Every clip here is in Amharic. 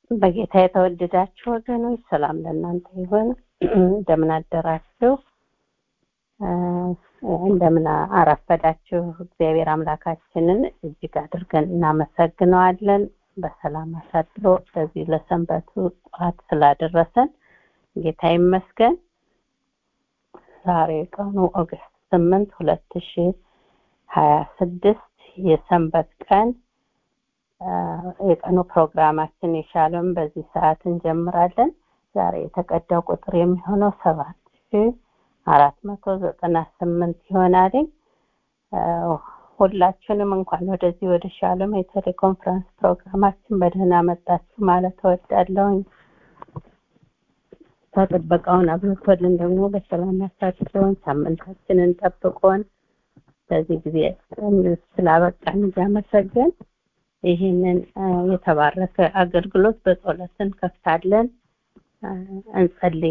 በጌታ የተወደዳችሁ ወገኖች ሰላም ለእናንተ ይሁን። እንደምን አደራችሁ? እንደምን አረፈዳችሁ? እግዚአብሔር አምላካችንን እጅግ አድርገን እናመሰግነዋለን። በሰላም አሳድሮ ለዚህ ለሰንበቱ ጠዋት ስላደረሰን ጌታ ይመስገን። ዛሬ ቀኑ ኦገስት ስምንት ሁለት ሺ ሀያ ስድስት የሰንበት ቀን የቀኑ ፕሮግራማችን የሻለም በዚህ ሰዓት እንጀምራለን። ዛሬ የተቀዳው ቁጥር የሚሆነው ሰባት ሺ አራት መቶ ዘጠና ስምንት ይሆናል። ሁላችሁንም እንኳን ወደዚህ ወደ ሻሎም የቴሌኮንፈረንስ ፕሮግራማችን በደህና መጣችሁ ማለት እወዳለሁኝ። ጥበቃውን አብዝቶልን ደግሞ በሰላም ያሳድረውን ሳምንታችንን ጠብቆን በዚህ ጊዜ ስላበቃን እያመሰገን ይህንን የተባረከ አገልግሎት በጸሎት እንከፍታለን። እንጸልይ።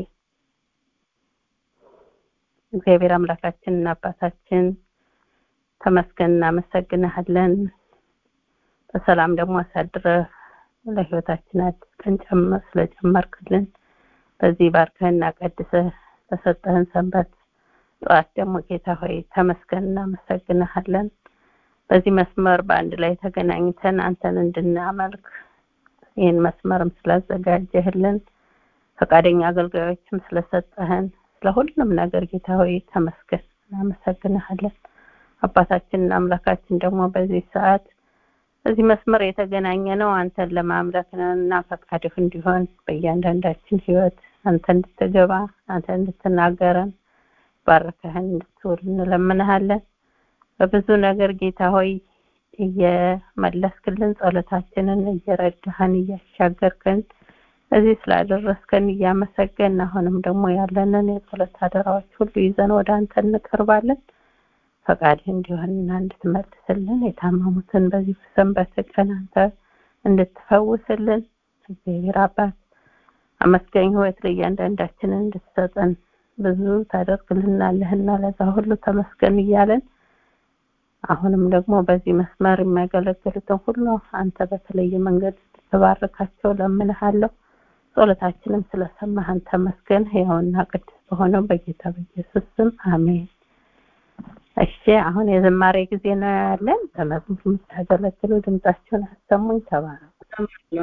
እግዚአብሔር አምላካችንና አባታችን ተመስገን እናመሰግንሃለን። በሰላም ደግሞ አሳድረህ ለህይወታችን አዲስ ቀን ጨምር ስለጨመርክልን በዚህ ባርከህና ቀድሰህ በሰጠህን ሰንበት ጠዋት ደግሞ ጌታ ሆይ ተመስገን እናመሰግንሃለን። በዚህ መስመር በአንድ ላይ ተገናኝተን አንተን እንድናመልክ ይህን መስመርም ስላዘጋጀህልን ፈቃደኛ አገልጋዮችም ስለሰጠህን ስለሁሉም ነገር ጌታ ሆይ ተመስገን እናመሰግንሃለን። አባታችንና አምላካችን ደግሞ በዚህ ሰዓት በዚህ መስመር የተገናኘ ነው አንተን ለማምለክ ነው እና ፈቃድህ እንዲሆን በእያንዳንዳችን ህይወት አንተ እንድትገባ አንተ እንድትናገረን ባርከህን እንድትውል እንለምንሃለን። በብዙ ነገር ጌታ ሆይ እየመለስክልን ጸሎታችንን እየረዳህን እያሻገርክን እዚህ ስላደረስከን እያመሰገን አሁንም ደግሞ ያለንን የጸሎት አደራዎች ሁሉ ይዘን ወደ አንተ እንቀርባለን። ፈቃድህ እንዲሆንና እንድትመልስልን የታመሙትን በዚህ ሰንበት ቀን አንተ እንድትፈውስልን እግዚአብሔር አባት አመስጋኝ ህይወት ለእያንዳንዳችንን እንድትሰጠን ብዙ ታደርግልናለህና ለዛ ሁሉ ተመስገን እያለን አሁንም ደግሞ በዚህ መስመር የሚያገለግሉትን ሁሉ አንተ በተለየ መንገድ እንድትባርካቸው ለምንሃለሁ። ጸሎታችንም ስለሰማህን ተመስገን። ሕያውና ቅዱስ በሆነው በጌታ በኢየሱስ ስም አሜን። እሺ አሁን የዝማሬ ጊዜ ነው ያለን። በመዝሙር የምታገለግሉ ድምጻችሁን አሰሙኝ። ተባረኩ።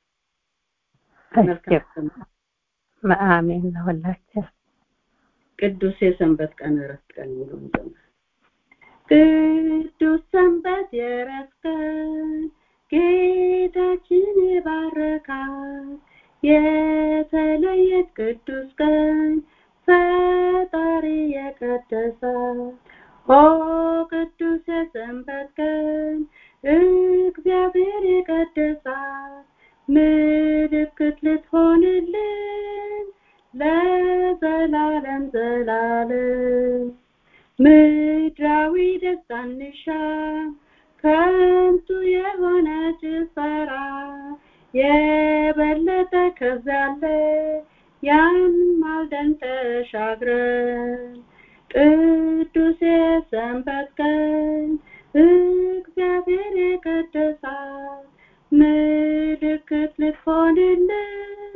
አሜን ለሁላችን። ቅዱስ የሰንበት ቀን እረፍት ቀን ሙሉ ቅዱስ ሰንበት የእረፍት ቀን ጌታችን የባረካት የተለየች ቅዱስ ቀን ፈጣሪ የቀደሳት ኦ ቅዱስ የሰንበት ቀን እግዚአብሔር የቀደሳት ምልክት ልትሆንልን ለዘላለም ዘላለም ምድራዊ ደስታ እንሻ ከንቱ የሆነ ጭፈራ የበለጠ ከዛለ ያን ማልደን ተሻግረን ቅዱስ የሰንበት ቀን እግዚአብሔር የቀደሳት ምልክት ልትሆንልን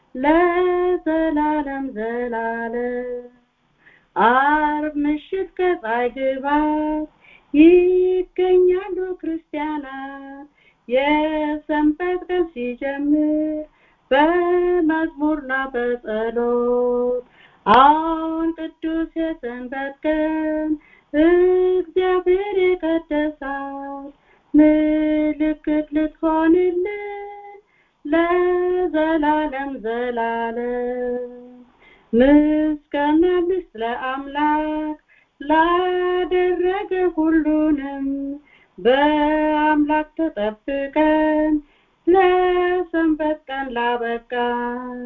ለዘላለም ዘላለም አርብ ምሽት ከፀሐይ ግባት ይገኛሉ ክርስቲያናት የሰንበት ቀን ሲጀምር በመዝሙርና በጸሎት አሁን ቅዱስ የሰንበት ቀን እግዚአብሔር የቀደሳት ምልክት ልትሆንልን ለዘላለም ዘላለም ምስጋና ስለ አምላክ ላደረገ ሁሉንም በአምላክ ተጠብቀን ለሰንበት ቀን ላበቃን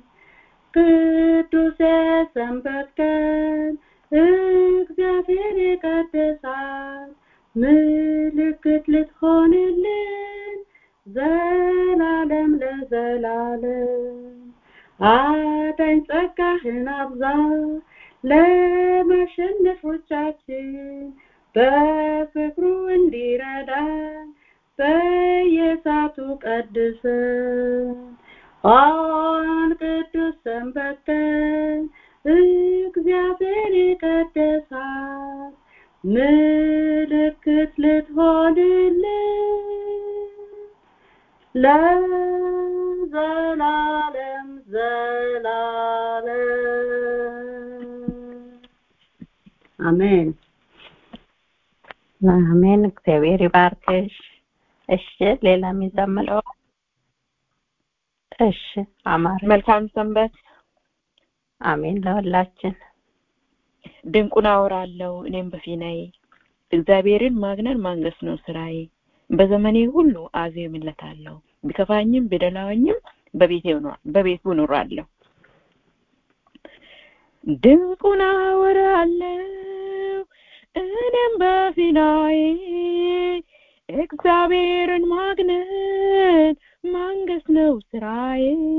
ቅዱስ የሰንበት ቀን እግዚአብሔር የቀደሳት ምልክት ልትሆንልን ዘላለም ለዘላለም አዳኝ ጸጋህን አብዛ ለማሸነፎቻችን በፍቅሩ እንዲረዳን በየሳቱ ቀድሰን አሁን ቅዱስ ሰንበት ቀን እግዚአብሔር ይቀደሳል ምልክት ልትሆንልን ለዘላለም ዘላለም አሜን አሜን። እግዚአብሔር ይባርክሽ። እሺ፣ ሌላ የሚዘምረው እሺ፣ አማረ መልካም ሰንበት። አሜን ለሁላችን። ድንቁን አወራለሁ እኔም በፊናዬ እግዚአብሔርን ማግነን ማንገስ ነው ስራዬ። በዘመኔ ሁሉ አዜምለታለሁ ቢከፋኝም ቢደላኝም በቤቴ ኖር በቤቱ እኖራለሁ። ድንቁን አወራለሁ እኔም በፊናዬ እግዚአብሔርን ማግነን ማንገስ ነው ስራዬ።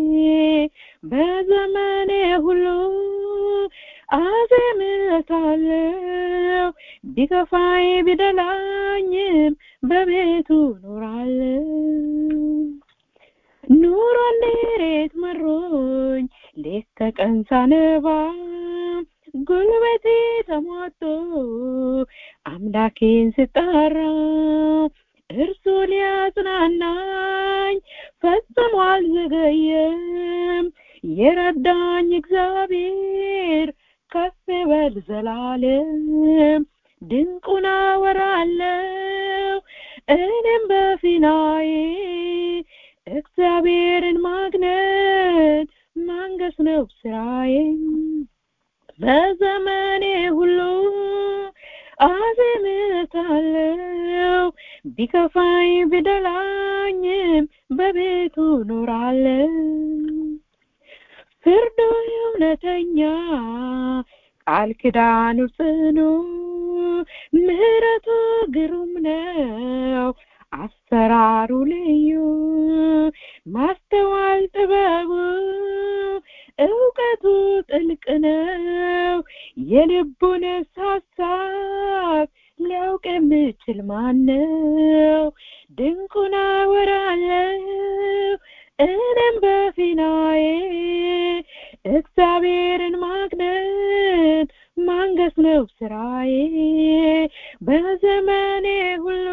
በዘመኔ ሁሉ አዜምለታለሁ ቢከፋኝ ቢደላኝም በቤቱ ኖራለሁ። ኑሮ እንዴት መሮኝ ሌት ተቀን ሳነባ ጉልበቴ ተሟጦ አምላኬን ስጠራ እርሱ ሊያጽናናኝ ፈጽሞ አልዘገየም። የረዳኝ እግዚአብሔር ከፍ በል ዘላለም ድንቁን አወራለሁ እኔም በፊናዬ እግዚአብሔርን ማግነት ማንገስ ነው ስራዬ። በዘመኔ ሁሉ አዜምለታለሁ ቢከፋኝ ቢደላኝም በቤቱ ኖራለሁ። ፍርዱ እውነተኛ ቃል ኪዳኑ ጽኑ ምሕረቱ ግሩም ነው አሰራሩ ልዩ ማስተዋል ጥበቡ እውቀቱ ጥልቅ ነው የልቡን ሀሳብ ሊያውቅ የምችል ማነው? ድንቁን አወራለሁ እኔም በፊናዬ እግዚአብሔርን ማግነት ማንገስ ነው ስራዬ። በዘመኔ ሁሉ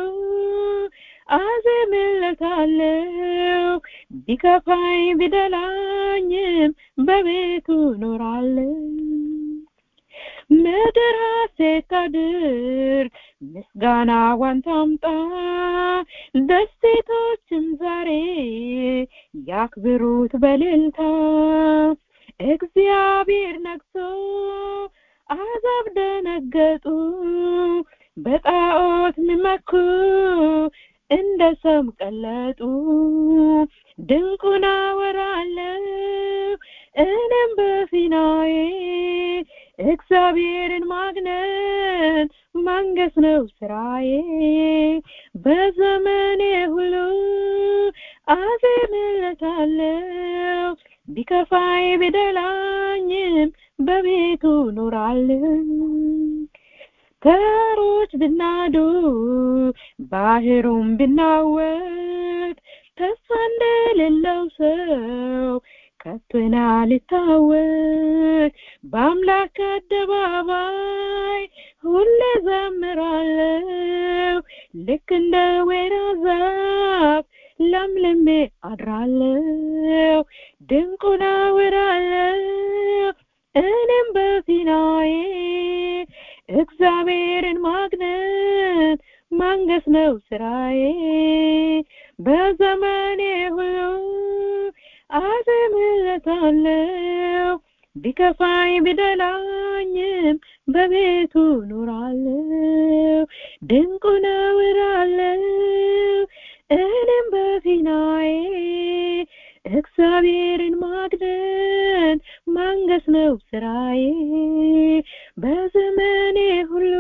አዜምለታለሁ ቢከፋኝ ቢደላኝም በቤቱ ኖራለሁ። ምድር ሐሴት ታድርግ ምስጋናዋን ታምጣ ደሴቶችም ዛሬ ያክብሩት በእልልታ እግዚአብሔር ነግሶ አሕዛብ ደነገጡ በጣዖት ሚመኩ እንደ ሰም ቀለጡ ድንቁን አወራለሁ እኔም በፊናዬ እግዚአብሔርን ማግነን ማንገስ ነው ስራዬ በዘመኔ ሁሉ አዜምለታለሁ ቢከፋኝ ቢደላኝም በቤቱ ኖራለሁ ተራሮች ብናዱ ባህሩም ቢናወጥ ተስፋ እንደሌለው ሰው ከቶና ልታወቅ በአምላክ አደባባይ ሁሌ ዘምራለሁ ልክ እንደ ወይራ ዛፍ ለምልሜ አድራለሁ ድንቁን አወራለሁ እኔም በፊናዬ እግዚአብሔርን ማግነት ማንገስ ነው ስራዬ በዘመኔ ሁሉ አዜምለታለሁ ቢከፋኝ ቢደላኝም በቤቱ ኖራለሁ ድንቁን አወራለሁ እኔም በፊናዬ እግዚአብሔርን ማግነን ማንገስ ነው ስራዬ በዘመኔ ሁሉ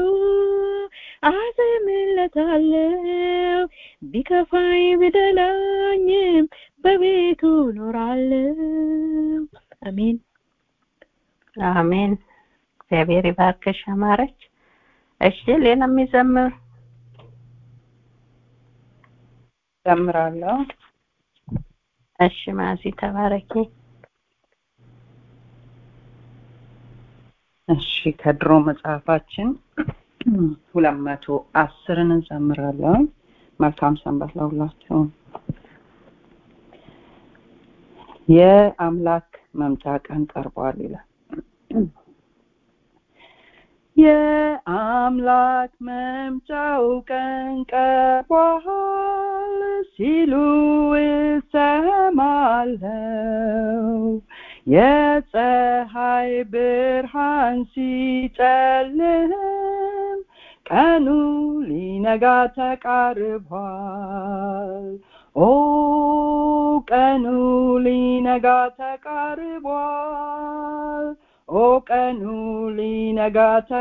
አዜምለታለሁ ቢከፋኝ ቢደላኝም በቤቱ ኖራለሁ አሜን አሜን። እግዚአብሔር ይባርክሽ አማረች። እሺ ሌላ የሚዘምር ዘምራለሁ። እሺ ማዚ ተባረኪ እሺ ከድሮ መጽሐፋችን ሁለት መቶ አስርን እንዘምራለን መልካም ሰንበት ለሁላችሁም የአምላክ መምጫ ቀን ቀርቧል ይላል የአምላክ መምጫው ቀን ቀርቧል ሲሉ እሰማለው የፀሐይ ብርሃን ሲጨልም ቀኑ ሊነጋ ተቃርቧል ኦ ቀኑ ሊነጋ ተቃርቧል ኦ ቀኑ ሊነጋ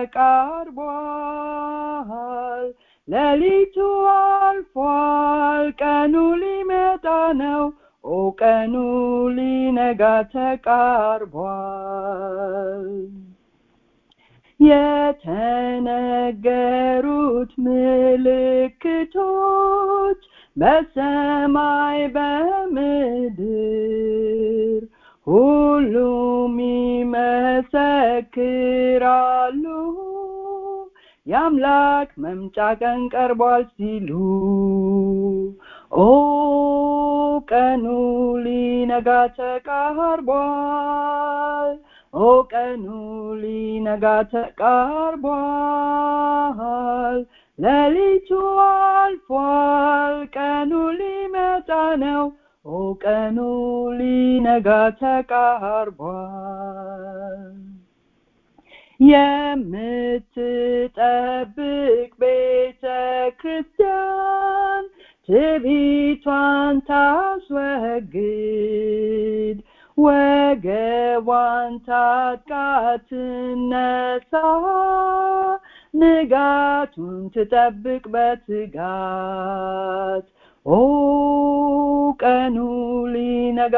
ተቃርቧል ሌሊቱ አልፏል ቀኑ ሊመጣ ነው ኦ ቀኑ ሊነጋ ተቃርቧል የተነገሩት ምልክቶች በሰማይ በምድር ሁሉም ይመሰክራሉ የአምላክ መምጫ ቀን ቀርቧል ሲሉ ኦ ቀኑ ሊነጋ ተቃርቧል ኦ ቀኑ ሊነጋ ተቃርቧል ሌሊቱ አልፏል ቀኑ ሊመጣ ነው ኦ ቀኑ ሊነጋ ተቃርቧል የምትጠብቅ ቤተ ክርስቲያን ትቢቷን ታስወግድ ወገቧን ታጥቃ ትነሳ ንጋቱን ትጠብቅ በትጋት ኦ ቀኑ ሊነጋ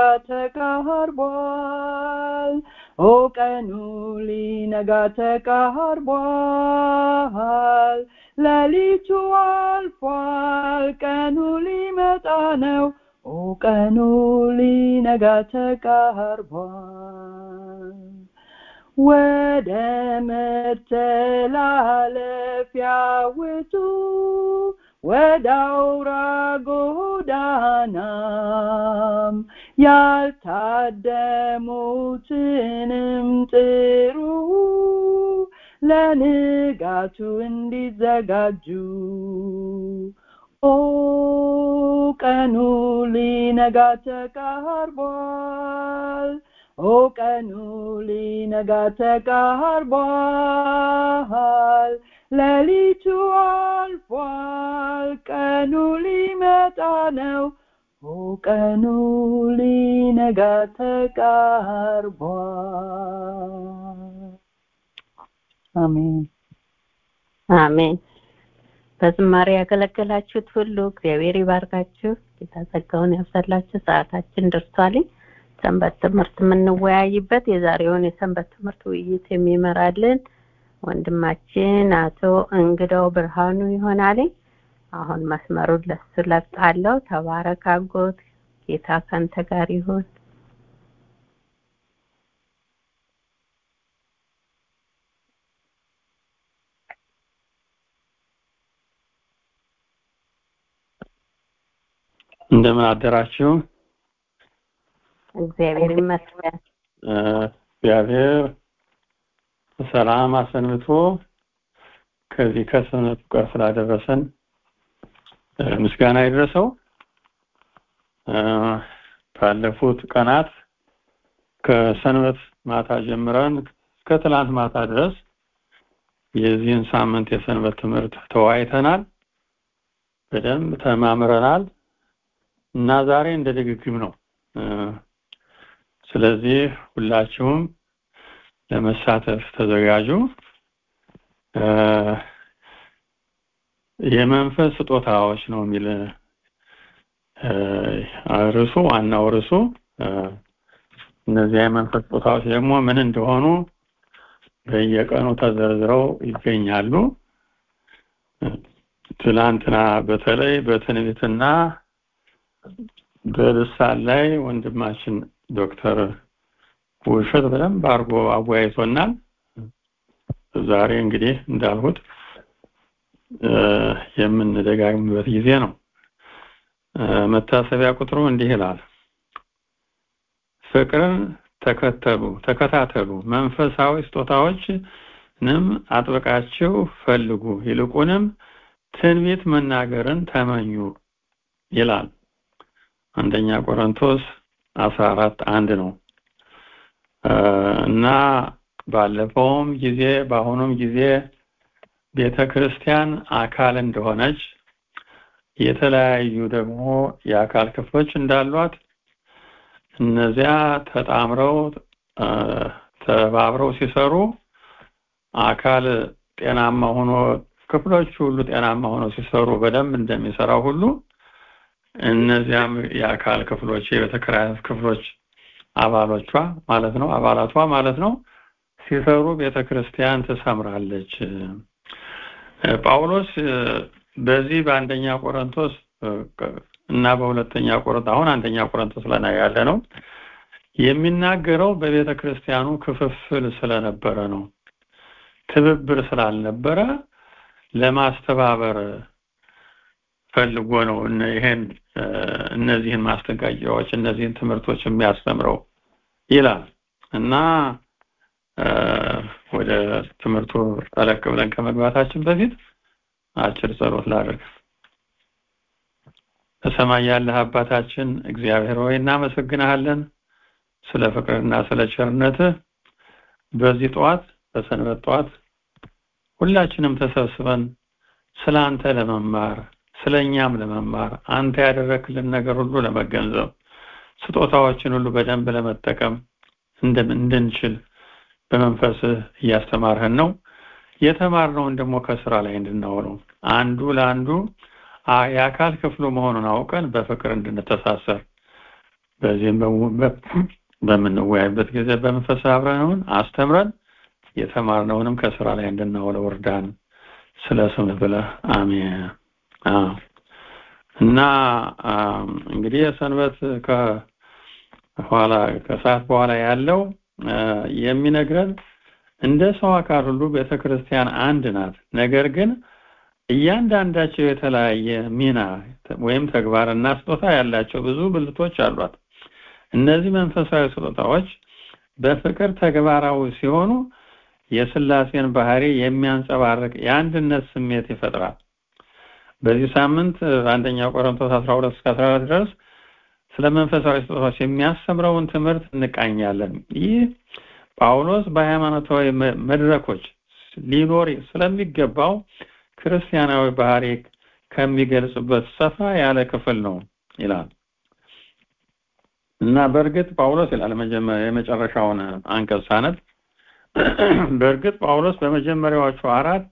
ተቃርቧል ኦ ቀኑ ሊነጋ ተቃርቧል ሌሊቱ አልፏል ቀኑ ሊመጣ ነው ኦ ቀኑ ሊነጋ ተቃርቧል ወደ መተላለፊያ ውጡ ወደ አውራ ጎዳናም ያልታደሙትንም ጥሩ ለንጋቱ እንዲዘጋጁ ኦ ቀኑ ሊነጋ ተቃርቧል ኦ ቀኑ ሊነጋ ተቃርቧል ሌሊቱ አልፏል ቀኑ ሊመጣ ነው ኦ ቀኑ ሊነጋ ተቃርቧል አሜን አሜን በዝማሬ ያገለገላችሁት ሁሉ እግዚአብሔር ይባርካችሁ ጌታ ጸጋውን ያብዛላችሁ ሰዓታችን ደርሷልኝ ሰንበት ትምህርት የምንወያይበት የዛሬውን የሰንበት ትምህርት ውይይት የሚመራልን ወንድማችን አቶ እንግዳው ብርሃኑ ይሆናል አሁን መስመሩን ለሱ ለቃለሁ ተባረክ አጎት ጌታ ካንተ ጋር ይሁን እንደምን አደራችሁ እግዚአብሔር ይመስገን እግዚአብሔር ሰላም አሰንብቶ ከዚህ ከሰነቱ ጋር ስላደረሰን ምስጋና ይድረሰው ባለፉት ቀናት ከሰንበት ማታ ጀምረን እስከ ትላንት ማታ ድረስ የዚህን ሳምንት የሰንበት ትምህርት ተወያይተናል በደንብ ተማምረናል እና ዛሬ እንደ ድግግም ነው ስለዚህ ሁላችሁም ለመሳተፍ ተዘጋጁ የመንፈስ ስጦታዎች ነው የሚል ርዕሱ ዋናው ርዕሱ እነዚህ የመንፈስ ስጦታዎች ደግሞ ምን እንደሆኑ በየቀኑ ተዘርዝረው ይገኛሉ ትላንትና በተለይ በትንቢትና በልሳን ላይ ወንድማችን ዶክተር ውሸት በደንብ አድርጎ አወያይቶናል። ዛሬ እንግዲህ እንዳልሁት የምንደጋግምበት ጊዜ ነው። መታሰቢያ ቁጥሩ እንዲህ ይላል። ፍቅርን ተከተሉ፣ ተከታተሉ፣ መንፈሳዊ ስጦታዎችንም አጥብቃችሁ ፈልጉ፣ ይልቁንም ትንቢት መናገርን ተመኙ ይላል። አንደኛ ቆሮንቶስ አስራ አራት አንድ ነው እና ባለፈውም ጊዜ በአሁኑም ጊዜ ቤተ ክርስቲያን አካል እንደሆነች የተለያዩ ደግሞ የአካል ክፍሎች እንዳሏት እነዚያ ተጣምረው ተባብረው ሲሰሩ አካል ጤናማ ሆኖ ክፍሎች ሁሉ ጤናማ ሆኖ ሲሰሩ በደንብ እንደሚሰራው ሁሉ እነዚያም የአካል ክፍሎች የቤተ ክርስቲያን ክፍሎች አባሎቿ ማለት ነው አባላቷ ማለት ነው ሲሰሩ ቤተ ክርስቲያን ትሰምራለች። ጳውሎስ በዚህ በአንደኛ ቆሮንቶስ እና በሁለተኛ ቆሮንቶስ አሁን አንደኛ ቆሮንቶስ ላይ ያለ ነው የሚናገረው በቤተ ክርስቲያኑ ክፍፍል ስለነበረ ነው። ትብብር ስላልነበረ ለማስተባበር ፈልጎ ነው ይሄን እነዚህን ማስጠንቀቂያዎች እነዚህን ትምህርቶች የሚያስተምረው ይላል እና ወደ ትምህርቱ ጠለቅ ብለን ከመግባታችን በፊት አጭር ጸሎት ላድርግ። በሰማይ ያለህ አባታችን እግዚአብሔር ሆይ እናመሰግናለን ስለ ፍቅርና ስለ ቸርነትህ። በዚህ ጠዋት በሰንበት ጠዋት ሁላችንም ተሰብስበን ስለ አንተ ለመማር ስለ እኛም ለመማር አንተ ያደረክልን ነገር ሁሉ ለመገንዘብ ስጦታዎችን ሁሉ በደንብ ለመጠቀም እንድንችል በመንፈስህ እያስተማርህን ነው። የተማርነውን ደግሞ ከስራ ላይ እንድናውለው አንዱ ለአንዱ የአካል ክፍሉ መሆኑን አውቀን በፍቅር እንድንተሳሰር በዚህም በምንወያይበት ጊዜ በመንፈስ አብረነውን አስተምረን የተማርነውንም ከስራ ላይ እንድናውለው እርዳን። ስለ ስምህ ብለህ አሜን። እና እንግዲህ የሰንበት ከኋላ ከሰዓት በኋላ ያለው የሚነግረን እንደ ሰው አካል ሁሉ ቤተክርስቲያን አንድ ናት። ነገር ግን እያንዳንዳቸው የተለያየ ሚና ወይም ተግባርና ስጦታ ያላቸው ብዙ ብልቶች አሏት። እነዚህ መንፈሳዊ ስጦታዎች በፍቅር ተግባራዊ ሲሆኑ የስላሴን ባህሪ የሚያንጸባርቅ የአንድነት ስሜት ይፈጥራል። በዚህ ሳምንት አንደኛ ቆሮንቶስ 12 እስከ 14 ድረስ ስለ መንፈሳዊ ስጦታዎች የሚያስተምረውን ትምህርት እንቃኛለን። ይህ ጳውሎስ በሃይማኖታዊ መድረኮች ሊኖር ስለሚገባው ክርስቲያናዊ ባህሪ ከሚገልጽበት ሰፋ ያለ ክፍል ነው ይላል እና በእርግጥ ጳውሎስ ይላል የመጨረሻውን አንቀጽ ሳነብ በእርግጥ ጳውሎስ በመጀመሪያዎቹ አራት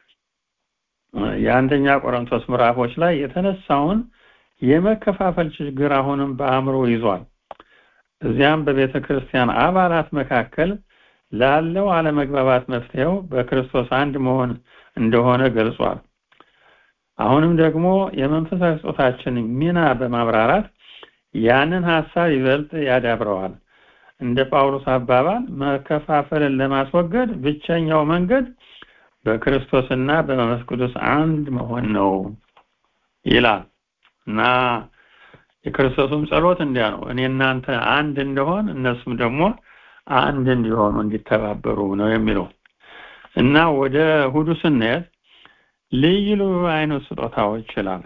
የአንደኛ ቆሮንቶስ ምዕራፎች ላይ የተነሳውን የመከፋፈል ችግር አሁንም በአእምሮ ይዟል። እዚያም በቤተ ክርስቲያን አባላት መካከል ላለው አለመግባባት መፍትሄው በክርስቶስ አንድ መሆን እንደሆነ ገልጿል። አሁንም ደግሞ የመንፈሳዊ ስጦታችን ሚና በማብራራት ያንን ሀሳብ ይበልጥ ያዳብረዋል። እንደ ጳውሎስ አባባል መከፋፈልን ለማስወገድ ብቸኛው መንገድ በክርስቶስና በመንፈስ ቅዱስ አንድ መሆን ነው ይላል እና የክርስቶስም ጸሎት እንዲያ ነው። እኔ እናንተ አንድ እንደሆን እነሱም ደግሞ አንድ እንዲሆኑ እንዲተባበሩ ነው የሚለው እና ወደ እሑዱ ስንሄድ ልዩ ልዩ አይነት ስጦታዎች ይላል።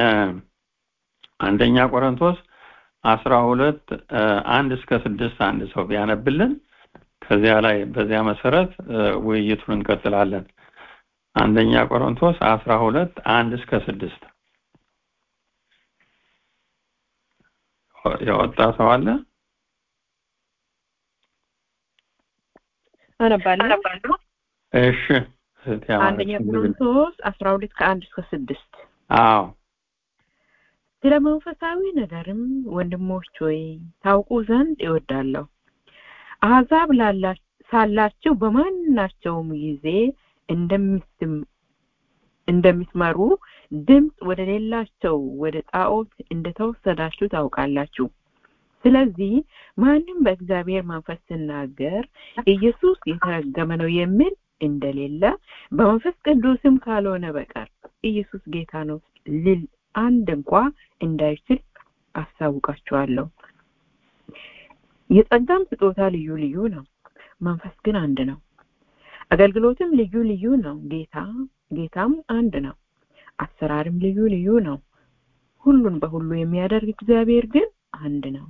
አንደኛ ቆሮንቶስ አስራ ሁለት አንድ እስከ ስድስት አንድ ሰው ቢያነብልን ከዚያ ላይ በዚያ መሰረት ውይይቱን እንቀጥላለን። አንደኛ ቆሮንቶስ አስራ ሁለት አንድ እስከ ስድስት ያወጣ ሰው አለ? አነባለሁ። እሺ አንደኛ ቆሮንቶስ አስራ ሁለት ከአንድ እስከ ስድስት አዎ ስለ መንፈሳዊ ነገርም ወንድሞች ሆይ ታውቁ ዘንድ እወዳለሁ። አሕዛብ ሳላችሁ በማናቸውም ጊዜ እንደምትመሩ ድምፅ ወደ ሌላቸው ወደ ጣዖት እንደተወሰዳችሁ ታውቃላችሁ። ስለዚህ ማንም በእግዚአብሔር መንፈስ ሲናገር ኢየሱስ የተረገመ ነው የሚል እንደሌለ በመንፈስ ቅዱስም ካልሆነ በቀር ኢየሱስ ጌታ ነው ሊል አንድ እንኳ እንዳይችል አስታውቃችኋለሁ። የጸጋም ስጦታ ልዩ ልዩ ነው፣ መንፈስ ግን አንድ ነው። አገልግሎትም ልዩ ልዩ ነው፣ ጌታ ጌታም አንድ ነው። አሰራርም ልዩ ልዩ ነው፣ ሁሉን በሁሉ የሚያደርግ እግዚአብሔር ግን አንድ ነው።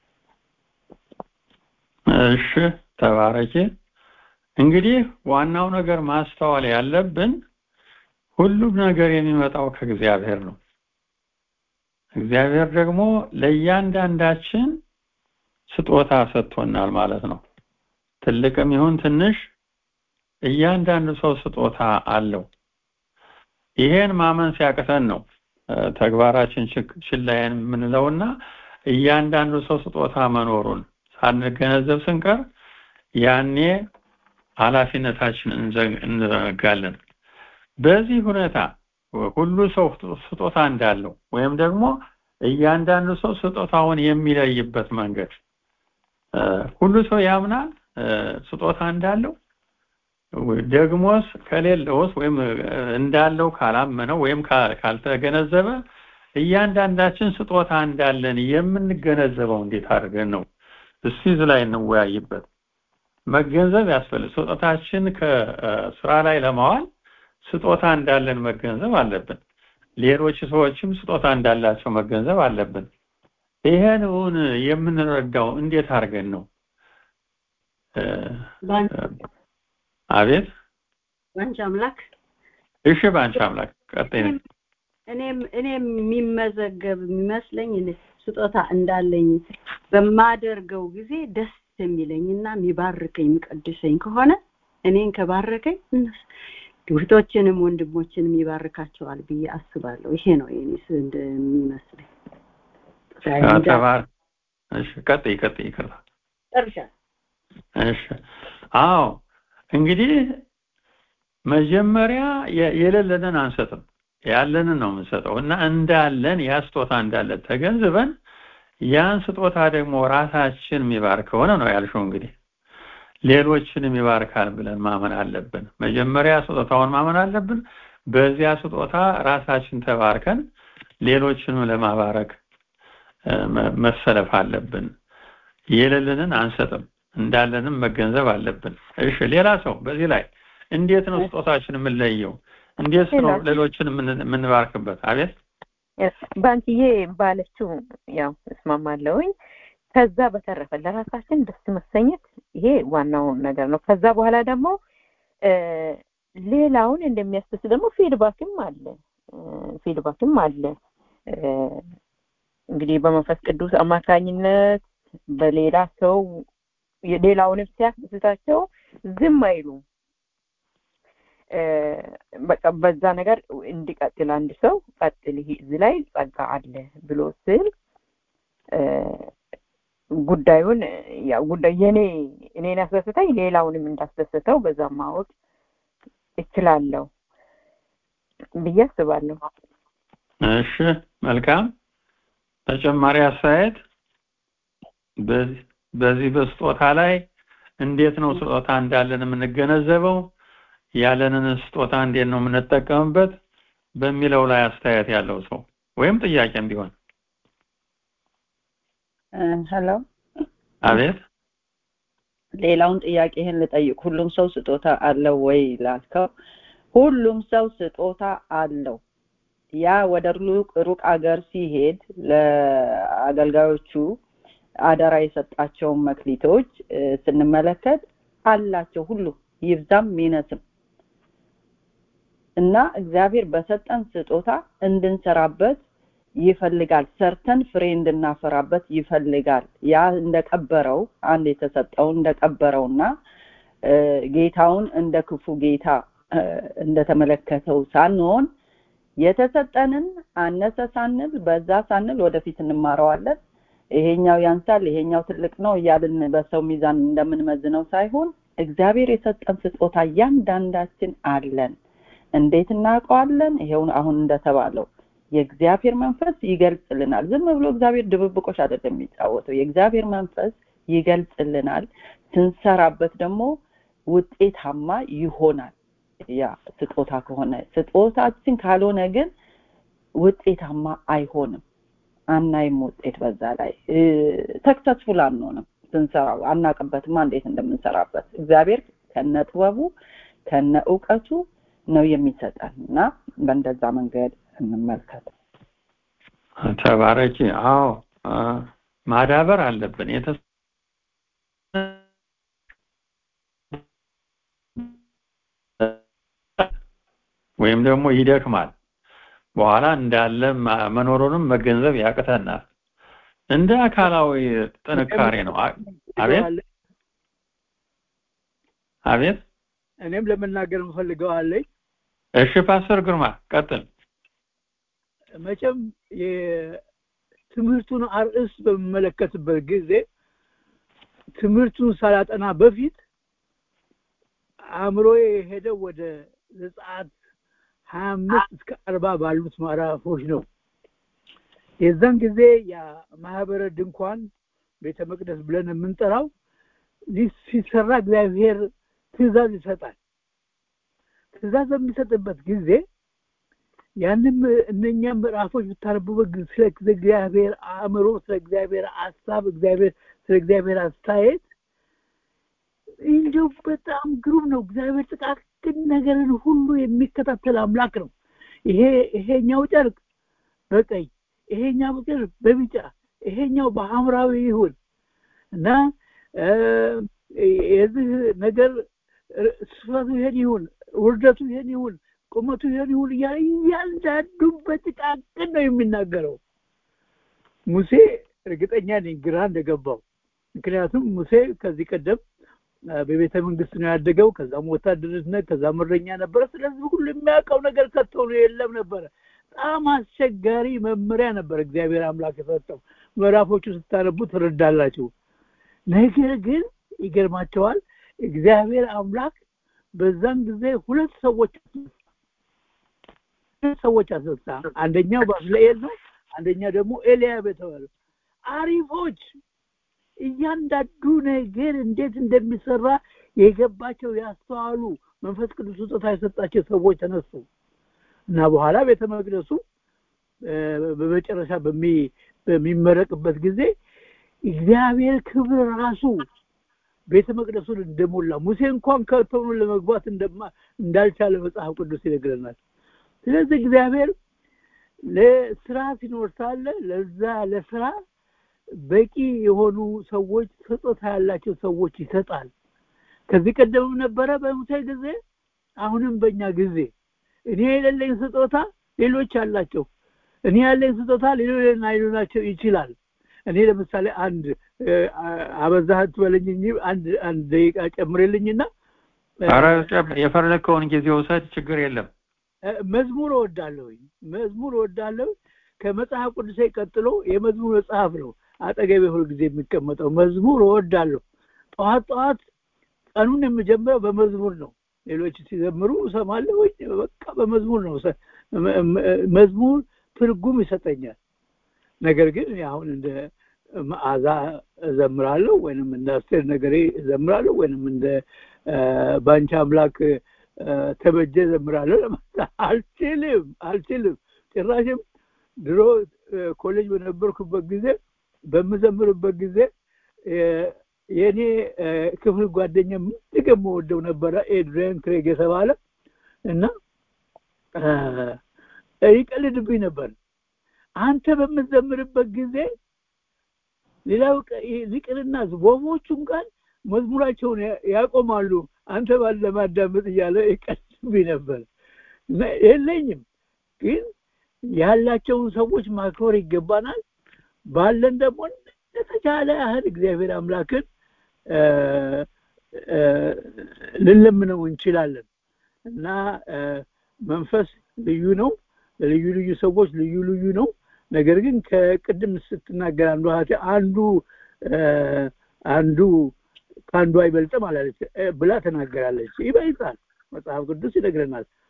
እሺ ተባረኪ። እንግዲህ ዋናው ነገር ማስተዋል ያለብን ሁሉም ነገር የሚመጣው ከእግዚአብሔር ነው። እግዚአብሔር ደግሞ ለእያንዳንዳችን ስጦታ ሰጥቶናል ማለት ነው። ትልቅም ይሁን ትንሽ እያንዳንዱ ሰው ስጦታ አለው። ይሄን ማመን ሲያቅተን ነው ተግባራችን ችላይን የምንለውና እያንዳንዱ ሰው ስጦታ መኖሩን ሳንገነዘብ ስንቀር ያኔ ኃላፊነታችን እንዘነጋለን። በዚህ ሁኔታ ሁሉ ሰው ስጦታ እንዳለው ወይም ደግሞ እያንዳንዱ ሰው ስጦታውን የሚለይበት መንገድ ሁሉ ሰው ያምናል ስጦታ እንዳለው ደግሞስ ከሌለውስ ወይም እንዳለው ካላመነው ወይም ካልተገነዘበ እያንዳንዳችን ስጦታ እንዳለን የምንገነዘበው እንዴት አድርገን ነው? እስቲ እዚህ ላይ እንወያይበት። መገንዘብ ያስፈልግ ስጦታችን ከስራ ላይ ለማዋል ስጦታ እንዳለን መገንዘብ አለብን። ሌሎች ሰዎችም ስጦታ እንዳላቸው መገንዘብ አለብን። ይሄን እውን የምንረዳው እንዴት አድርገን ነው? አቤት ባንቺ አምላክ እሺ፣ ባንቺ አምላክ ቀጥይ። እኔም እኔም የሚመዘገብ የሚመስለኝ ስጦታ እንዳለኝ በማደርገው ጊዜ ደስ የሚለኝና የሚባርከኝ የሚቀድሰኝ ከሆነ እኔን ከባረከኝ እህቶችንም ወንድሞችንም ይባርካቸዋል ብዬ አስባለሁ። ይሄ ነው የኔስ እንደሚመስለኝ። ተባር እሺ፣ ቀጥይ ቀጥይ። ይቅርታ ጨርሻለሁ። እሺ፣ አዎ እንግዲህ መጀመሪያ የሌለንን አንሰጥም፣ ያለንን ነው የምንሰጠው እና እንዳለን ያ ስጦታ እንዳለን ተገንዝበን ያን ስጦታ ደግሞ ራሳችን የሚባርክ ከሆነ ነው ያልሽው እንግዲህ ሌሎችንም ይባርካል ብለን ማመን አለብን። መጀመሪያ ስጦታውን ማመን አለብን። በዚያ ስጦታ ራሳችን ተባርከን ሌሎችንም ለማባረክ መሰለፍ አለብን። የሌለንን አንሰጥም፣ እንዳለንም መገንዘብ አለብን። እሺ፣ ሌላ ሰው በዚህ ላይ እንዴት ነው ስጦታችን የምንለየው? እንዴት ነው ሌሎችን የምንባርክበት? አቤት ባንቺዬ ባለችው ያው እስማማለሁኝ። ከዛ በተረፈ ለራሳችን ደስ መሰኘት ይሄ ዋናው ነገር ነው። ከዛ በኋላ ደግሞ ሌላውን እንደሚያስደስት ደግሞ ፊድባክም አለ ፊድባክም አለ። እንግዲህ በመንፈስ ቅዱስ አማካኝነት በሌላ ሰው ሌላውንም ሲያስደስታቸው ዝም አይሉም። በቃ በዛ ነገር እንዲቀጥል አንድ ሰው ቀጥል፣ ይሄ እዚህ ላይ ጸጋ አለ ብሎ ስል ጉዳዩን ያው ጉዳይ የኔ እኔን ያስደስተኝ ሌላውንም እንዳስደሰተው በዛ ማወቅ እችላለሁ ብዬ አስባለሁ። እሺ፣ መልካም ተጨማሪ አስተያየት በዚህ በስጦታ ላይ እንዴት ነው ስጦታ እንዳለን የምንገነዘበው? ያለንን ስጦታ እንዴት ነው የምንጠቀምበት? በሚለው ላይ አስተያየት ያለው ሰው ወይም ጥያቄም ቢሆን ሄሎ አቤት ሌላውን ጥያቄህን ልጠይቅ። ሁሉም ሰው ስጦታ አለው ወይ ላልከው፣ ሁሉም ሰው ስጦታ አለው። ያ ወደ ሩቅ ሩቅ አገር ሲሄድ ለአገልጋዮቹ አደራ የሰጣቸውን መክሊቶች ስንመለከት አላቸው ሁሉ ይብዛም ይነስም እና እግዚአብሔር በሰጠን ስጦታ እንድንሰራበት ይፈልጋል። ሰርተን ፍሬ እንድናፈራበት ይፈልጋል። ያ እንደቀበረው አንድ የተሰጠውን እንደቀበረውና ጌታውን እንደ ክፉ ጌታ እንደተመለከተው ሳንሆን የተሰጠንን አነሰ ሳንል በዛ ሳንል ወደፊት እንማረዋለን። ይሄኛው ያንሳል፣ ይሄኛው ትልቅ ነው እያልን በሰው ሚዛን እንደምንመዝነው ሳይሆን እግዚአብሔር የሰጠን ስጦታ እያንዳንዳችን አለን። እንዴት እናውቀዋለን? ይሄው አሁን እንደተባለው የእግዚአብሔር መንፈስ ይገልጽልናል። ዝም ብሎ እግዚአብሔር ድብብቆች አይደለም የሚጫወተው። የእግዚአብሔር መንፈስ ይገልጽልናል። ስንሰራበት ደግሞ ውጤታማ ይሆናል። ያ ስጦታ ከሆነ ስጦታችን ካልሆነ ግን ውጤታማ አይሆንም። አናይም ውጤት በዛ ላይ ተክሰስፉል አንሆንም። ስንሰራው አናቅበትማ እንዴት እንደምንሰራበት እግዚአብሔር ከነ ጥበቡ ከነ እውቀቱ ነው የሚሰጠን እና በእንደዛ መንገድ እንመልከት። ተባረኪ። አዎ ማዳበር አለብን። ወይም ደግሞ ይደክማል። በኋላ እንዳለ መኖሩንም መገንዘብ ያቅተናል። እንደ አካላዊ ጥንካሬ ነው። አቤት አቤት። እኔም ለመናገር የምፈልገው አለኝ። እሺ ፓስተር ግርማ ቀጥል። መቼም የትምህርቱን አርእስት በምመለከትበት ጊዜ ትምህርቱን ሳላጠና በፊት አእምሮዬ የሄደው ወደ ዘጸአት ሀያ አምስት እስከ አርባ ባሉት ምዕራፎች ነው። የዛን ጊዜ የማህበረ ድንኳን ቤተ መቅደስ ብለን የምንጠራው ሲሰራ እግዚአብሔር ትእዛዝ ይሰጣል። ትእዛዝ በሚሰጥበት ጊዜ ያንም እነኛ ምዕራፎች ብታነቡበት ስለ እግዚአብሔር አእምሮ፣ ስለ እግዚአብሔር ሀሳብ፣ እግዚአብሔር ስለ እግዚአብሔር አስተያየት እንዲሁ በጣም ግሩም ነው። እግዚአብሔር ጥቃቅን ነገርን ሁሉ የሚከታተል አምላክ ነው። ይሄ ይሄኛው ጨርቅ በቀይ ይሄኛው ጨርቅ በቢጫ ይሄኛው በሐምራዊ ይሁን እና የዚህ ነገር ስፋቱ ይሄን ይሁን፣ ውርደቱ ይሄን ይሁን፣ ቁመቱ ይሄን ይሁን እያለ እያንዳንዱ በጥቃቅን ነው የሚናገረው። ሙሴ እርግጠኛ ነኝ ግራ እንደገባው። ምክንያቱም ሙሴ ከዚህ ቀደም በቤተ መንግስት ነው ያደገው። ከዛም ወታደርነት፣ ከዛም እረኛ ነበረ። ስለዚህ ሁሉ የሚያውቀው ነገር ከቶ ነው የለም ነበረ። በጣም አስቸጋሪ መመሪያ ነበር እግዚአብሔር አምላክ የሰጠው። ምዕራፎቹ ስታነቡ ትረዳላችሁ። ነገር ግን ይገርማቸዋል። እግዚአብሔር አምላክ በዛን ጊዜ ሁለት ሰዎች ሁለት ሰዎች አስነሳ። አንደኛው ባስልኤል ነው፣ አንደኛ ደግሞ ኤልያብ የተባለ አሪፎች እያንዳንዱ ነገር እንዴት እንደሚሰራ የገባቸው ያስተዋሉ መንፈስ ቅዱስ ስጦታ የሰጣቸው ሰዎች ተነሱ እና በኋላ ቤተ መቅደሱ በመጨረሻ በሚመረቅበት ጊዜ እግዚአብሔር ክብር ራሱ ቤተ መቅደሱን እንደሞላ ሙሴ እንኳን ከቶኑ ለመግባት እንዳልቻለ መጽሐፍ ቅዱስ ይነግረናል። ስለዚህ እግዚአብሔር ለስራ ሲኖር ሳለ ለዛ ለስራ በቂ የሆኑ ሰዎች ስጦታ ያላቸው ሰዎች ይሰጣል። ከዚህ ቀደምም ነበረ በሙሴ ጊዜ፣ አሁንም በእኛ ጊዜ እኔ የሌለኝ ስጦታ ሌሎች አላቸው። እኔ ያለኝ ስጦታ ሌሎች ላይኖራቸው ይችላል። እኔ ለምሳሌ አንድ አበዛህ ትበለኝ እንጂ አንድ አንድ ደቂቃ ጨምሬልኝና ኧረ የፈለከውን ጊዜ ውሰድ፣ ችግር የለም። መዝሙር እወዳለሁኝ። መዝሙር እወዳለሁ። ከመጽሐፍ ቅዱሴ ቀጥሎ የመዝሙር መጽሐፍ ነው አጠገቤ ሁል ጊዜ የሚቀመጠው። መዝሙር እወዳለሁ። ጠዋት ጠዋት ቀኑን የምጀምረው በመዝሙር ነው። ሌሎች ሲዘምሩ እሰማለሁ። በቃ በመዝሙር ነው። መዝሙር ትርጉም ይሰጠኛል። ነገር ግን አሁን እንደ መዓዛ እዘምራለሁ ወይንም እንደ አስቴር ነገሬ እዘምራለሁ ወይንም እንደ ባንቺ አምላክ ተበጀ እዘምራለሁ ለማለት አልችልም አልችልም። ጭራሽም ድሮ ኮሌጅ በነበርኩበት ጊዜ በምዘምርበት ጊዜ የእኔ ክፍል ጓደኛ ምንግ የምወደው ነበረ ኤድሪያን ክሬግ የተባለ እና ይቀልድብኝ ነበር። አንተ በምትዘምርበት ጊዜ ሌላው ሊቅርና ወፎቹ እንኳን መዝሙራቸውን ያቆማሉ አንተ ባለ ለማዳመጥ እያለ ይቀልድብኝ ነበር። የለኝም ግን ያላቸውን ሰዎች ማክበር ይገባናል። ባለን ደግሞ እንደተቻለ ያህል እግዚአብሔር አምላክን ልንለምነው እንችላለን እና መንፈስ ልዩ ነው። ልዩ ልዩ ሰዎች ልዩ ልዩ ነው። ነገር ግን ከቅድም ስትናገር አንዱ እህቴ አንዱ አንዱ ከአንዱ አይበልጥም አላለች ብላ ተናገራለች። ይበልጣል፣ መጽሐፍ ቅዱስ ይነግረናል።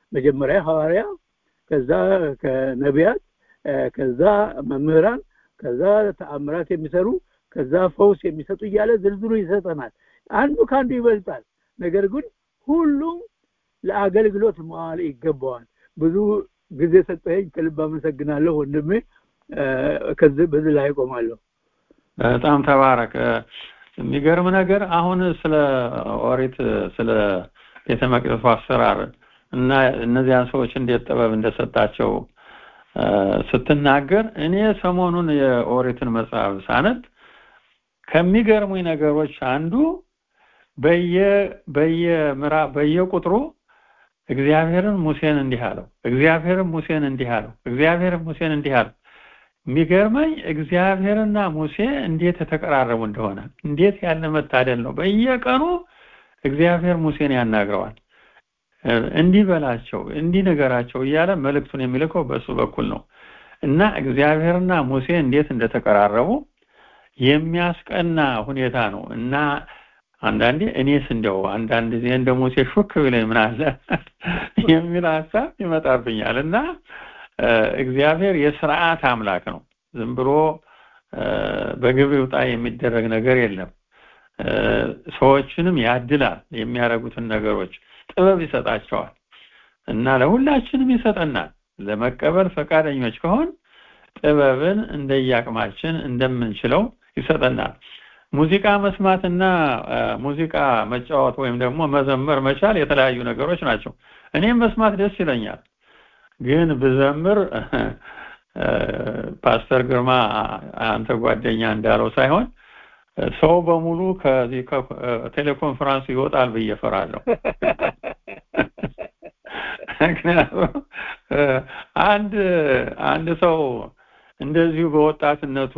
መጀመሪያ ሐዋርያ ከዛ ከነቢያት ከዛ መምህራን ከዛ ተአምራት የሚሰሩ ከዛ ፈውስ የሚሰጡ እያለ ዝርዝሩ ይሰጠናል አንዱ ከአንዱ ይበልጣል ነገር ግን ሁሉም ለአገልግሎት መዋል ይገባዋል ብዙ ጊዜ ሰጠኝ ከልብ አመሰግናለሁ ወንድሜ ከዚህ በዚህ ላይ ቆማለሁ በጣም ተባረክ የሚገርም ነገር አሁን ስለ ኦሪት ስለ ቤተ መቅደሱ አሰራር እና እነዚያን ሰዎች እንዴት ጥበብ እንደሰጣቸው ስትናገር እኔ ሰሞኑን የኦሪትን መጽሐፍ ሳነት ከሚገርሙኝ ነገሮች አንዱ በየ በየምራ በየቁጥሩ እግዚአብሔርን ሙሴን እንዲህ አለው እግዚአብሔርን ሙሴን እንዲህ አለው እግዚአብሔርን ሙሴን እንዲህ አለው የሚገርመኝ እግዚአብሔርና ሙሴ እንዴት የተቀራረቡ እንደሆነ እንዴት ያለ መታደል ነው በየቀኑ እግዚአብሔር ሙሴን ያናግረዋል እንዲህ በላቸው እንዲህ ነገራቸው እያለ መልእክቱን የሚልከው በእሱ በኩል ነው እና እግዚአብሔርና ሙሴ እንዴት እንደተቀራረቡ የሚያስቀና ሁኔታ ነው እና አንዳንዴ እኔስ እንደው አንዳንድ ጊዜ እንደ ሙሴ ሹክ ብለኝ ምን አለ የሚል ሀሳብ ይመጣብኛል እና እግዚአብሔር የስርዓት አምላክ ነው ዝም ብሎ በግብ ይውጣ የሚደረግ ነገር የለም ሰዎችንም ያድላል የሚያደርጉትን ነገሮች ጥበብ ይሰጣቸዋል እና ለሁላችንም ይሰጠናል ለመቀበል ፈቃደኞች ከሆን ጥበብን እንደየአቅማችን እንደምንችለው ይሰጠናል ሙዚቃ መስማትና ሙዚቃ መጫወት ወይም ደግሞ መዘመር መቻል የተለያዩ ነገሮች ናቸው እኔም መስማት ደስ ይለኛል ግን ብዘምር ፓስተር ግርማ አንተ ጓደኛ እንዳለው ሳይሆን ሰው በሙሉ ከዚህ ቴሌኮንፈረንስ ይወጣል ብዬ ፈራለሁ ምክንያቱም አንድ አንድ ሰው እንደዚሁ በወጣትነቱ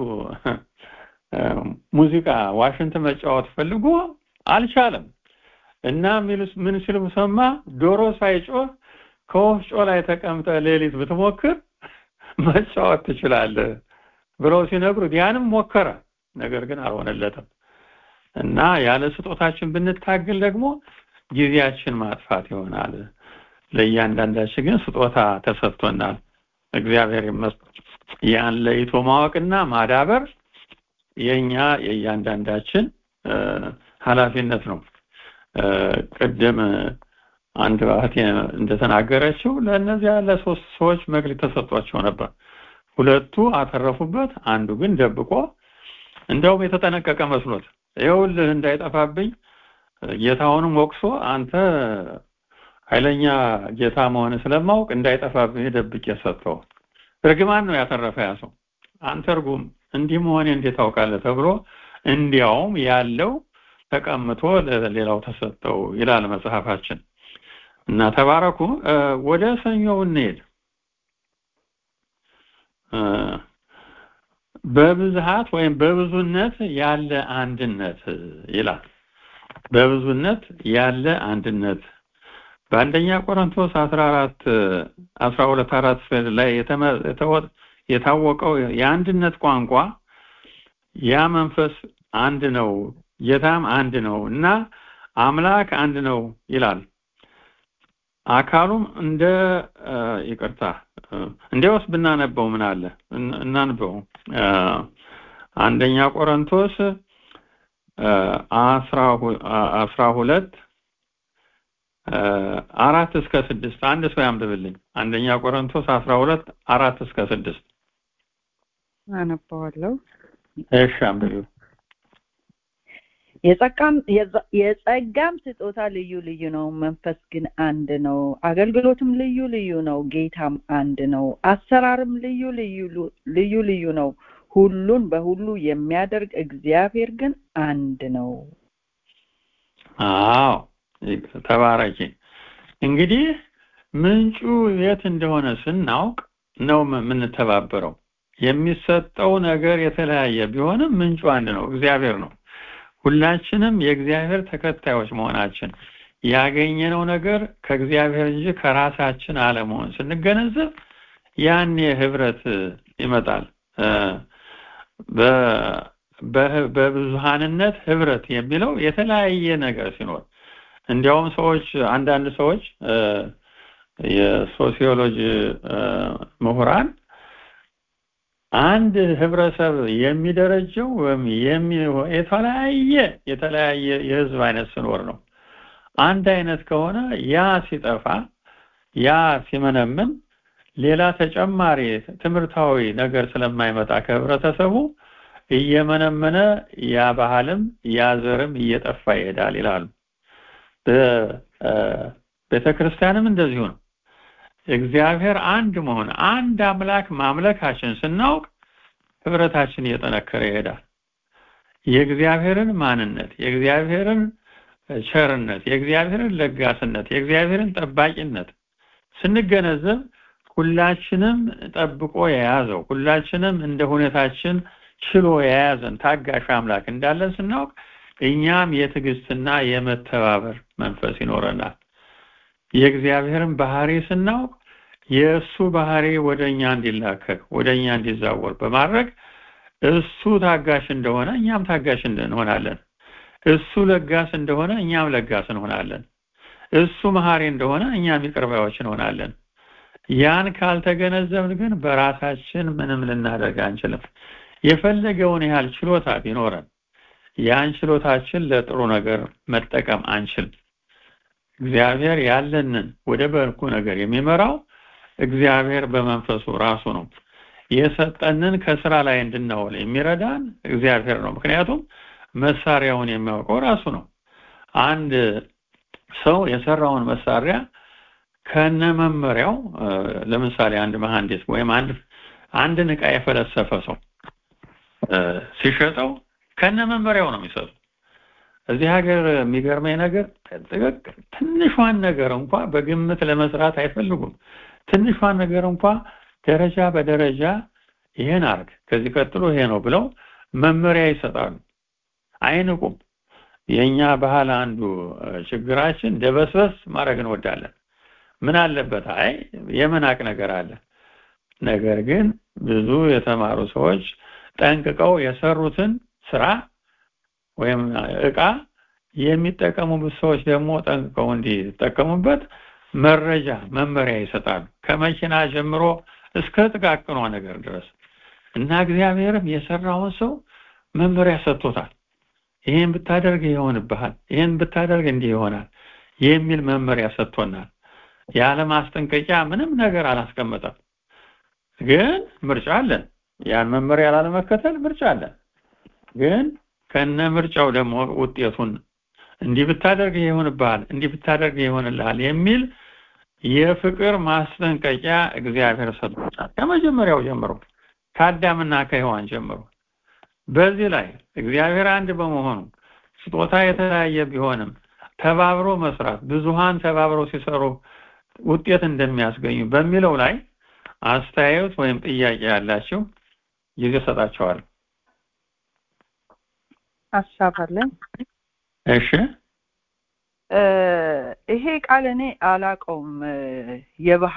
ሙዚቃ ዋሽንት መጫወት ፈልጎ አልቻለም እና ምን ሲሉ ሰማ ዶሮ ሳይጮህ ከወፍጮ ላይ ተቀምጠ ሌሊት ብትሞክር መጫወት ትችላለህ ብለው ሲነግሩት ያንም ሞከረ ነገር ግን አልሆነለትም እና ያለ ስጦታችን ብንታግል ደግሞ ጊዜያችን ማጥፋት ይሆናል ለእያንዳንዳችን ግን ስጦታ ተሰጥቶናል እግዚአብሔር ይመስገን ያን ለይቶ ማወቅና ማዳበር የኛ የእያንዳንዳችን ኃላፊነት ነው ቅድም አንድ እህቴ እንደተናገረችው ለእነዚያ ለሶስት ሰዎች መግለጥ ተሰጥቷቸው ነበር ሁለቱ አተረፉበት አንዱ ግን ደብቆ እንደውም የተጠነቀቀ መስሎት ይኸውልህ እንዳይጠፋብኝ ጌታውንም ወቅሶ አንተ ኃይለኛ ጌታ መሆን ስለማውቅ እንዳይጠፋብኝ ደብቄ ሰጠው እርግማን ነው ያተረፈ ያ ሰው አንተ እርጉም እንዲህ መሆኔ እንዴት ታውቃለህ ተብሎ እንዲያውም ያለው ተቀምጦ ለሌላው ተሰጠው ይላል መጽሐፋችን እና ተባረኩ ወደ ሰኞው እንሄድ በብዝሃት ወይም በብዙነት ያለ አንድነት ይላል በብዙነት ያለ አንድነት በአንደኛ ቆሮንቶስ 14 12 አራት ላይ የታወቀው የአንድነት ቋንቋ ያ መንፈስ አንድ ነው ጌታም አንድ ነው እና አምላክ አንድ ነው ይላል አካሉም እንደ ይቅርታ እንዲያውስ ብናነበው ምን አለ እናንበው አንደኛ ቆሮንቶስ አስራ ሁለት አራት እስከ ስድስት አንድ ሰው ያንብብልኝ አንደኛ ቆሮንቶስ አስራ ሁለት አራት እስከ ስድስት አነባዋለሁ እሺ አንብቢው የጸጋም ስጦታ ልዩ ልዩ ነው መንፈስ ግን አንድ ነው አገልግሎትም ልዩ ልዩ ነው ጌታም አንድ ነው አሰራርም ልዩ ልዩ ልዩ ነው ሁሉን በሁሉ የሚያደርግ እግዚአብሔር ግን አንድ ነው አዎ ተባረኪ እንግዲህ ምንጩ የት እንደሆነ ስናውቅ ነው የምንተባበረው የሚሰጠው ነገር የተለያየ ቢሆንም ምንጩ አንድ ነው እግዚአብሔር ነው ሁላችንም የእግዚአብሔር ተከታዮች መሆናችን ያገኘነው ነገር ከእግዚአብሔር እንጂ ከራሳችን አለመሆን ስንገነዘብ ያኔ ህብረት ይመጣል በብዙሃንነት ህብረት የሚለው የተለያየ ነገር ሲኖር እንዲያውም ሰዎች አንዳንድ ሰዎች የሶሲዮሎጂ ምሁራን አንድ ህብረተሰብ የሚደረጀው ወይም የተለያየ የተለያየ የህዝብ አይነት ሲኖር ነው። አንድ አይነት ከሆነ ያ ሲጠፋ ያ ሲመነምን ሌላ ተጨማሪ ትምህርታዊ ነገር ስለማይመጣ ከህብረተሰቡ እየመነመነ ያ ባህልም ያ ዘርም እየጠፋ ይሄዳል ይላሉ። ቤተ ክርስቲያንም እንደዚሁ ነው። እግዚአብሔር አንድ መሆን አንድ አምላክ ማምለካችን ስናውቅ ህብረታችን እየጠነከረ ይሄዳል። የእግዚአብሔርን ማንነት፣ የእግዚአብሔርን ቸርነት፣ የእግዚአብሔርን ለጋስነት፣ የእግዚአብሔርን ጠባቂነት ስንገነዘብ ሁላችንም ጠብቆ የያዘው ሁላችንም እንደ ሁኔታችን ችሎ የያዘን ታጋሽ አምላክ እንዳለን ስናውቅ እኛም የትዕግስትና የመተባበር መንፈስ ይኖረናል። የእግዚአብሔርን ባህሪ ስናውቅ የእሱ ባህሪ ወደ እኛ እንዲላከክ ወደ እኛ እንዲዛወር በማድረግ እሱ ታጋሽ እንደሆነ እኛም ታጋሽ እንሆናለን። እሱ ለጋስ እንደሆነ እኛም ለጋስ እንሆናለን። እሱ መሐሪ እንደሆነ እኛም ይቅር ባዮች እንሆናለን። ያን ካልተገነዘብን ግን በራሳችን ምንም ልናደርግ አንችልም። የፈለገውን ያህል ችሎታ ቢኖረን ያን ችሎታችን ለጥሩ ነገር መጠቀም አንችልም። እግዚአብሔር ያለንን ወደ በጎ ነገር የሚመራው እግዚአብሔር በመንፈሱ ራሱ ነው። የሰጠንን ከስራ ላይ እንድናውል የሚረዳን እግዚአብሔር ነው። ምክንያቱም መሳሪያውን የሚያውቀው ራሱ ነው። አንድ ሰው የሰራውን መሳሪያ ከነ መመሪያው ለምሳሌ አንድ መሐንዲስ ወይም አንድ አንድን ዕቃ የፈለሰፈ ሰው ሲሸጠው ከነ መመሪያው ነው የሚሰጡ። እዚህ ሀገር የሚገርመኝ ነገር ጥቅቅ ትንሿን ነገር እንኳ በግምት ለመስራት አይፈልጉም። ትንሿን ነገር እንኳ ደረጃ በደረጃ ይሄን አርግ፣ ከዚህ ቀጥሎ ይሄ ነው ብለው መመሪያ ይሰጣሉ። አይንቁም። የኛ ባህል አንዱ ችግራችን ደበስበስ ማድረግ እንወዳለን። ምን አለበት? አይ የመናቅ ነገር አለ። ነገር ግን ብዙ የተማሩ ሰዎች ጠንቅቀው የሰሩትን ስራ ወይም እቃ የሚጠቀሙበት ሰዎች ደግሞ ጠንቅቀው እንዲጠቀሙበት መረጃ መመሪያ ይሰጣሉ። ከመኪና ጀምሮ እስከ ጥቃቅኗ ነገር ድረስ እና እግዚአብሔርም የሰራውን ሰው መመሪያ ሰጥቶታል። ይሄን ብታደርግ ይሆንብሃል፣ ይሄን ብታደርግ እንዲህ ይሆናል የሚል መመሪያ ሰጥቶናል። ያለ ማስጠንቀቂያ ምንም ነገር አላስቀመጠም። ግን ምርጫ አለን። ያን መመሪያ ላለመከተል ምርጫ አለን። ግን ከነ ምርጫው ደግሞ ውጤቱን እንዲህ ብታደርግ ይሆንብሃል፣ እንዲህ ብታደርግ ይሆንልሃል የሚል የፍቅር ማስጠንቀቂያ እግዚአብሔር ሰጥቶናል። ከመጀመሪያው ጀምሮ ከአዳምና ከሔዋን ጀምሮ በዚህ ላይ እግዚአብሔር አንድ በመሆኑ ስጦታ የተለያየ ቢሆንም ተባብሮ መስራት ብዙሃን ተባብረው ሲሰሩ ውጤት እንደሚያስገኙ በሚለው ላይ አስተያየት ወይም ጥያቄ ያላቸው ጊዜ ሰጣቸዋል። ሀሳብ አለኝ። እሺ ይሄ ቃል እኔ አላቀውም። የባህ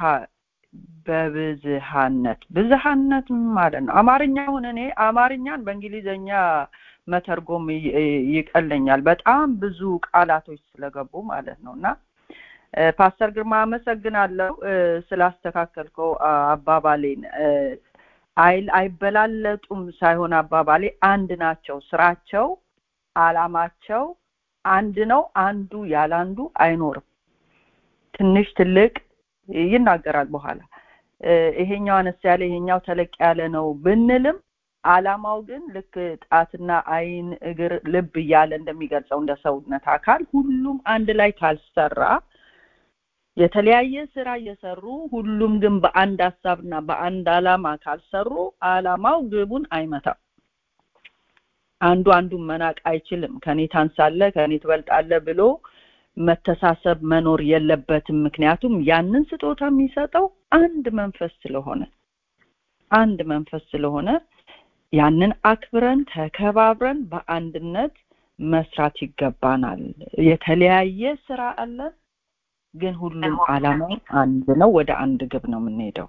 በብዝሃነት ብዝሃነት ማለት ነው። አማርኛውን እኔ አማርኛን በእንግሊዘኛ መተርጎም ይቀለኛል። በጣም ብዙ ቃላቶች ስለገቡ ማለት ነው እና ፓስተር ግርማ አመሰግናለሁ ስላስተካከልከው አባባሌን። አይል አይበላለጡም ሳይሆን አባባሌ አንድ ናቸው። ስራቸው፣ አላማቸው አንድ ነው። አንዱ ያለ አንዱ አይኖርም። ትንሽ ትልቅ ይናገራል በኋላ ይሄኛው አነስ ያለ ይሄኛው ተለቅ ያለ ነው ብንልም አላማው ግን ልክ ጣትና አይን፣ እግር፣ ልብ እያለ እንደሚገልጸው እንደ ሰውነት አካል ሁሉም አንድ ላይ ካልሰራ የተለያየ ስራ እየሰሩ ሁሉም ግን በአንድ ሀሳብና በአንድ አላማ ካልሰሩ አላማው ግቡን አይመታም። አንዱ አንዱን መናቅ አይችልም። ከኔ ታንሳለ፣ ከኔ ትበልጣለ ብሎ መተሳሰብ መኖር የለበትም። ምክንያቱም ያንን ስጦታ የሚሰጠው አንድ መንፈስ ስለሆነ አንድ መንፈስ ስለሆነ ያንን አክብረን ተከባብረን በአንድነት መስራት ይገባናል። የተለያየ ስራ አለን፣ ግን ሁሉም አላማው አንድ ነው። ወደ አንድ ግብ ነው የምንሄደው።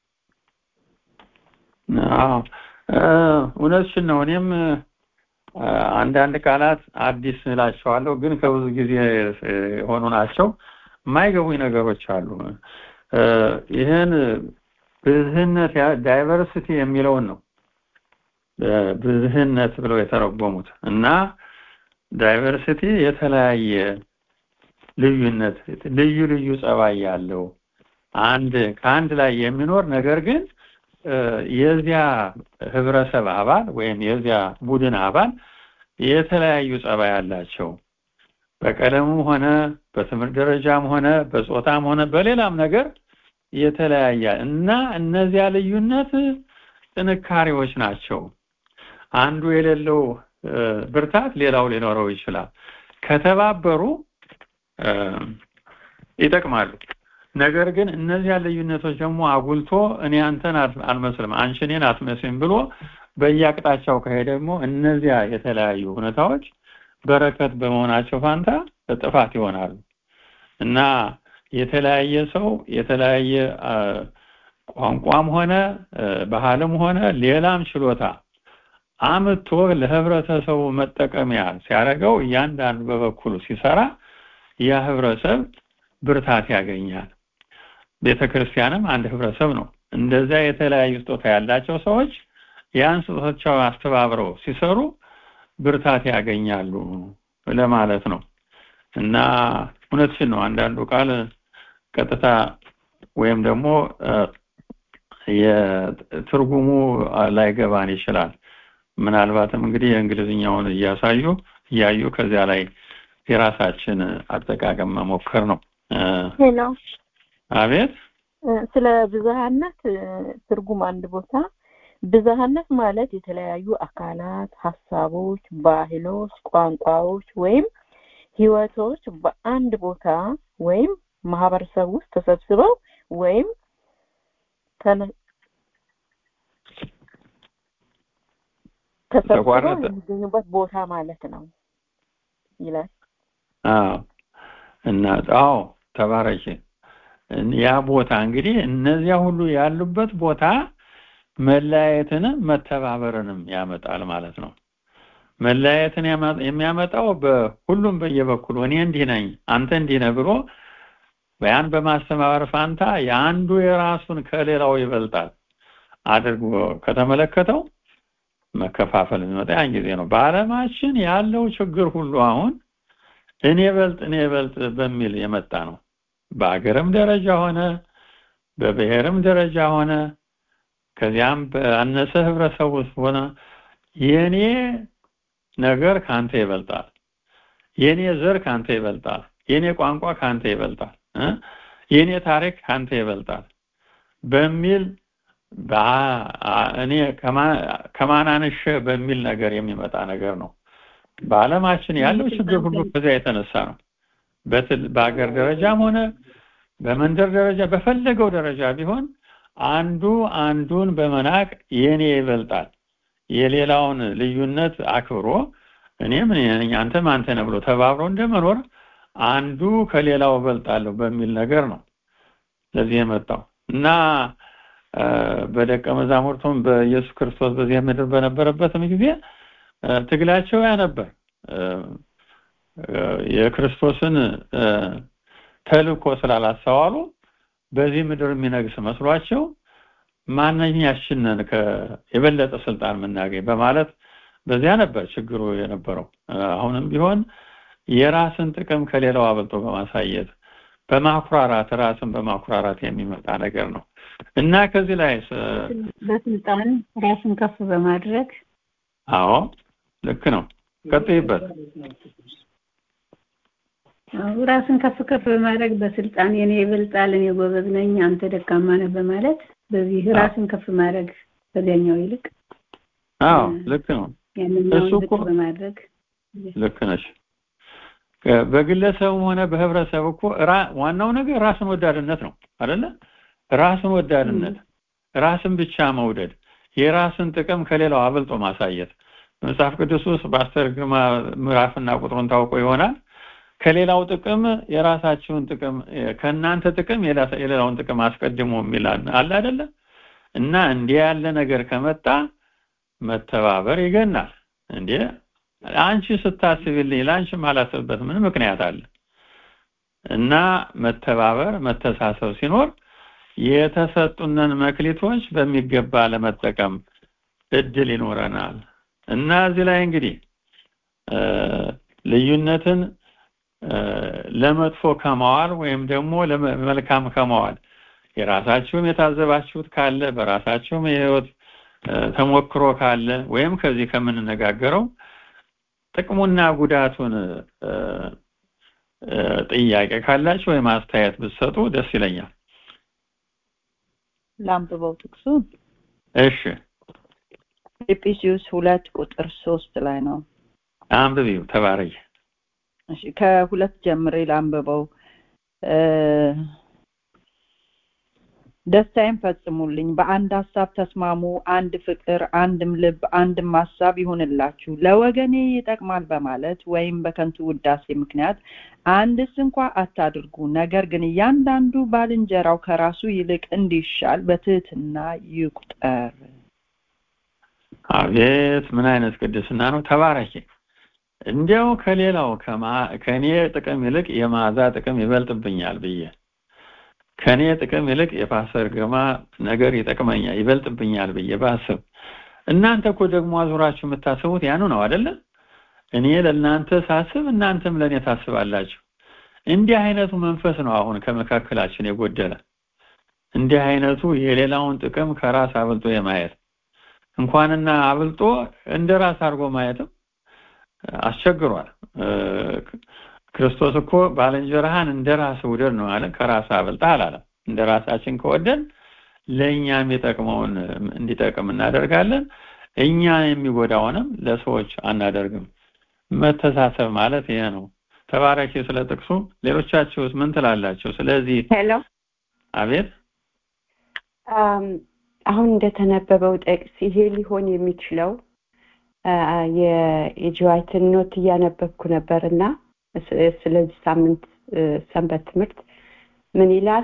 አዎ እውነትሽን ነው። እኔም አንዳንድ ቃላት አዲስ እላቸዋለሁ፣ ግን ከብዙ ጊዜ የሆኑ ናቸው። የማይገቡኝ ነገሮች አሉ። ይህን ብዝህነት ዳይቨርሲቲ የሚለውን ነው ብዝህነት ብለው የተረጎሙት እና ዳይቨርሲቲ የተለያየ ልዩነት ልዩ ልዩ ጸባይ ያለው አንድ ከአንድ ላይ የሚኖር ነገር ግን የዚያ ህብረተሰብ አባል ወይም የዚያ ቡድን አባል የተለያዩ ጸባይ አላቸው በቀለሙም ሆነ በትምህርት ደረጃም ሆነ በጾታም ሆነ በሌላም ነገር የተለያየ እና እነዚያ ልዩነት ጥንካሬዎች ናቸው አንዱ የሌለው ብርታት ሌላው ሊኖረው ይችላል ከተባበሩ ይጠቅማሉ ነገር ግን እነዚያ ልዩነቶች ደግሞ አጉልቶ እኔ አንተን አልመስልም አንቺ እኔን አትመስልም ብሎ በየአቅጣጫው ከሄደ ደግሞ እነዚያ የተለያዩ ሁኔታዎች በረከት በመሆናቸው ፋንታ ጥፋት ይሆናሉ እና የተለያየ ሰው የተለያየ ቋንቋም ሆነ ባህልም ሆነ ሌላም ችሎታ አምጥቶ ለህብረተሰቡ መጠቀሚያ ሲያደርገው እያንዳንዱ በበኩሉ ሲሰራ ያ ህብረተሰብ ብርታት ያገኛል ቤተክርስቲያንም አንድ ህብረተሰብ ነው እንደዚያ የተለያዩ ስጦታ ያላቸው ሰዎች ያን ስጦታቸው አስተባብረው ሲሰሩ ብርታት ያገኛሉ ለማለት ነው እና እውነትሽን ነው አንዳንዱ ቃል ቀጥታ ወይም ደግሞ የትርጉሙ ላይገባን ይችላል ምናልባትም እንግዲህ የእንግሊዝኛውን እያሳዩ እያዩ ከዚያ ላይ የራሳችን አጠቃቀም መሞከር ነው ሄሎ አቤት ስለ ብዝሃነት ትርጉም አንድ ቦታ ብዝሃነት ማለት የተለያዩ አካላት ሀሳቦች ባህሎች ቋንቋዎች ወይም ህይወቶች በአንድ ቦታ ወይም ማህበረሰብ ውስጥ ተሰብስበው ወይም ተሰብስበው የሚገኙበት ቦታ ማለት ነው ይላል አዎ እና አዎ ተባረኪ ያ ቦታ እንግዲህ እነዚያ ሁሉ ያሉበት ቦታ መለያየትንም መተባበርንም ያመጣል ማለት ነው መለያየትን የሚያመጣው በሁሉም በየበኩሉ እኔ እንዲህ ነኝ አንተ እንዲህ ነህ ብሎ ያን በማስተባበር ፋንታ የአንዱ የራሱን ከሌላው ይበልጣል አድርጎ ከተመለከተው መከፋፈል የሚመጣ ያን ጊዜ ነው በአለማችን ያለው ችግር ሁሉ አሁን እኔ በልጥ እኔ በልጥ በሚል የመጣ ነው በአገርም ደረጃ ሆነ በብሔርም ደረጃ ሆነ ከዚያም በአነሰ ህብረተሰብ ውስጥ ሆነ የኔ ነገር ካንተ ይበልጣል የኔ ዘር ካንተ ይበልጣል የኔ ቋንቋ ካንተ ይበልጣል የኔ ታሪክ ካንተ ይበልጣል በሚል እኔ ከማናንሽ በሚል ነገር የሚመጣ ነገር ነው በአለማችን ያለው ችግር ሁሉ ከዚያ የተነሳ ነው በአገር ደረጃም ሆነ በመንደር ደረጃ በፈለገው ደረጃ ቢሆን አንዱ አንዱን በመናቅ የኔ ይበልጣል የሌላውን ልዩነት አክብሮ እኔም አንተም አንተ ነህ ብሎ ተባብሮ እንደመኖር አንዱ ከሌላው እበልጣለሁ በሚል ነገር ነው ለዚህ የመጣው እና በደቀ መዛሙርቱም በኢየሱስ ክርስቶስ በዚህ ምድር በነበረበትም ጊዜ ትግላቸው ያ ነበር የክርስቶስን ተልእኮ ስላላስተዋሉ በዚህ ምድር የሚነግስ መስሏቸው ማንኛችንን የበለጠ ስልጣን የምናገኝ በማለት በዚያ ነበር ችግሩ የነበረው አሁንም ቢሆን የራስን ጥቅም ከሌላው አበልጦ በማሳየት በማኩራራት ራስን በማኩራራት የሚመጣ ነገር ነው እና ከዚህ ላይ በስልጣን ራስን ከፍ በማድረግ አዎ ልክ ነው ቀጥይበት ራስን ከፍ ከፍ በማድረግ በስልጣን የኔ ይበልጣል እኔ ጎበዝ ነኝ አንተ ደካማ ነህ በማለት በዚህ ራስን ከፍ ማድረግ ከዚያኛው ይልቅ አዎ ልክ ነው እሱ እኮ በማድረግ ልክ ነሽ በግለሰብም ሆነ በህብረተሰብ እኮ ዋናው ነገር ራስን ወዳድነት ነው አይደለ ራስን ወዳድነት ራስን ብቻ መውደድ የራስን ጥቅም ከሌላው አብልጦ ማሳየት መጽሐፍ ቅዱስ ውስጥ በአስተር ግርማ ምዕራፍና ቁጥሩን ታውቆ ይሆናል ከሌላው ጥቅም የራሳችሁን ጥቅም ከእናንተ ጥቅም የሌላውን ጥቅም አስቀድሞ የሚል አለ አይደለ እና እንዲህ ያለ ነገር ከመጣ መተባበር ይገናል እንዴ አንቺ ስታስብልኝ ለአንቺ ማላስብበት ምን ምክንያት አለ እና መተባበር መተሳሰብ ሲኖር የተሰጡንን መክሊቶች በሚገባ ለመጠቀም እድል ይኖረናል እና እዚህ ላይ እንግዲህ ልዩነትን ለመጥፎ ከማዋል ወይም ደግሞ ለመልካም ከማዋል የራሳችሁም የታዘባችሁት ካለ በራሳችሁም የህይወት ተሞክሮ ካለ ወይም ከዚህ ከምንነጋገረው ጥቅሙና ጉዳቱን ጥያቄ ካላችሁ ወይም አስተያየት ብትሰጡ ደስ ይለኛል። ላንብበው ጥቅሱ እሺ ፊልጵስዩስ ሁለት ቁጥር ሶስት ላይ ነው። አንብቢው ተባረይ። እሺ ከሁለት ጀምሬ ላንብበው። ደስታዬን ፈጽሙልኝ፣ በአንድ ሀሳብ ተስማሙ፣ አንድ ፍቅር፣ አንድም ልብ፣ አንድም ሀሳብ ይሁንላችሁ። ለወገኔ ይጠቅማል በማለት ወይም በከንቱ ውዳሴ ምክንያት አንድስ እንኳ አታድርጉ። ነገር ግን እያንዳንዱ ባልንጀራው ከራሱ ይልቅ እንዲሻል በትህትና ይቁጠር። አቤት ምን አይነት ቅድስና ነው! ተባረኪ። እንዲያው ከሌላው ከኔ ጥቅም ይልቅ የማዛ ጥቅም ይበልጥብኛል ብዬ ከኔ ጥቅም ይልቅ የፓስተር ግርማ ነገር ይጠቅመኛል ይበልጥብኛል ብዬ ባስብ እናንተ እኮ ደግሞ አዙራችሁ የምታስቡት ያኑ ነው አይደለ? እኔ ለእናንተ ሳስብ እናንተም ለእኔ ታስባላችሁ። እንዲህ አይነቱ መንፈስ ነው አሁን ከመካከላችን የጎደለ። እንዲህ አይነቱ የሌላውን ጥቅም ከራስ አብልጦ የማየት እንኳንና አብልጦ እንደ ራስ አድርጎ ማየትም አስቸግሯል። ክርስቶስ እኮ ባልንጀራህን እንደ ራስ ውደድ ነው አለ። ከራስ አብልጠህ አላለም። እንደ ራሳችን ከወደን ለእኛ የሚጠቅመውን እንዲጠቅም እናደርጋለን። እኛ የሚጎዳውንም ለሰዎች አናደርግም። መተሳሰብ ማለት ይሄ ነው። ተባረኪ ስለ ጥቅሱ። ሌሎቻችሁስ ምን ትላላችሁ? ስለዚህ ሄሎ አቤት አሁን እንደተነበበው ጥቅስ ይሄ ሊሆን የሚችለው የጆዋይትን ኖት እያነበብኩ ነበር እና ስለዚህ ሳምንት ሰንበት ትምህርት ምን ይላል?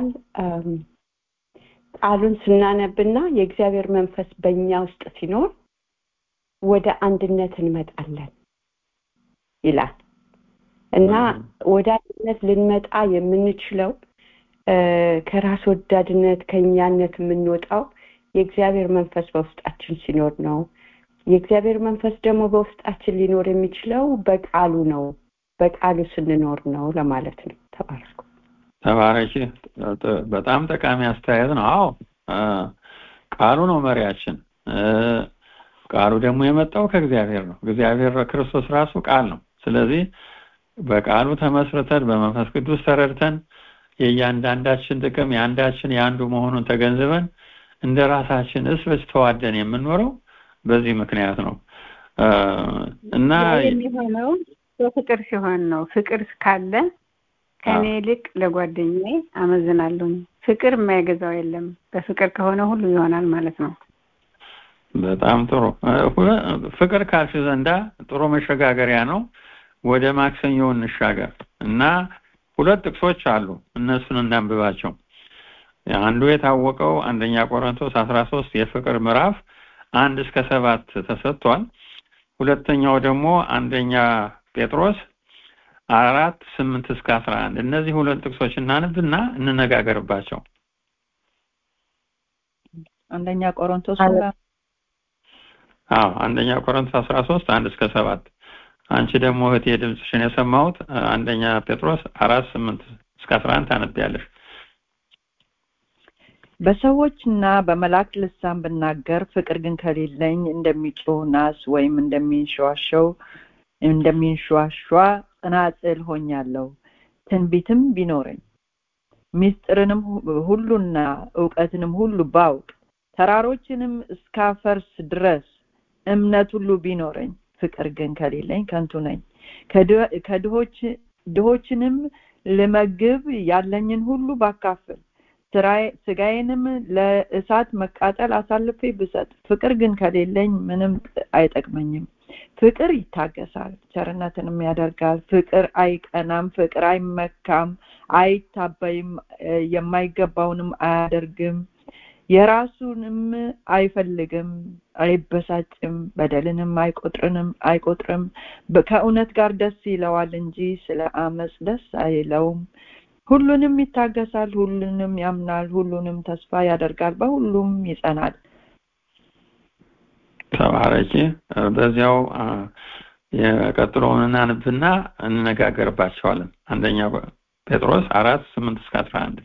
ቃሉን ስናነብና የእግዚአብሔር መንፈስ በእኛ ውስጥ ሲኖር ወደ አንድነት እንመጣለን ይላል እና ወደ አንድነት ልንመጣ የምንችለው ከራስ ወዳድነት ከእኛነት የምንወጣው የእግዚአብሔር መንፈስ በውስጣችን ሲኖር ነው። የእግዚአብሔር መንፈስ ደግሞ በውስጣችን ሊኖር የሚችለው በቃሉ ነው። በቃሉ ስንኖር ነው ለማለት ነው። ተባረኩ። ተባረኪ። በጣም ጠቃሚ አስተያየት ነው። አዎ ቃሉ ነው መሪያችን። ቃሉ ደግሞ የመጣው ከእግዚአብሔር ነው። እግዚአብሔር ክርስቶስ ራሱ ቃል ነው። ስለዚህ በቃሉ ተመስርተን በመንፈስ ቅዱስ ተረድተን የእያንዳንዳችን ጥቅም የአንዳችን የአንዱ መሆኑን ተገንዝበን እንደ ራሳችን እስ በስ ተዋደን የምንኖረው በዚህ ምክንያት ነው እና የሚሆነው በፍቅር ሲሆን ነው። ፍቅር ካለ ከእኔ ይልቅ ለጓደኛዬ አመዝናለሁ። ፍቅር የማይገዛው የለም። በፍቅር ከሆነ ሁሉ ይሆናል ማለት ነው። በጣም ጥሩ ፍቅር ካልሽ ዘንዳ ጥሩ መሸጋገሪያ ነው። ወደ ማክሰኞ እንሻገር እና ሁለት ጥቅሶች አሉ። እነሱን እናንብባቸው። አንዱ የታወቀው አንደኛ ቆሮንቶስ አስራ ሶስት የፍቅር ምዕራፍ አንድ እስከ ሰባት ተሰጥቷል። ሁለተኛው ደግሞ አንደኛ ጴጥሮስ አራት ስምንት እስከ አስራ አንድ እነዚህ ሁለት ጥቅሶች እናንብና እንነጋገርባቸው። አንደኛ ቆሮንቶስ አዎ አንደኛ ቆሮንቶስ አስራ ሶስት አንድ እስከ ሰባት አንቺ ደግሞ እህቴ ድምፅሽን የሰማሁት አንደኛ ጴጥሮስ አራት ስምንት እስከ አስራ አንድ ታነቢያለሽ። በሰዎችና በመላእክት ልሳን ብናገር ፍቅር ግን ከሌለኝ እንደሚጮህ ናስ ወይም እንደሚንሸዋሸው እንደሚንሸዋሿ ጽናጽል ሆኛለሁ። ትንቢትም ቢኖረኝ ምስጢርንም ሁሉና እውቀትንም ሁሉ ባውቅ ተራሮችንም እስካፈርስ ድረስ እምነት ሁሉ ቢኖረኝ ፍቅር ግን ከሌለኝ ከንቱ ነኝ። ከድሆች ድሆችንም ልመግብ ያለኝን ሁሉ ባካፍል ስጋዬንም ለእሳት መቃጠል አሳልፌ ብሰጥ ፍቅር ግን ከሌለኝ ምንም አይጠቅመኝም። ፍቅር ይታገሳል፣ ቸርነትንም ያደርጋል። ፍቅር አይቀናም፣ ፍቅር አይመካም፣ አይታበይም፣ የማይገባውንም አያደርግም፣ የራሱንም አይፈልግም፣ አይበሳጭም፣ በደልንም አይቆጥርንም አይቆጥርም። ከእውነት ጋር ደስ ይለዋል እንጂ ስለ አመፅ ደስ አይለውም። ሁሉንም ይታገሳል፣ ሁሉንም ያምናል፣ ሁሉንም ተስፋ ያደርጋል፣ በሁሉም ይጸናል። ተባረኪ። በዚያው የቀጥሎውን እናንብና እንነጋገርባቸዋለን። አንደኛ ጴጥሮስ አራት ስምንት እስከ አስራ አንድ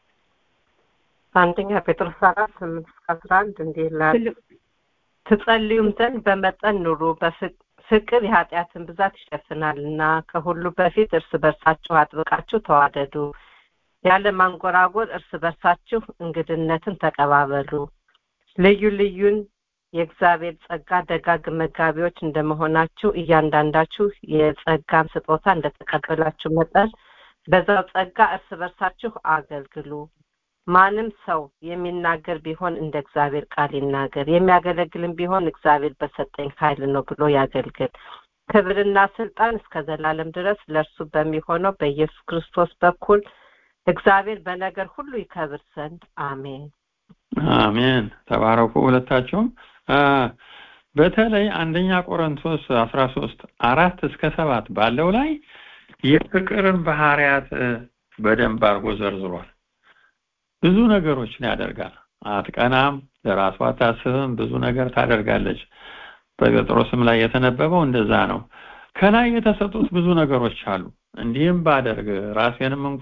አንደኛ ጴጥሮስ አራት ስምንት እስከ አስራ አንድ እንዲህ ይላል ትጸልዩም ዘንድ በመጠን ኑሩ፣ ፍቅር የኃጢአትን ብዛት ይሸፍናልና። ከሁሉ በፊት እርስ በርሳችሁ አጥብቃችሁ ተዋደዱ፣ ያለ ማንጎራጎር እርስ በርሳችሁ እንግድነትን ተቀባበሉ። ልዩ ልዩን የእግዚአብሔር ጸጋ ደጋግ መጋቢዎች እንደመሆናችሁ እያንዳንዳችሁ የጸጋን ስጦታ እንደተቀበላችሁ መጠን በዛው ጸጋ እርስ በርሳችሁ አገልግሉ። ማንም ሰው የሚናገር ቢሆን እንደ እግዚአብሔር ቃል ይናገር፣ የሚያገለግልም ቢሆን እግዚአብሔር በሰጠኝ ኃይል ነው ብሎ ያገልግል። ክብርና ስልጣን እስከ ዘላለም ድረስ ለእርሱ በሚሆነው በኢየሱስ ክርስቶስ በኩል እግዚአብሔር በነገር ሁሉ ይከብር ዘንድ አሜን። አሜን። ተባረኩ ሁለታቸውም። በተለይ አንደኛ ቆሮንቶስ አስራ ሶስት አራት እስከ ሰባት ባለው ላይ የፍቅርን ባህሪያት በደንብ አድርጎ ዘርዝሯል። ብዙ ነገሮችን ያደርጋል። አትቀናም፣ ለራሷ አታስብም፣ ብዙ ነገር ታደርጋለች። በጴጥሮስም ላይ የተነበበው እንደዛ ነው። ከላይ የተሰጡት ብዙ ነገሮች አሉ። እንዲህም ባደርግ ራሴንም እንኳ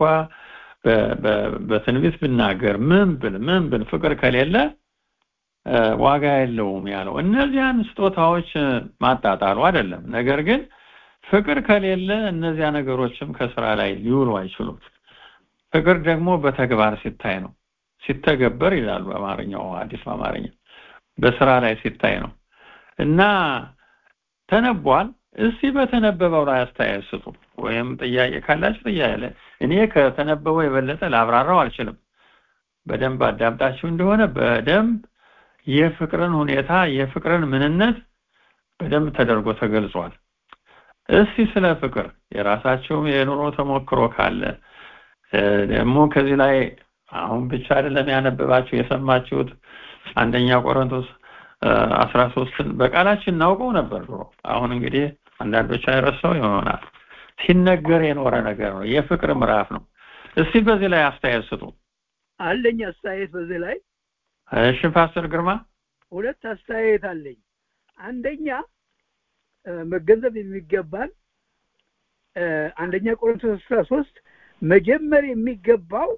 በትንቢት ብናገር ምን ብል ምን ብል ፍቅር ከሌለ ዋጋ የለውም ያለው እነዚያን ስጦታዎች ማጣጣሉ አይደለም። ነገር ግን ፍቅር ከሌለ እነዚያ ነገሮችም ከስራ ላይ ሊውሉ አይችሉም። ፍቅር ደግሞ በተግባር ሲታይ ነው። ሲተገበር ይላሉ በአማርኛው አዲስ አማርኛ በስራ ላይ ሲታይ ነው እና ተነቧል። እስቲ በተነበበው ላይ አስተያየት ስጡ፣ ወይም ጥያቄ ካላችሁ ጥያቄ ላይ እኔ ከተነበበው የበለጠ ላብራራው አልችልም። በደንብ አዳምጣችሁ እንደሆነ በደንብ የፍቅርን ሁኔታ የፍቅርን ምንነት በደንብ ተደርጎ ተገልጿል። እስቲ ስለ ፍቅር የራሳቸው የኑሮ ተሞክሮ ካለ ደግሞ ከዚህ ላይ አሁን ብቻ አይደለም ያነበባችሁ የሰማችሁት አንደኛ ቆሮንቶስ አስራ ሶስትን በቃላችን እናውቀው ነበር ድሮ። አሁን እንግዲህ አንዳንዶች አይረሳው ይሆናል። ሲነገር የኖረ ነገር ነው። የፍቅር ምዕራፍ ነው። እስቲ በዚህ ላይ አስተያየት ስጡ። አለኝ አስተያየት በዚህ ላይ እሺ፣ ፓስተር ግርማ ሁለት አስተያየት አለኝ። አንደኛ መገንዘብ የሚገባን አንደኛ ቆሮንቶስ አስራ ሶስት መጀመር የሚገባው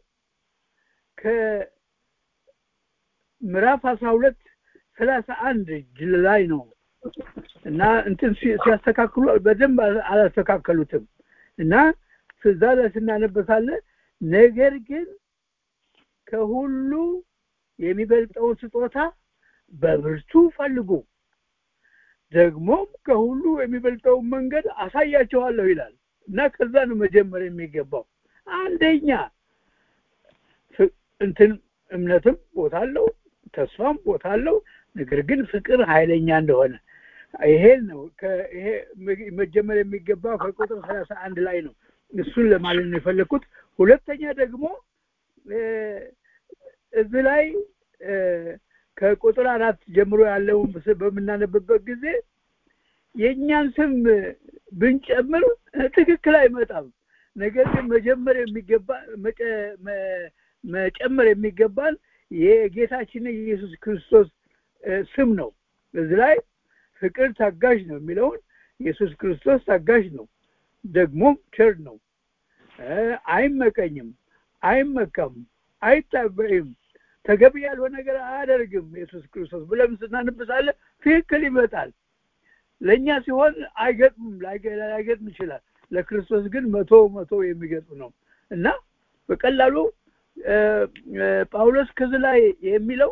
ከምዕራፍ አስራ ሁለት ሰላሳ አንድ ላይ ነው እና እንትን ሲያስተካክሉ በደንብ አላስተካከሉትም እና እዛ ላይ ስናነበሳለን ነገር ግን ከሁሉ የሚበልጠውን ስጦታ በብርቱ ፈልጉ ደግሞም ከሁሉ የሚበልጠውን መንገድ አሳያቸዋለሁ ይላል እና ከዛ ነው መጀመር የሚገባው አንደኛ እንትን እምነትም ቦታ አለው ተስፋም ቦታ አለው ነገር ግን ፍቅር ኃይለኛ እንደሆነ ይሄን ነው ይሄ መጀመር የሚገባው ከቁጥር ሰላሳ አንድ ላይ ነው እሱን ለማለት ነው የፈለግኩት ሁለተኛ ደግሞ እዚህ ላይ ከቁጥር አራት ጀምሮ ያለውን በምናነብበት ጊዜ የእኛን ስም ብንጨምር ትክክል አይመጣም ነገር ግን መጀመር የሚገባ መጨመር የሚገባን የጌታችን የኢየሱስ ክርስቶስ ስም ነው እዚህ ላይ ፍቅር ታጋዥ ነው የሚለውን ኢየሱስ ክርስቶስ ታጋዥ ነው ደግሞም ቸር ነው አይመቀኝም አይመካም አይታበይም ተገቢ ያልሆነ ነገር አያደርግም ኢየሱስ ክርስቶስ ብለን ስናንብሳለን ትክክል ይመጣል ለእኛ ሲሆን አይገጥምም ላይገጥም ይችላል ለክርስቶስ ግን መቶ መቶ የሚገጥም ነው እና በቀላሉ ጳውሎስ ከዚህ ላይ የሚለው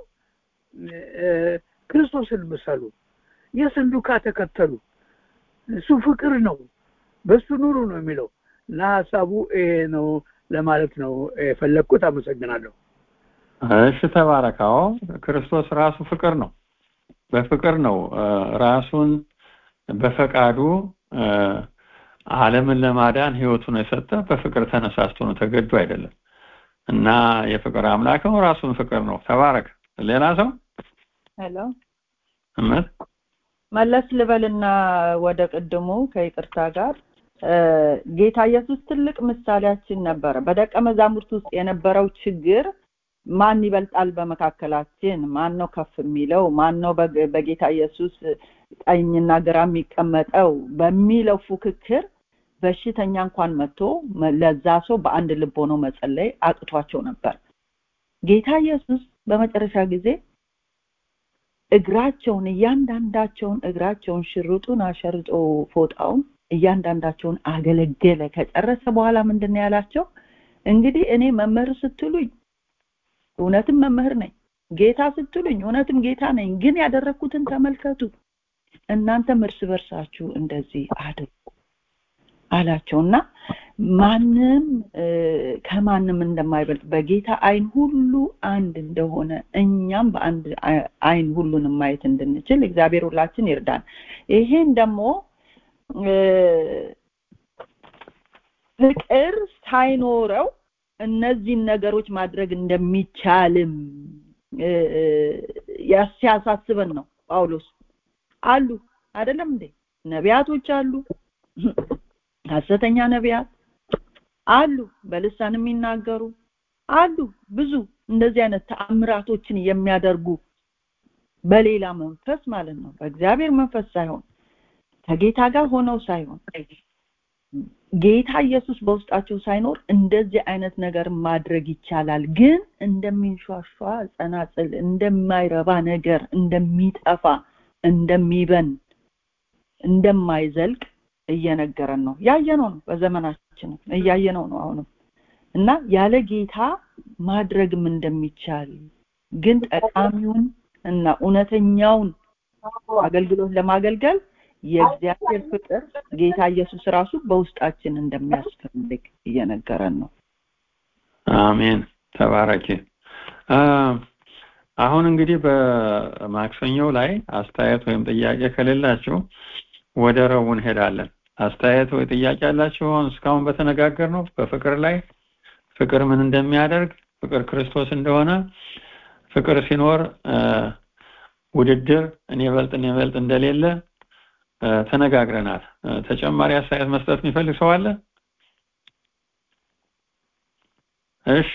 ክርስቶስን ምሰሉ የእሱን ዱካ ተከተሉ እሱ ፍቅር ነው በሱ ኑሩ ነው የሚለው እና ሀሳቡ ይሄ ነው ለማለት ነው የፈለግኩት አመሰግናለሁ እሺ ተባረካው ክርስቶስ ራሱ ፍቅር ነው በፍቅር ነው ራሱን በፈቃዱ ዓለምን ለማዳን ህይወቱን የሰጠ በፍቅር ተነሳስቶ ነው ተገዶ አይደለም እና የፍቅር አምላክ ነው ራሱን ፍቅር ነው ተባረክ ሌላ ሰው ሄሎ እመት መለስ ልበልና ወደ ቅድሙ ከይቅርታ ጋር ጌታ ኢየሱስ ትልቅ ምሳሌያችን ነበረ በደቀ መዛሙርት ውስጥ የነበረው ችግር ማን ይበልጣል በመካከላችን ማን ነው ከፍ የሚለው ማን ነው በጌታ ኢየሱስ ቀኝና ግራ የሚቀመጠው በሚለው ፉክክር በሽተኛ እንኳን መጥቶ ለዛ ሰው በአንድ ልብ ሆኖ መጸለይ አቅቷቸው ነበር ጌታ ኢየሱስ በመጨረሻ ጊዜ እግራቸውን እያንዳንዳቸውን እግራቸውን ሽርጡን አሸርጦ ፎጣውን እያንዳንዳቸውን አገለገለ ከጨረሰ በኋላ ምንድን ያላቸው እንግዲህ እኔ መምህር ስትሉኝ እውነትም መምህር ነኝ ጌታ ስትሉኝ እውነትም ጌታ ነኝ ግን ያደረግኩትን ተመልከቱ እናንተም እርስ በርሳችሁ እንደዚህ አድርጉ አላቸውና ማንም ከማንም እንደማይበልጥ በጌታ አይን ሁሉ አንድ እንደሆነ እኛም በአንድ አይን ሁሉንም ማየት እንድንችል እግዚአብሔር ሁላችን ይርዳን ይሄን ደግሞ ፍቅር ሳይኖረው እነዚህን ነገሮች ማድረግ እንደሚቻልም ሲያሳስበን ነው ጳውሎስ አሉ አይደለም እንዴ ነቢያቶች አሉ ሐሰተኛ ነቢያት አሉ በልሳን የሚናገሩ አሉ ብዙ እንደዚህ አይነት ተአምራቶችን የሚያደርጉ በሌላ መንፈስ ማለት ነው በእግዚአብሔር መንፈስ ሳይሆን ከጌታ ጋር ሆነው ሳይሆን ጌታ ኢየሱስ በውስጣቸው ሳይኖር እንደዚህ አይነት ነገር ማድረግ ይቻላል ግን እንደሚንሿሿ ጸናጽል እንደማይረባ ነገር እንደሚጠፋ እንደሚበን እንደማይዘልቅ እየነገረን ነው ያየነው ነው በዘመናችን እያየነው ነው አሁንም እና ያለ ጌታ ማድረግም እንደሚቻል ግን ጠቃሚውን እና እውነተኛውን አገልግሎት ለማገልገል የእግዚአብሔር ፍቅር ጌታ ኢየሱስ ራሱ በውስጣችን እንደሚያስፈልግ እየነገረን ነው አሜን ተባረኪ አሁን እንግዲህ በማክሰኞው ላይ አስተያየት ወይም ጥያቄ ከሌላችሁ ወደ ረቡዕ እንሄዳለን አስተያየት ወይ ጥያቄ ያላችሁ አሁን እስካሁን በተነጋገር ነው በፍቅር ላይ ፍቅር ምን እንደሚያደርግ ፍቅር ክርስቶስ እንደሆነ ፍቅር ሲኖር ውድድር እኔ በልጥ እኔ በልጥ እንደሌለ ተነጋግረናል ተጨማሪ አስተያየት መስጠት የሚፈልግ ሰው አለ እሺ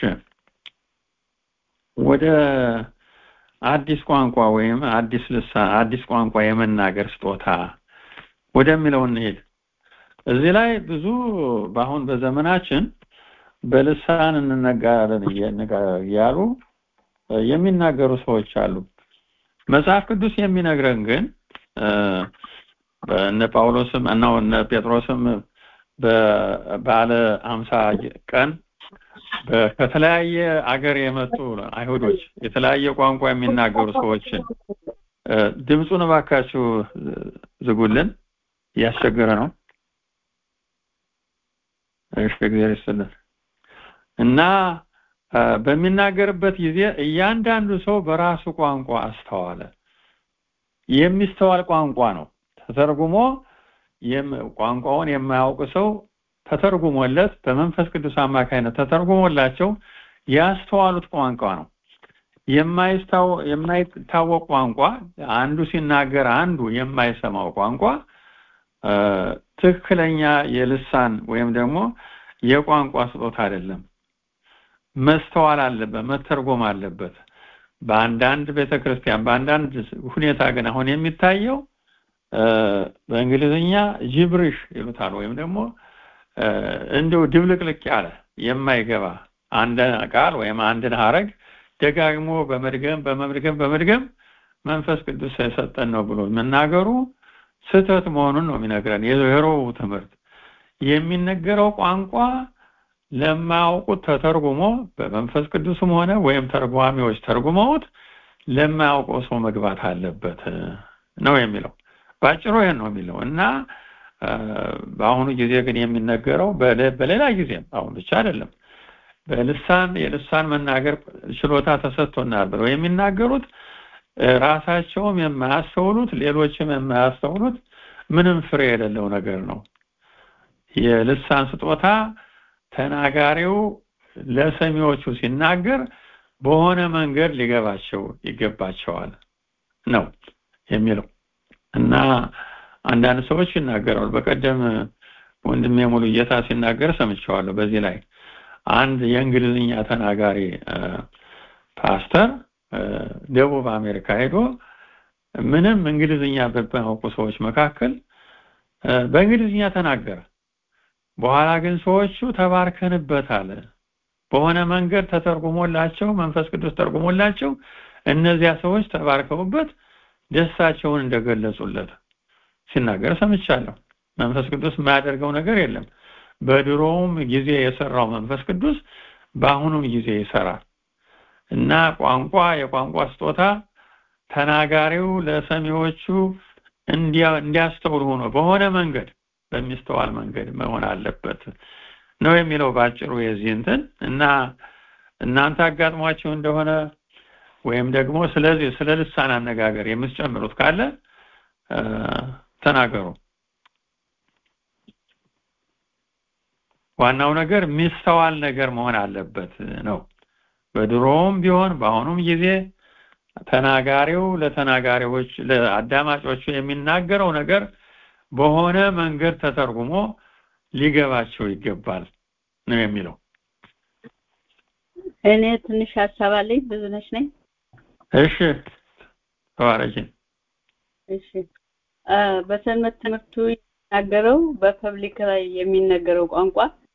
ወደ አዲስ ቋንቋ ወይም አዲስ ልሳን አዲስ ቋንቋ የመናገር ስጦታ ወደሚለው እንሄድ እዚህ ላይ ብዙ በአሁን በዘመናችን በልሳን እንነጋለን እያሉ የሚናገሩ ሰዎች አሉ መጽሐፍ ቅዱስ የሚነግረን ግን እነ ጳውሎስም እና እነ ጴጥሮስም በባለ አምሳ ቀን ከተለያየ አገር የመጡ አይሁዶች የተለያየ ቋንቋ የሚናገሩ ሰዎችን ድምፁን እባካችሁ ዝጉልን እያስቸገረ ነው እሺ እግዚአብሔር ይስጥልን እና በሚናገርበት ጊዜ እያንዳንዱ ሰው በራሱ ቋንቋ አስተዋለ የሚስተዋል ቋንቋ ነው ተተርጉሞ ቋንቋውን የማያውቅ ሰው ተተርጉሞለት በመንፈስ ቅዱስ አማካይነት ተተርጉሞላቸው ያስተዋሉት ቋንቋ ነው የማይታወቅ ቋንቋ አንዱ ሲናገር አንዱ የማይሰማው ቋንቋ ትክክለኛ የልሳን ወይም ደግሞ የቋንቋ ስጦታ አይደለም መስተዋል አለበት መተርጎም አለበት በአንዳንድ ቤተክርስቲያን በአንዳንድ ሁኔታ ግን አሁን የሚታየው በእንግሊዝኛ ጅብሪሽ ይሉታል ወይም ደግሞ እንደው ድብልቅልቅ ያለ የማይገባ አንድን ቃል ወይም አንድን ሀረግ ደጋግሞ በመድገም በመድገም በመድገም መንፈስ ቅዱስ የሰጠን ነው ብሎ መናገሩ ስህተት መሆኑን ነው የሚነግረን የሮው ትምህርት የሚነገረው ቋንቋ ለማያውቁት ተተርጉሞ በመንፈስ ቅዱስም ሆነ ወይም ተርጓሚዎች ተርጉመውት ለማያውቀው ሰው መግባት አለበት ነው የሚለው ባጭሩ ይሄን ነው የሚለው እና በአሁኑ ጊዜ ግን የሚነገረው በሌላ ጊዜም አሁን ብቻ አይደለም በልሳን የልሳን መናገር ችሎታ ተሰጥቶናል ብለው የሚናገሩት ራሳቸውም የማያስተውሉት ሌሎችም የማያስተውሉት ምንም ፍሬ የሌለው ነገር ነው የልሳን ስጦታ ተናጋሪው ለሰሚዎቹ ሲናገር በሆነ መንገድ ሊገባቸው ይገባቸዋል ነው የሚለው እና አንዳንድ ሰዎች ይናገራሉ በቀደም ወንድሜ ሙሉ ጌታ ሲናገር ሰምቸዋለሁ። በዚህ ላይ አንድ የእንግሊዝኛ ተናጋሪ ፓስተር ደቡብ አሜሪካ ሄዶ ምንም እንግሊዝኛ በማያውቁ ሰዎች መካከል በእንግሊዝኛ ተናገረ። በኋላ ግን ሰዎቹ ተባርከንበታል በሆነ መንገድ ተተርጉሞላቸው መንፈስ ቅዱስ ተርጉሞላቸው እነዚያ ሰዎች ተባርከውበት ደስታቸውን እንደገለጹለት ሲናገር ሰምቻለሁ። መንፈስ ቅዱስ የማያደርገው ነገር የለም። በድሮውም ጊዜ የሰራው መንፈስ ቅዱስ በአሁኑም ጊዜ ይሰራል እና ቋንቋ የቋንቋ ስጦታ ተናጋሪው ለሰሚዎቹ እንዲያስተውሉ ሆኖ በሆነ መንገድ በሚስተዋል መንገድ መሆን አለበት ነው የሚለው ባጭሩ የዚህ እንትን እና እናንተ አጋጥሟችሁ እንደሆነ ወይም ደግሞ ስለዚህ ስለ ልሳን አነጋገር የምትጨምሩት ካለ ተናገሩ። ዋናው ነገር ሚስተዋል ነገር መሆን አለበት ነው። በድሮውም ቢሆን በአሁኑም ጊዜ ተናጋሪው ለተናጋሪዎች ለአዳማጮቹ የሚናገረው ነገር በሆነ መንገድ ተተርጉሞ ሊገባቸው ይገባል ነው የሚለው። እኔ ትንሽ ሀሳብ አለኝ። ብዙነሽ ነኝ። እሺ ተባረኪ። እሺ በሰንበት ትምህርቱ የሚናገረው በፐብሊክ ላይ የሚነገረው ቋንቋ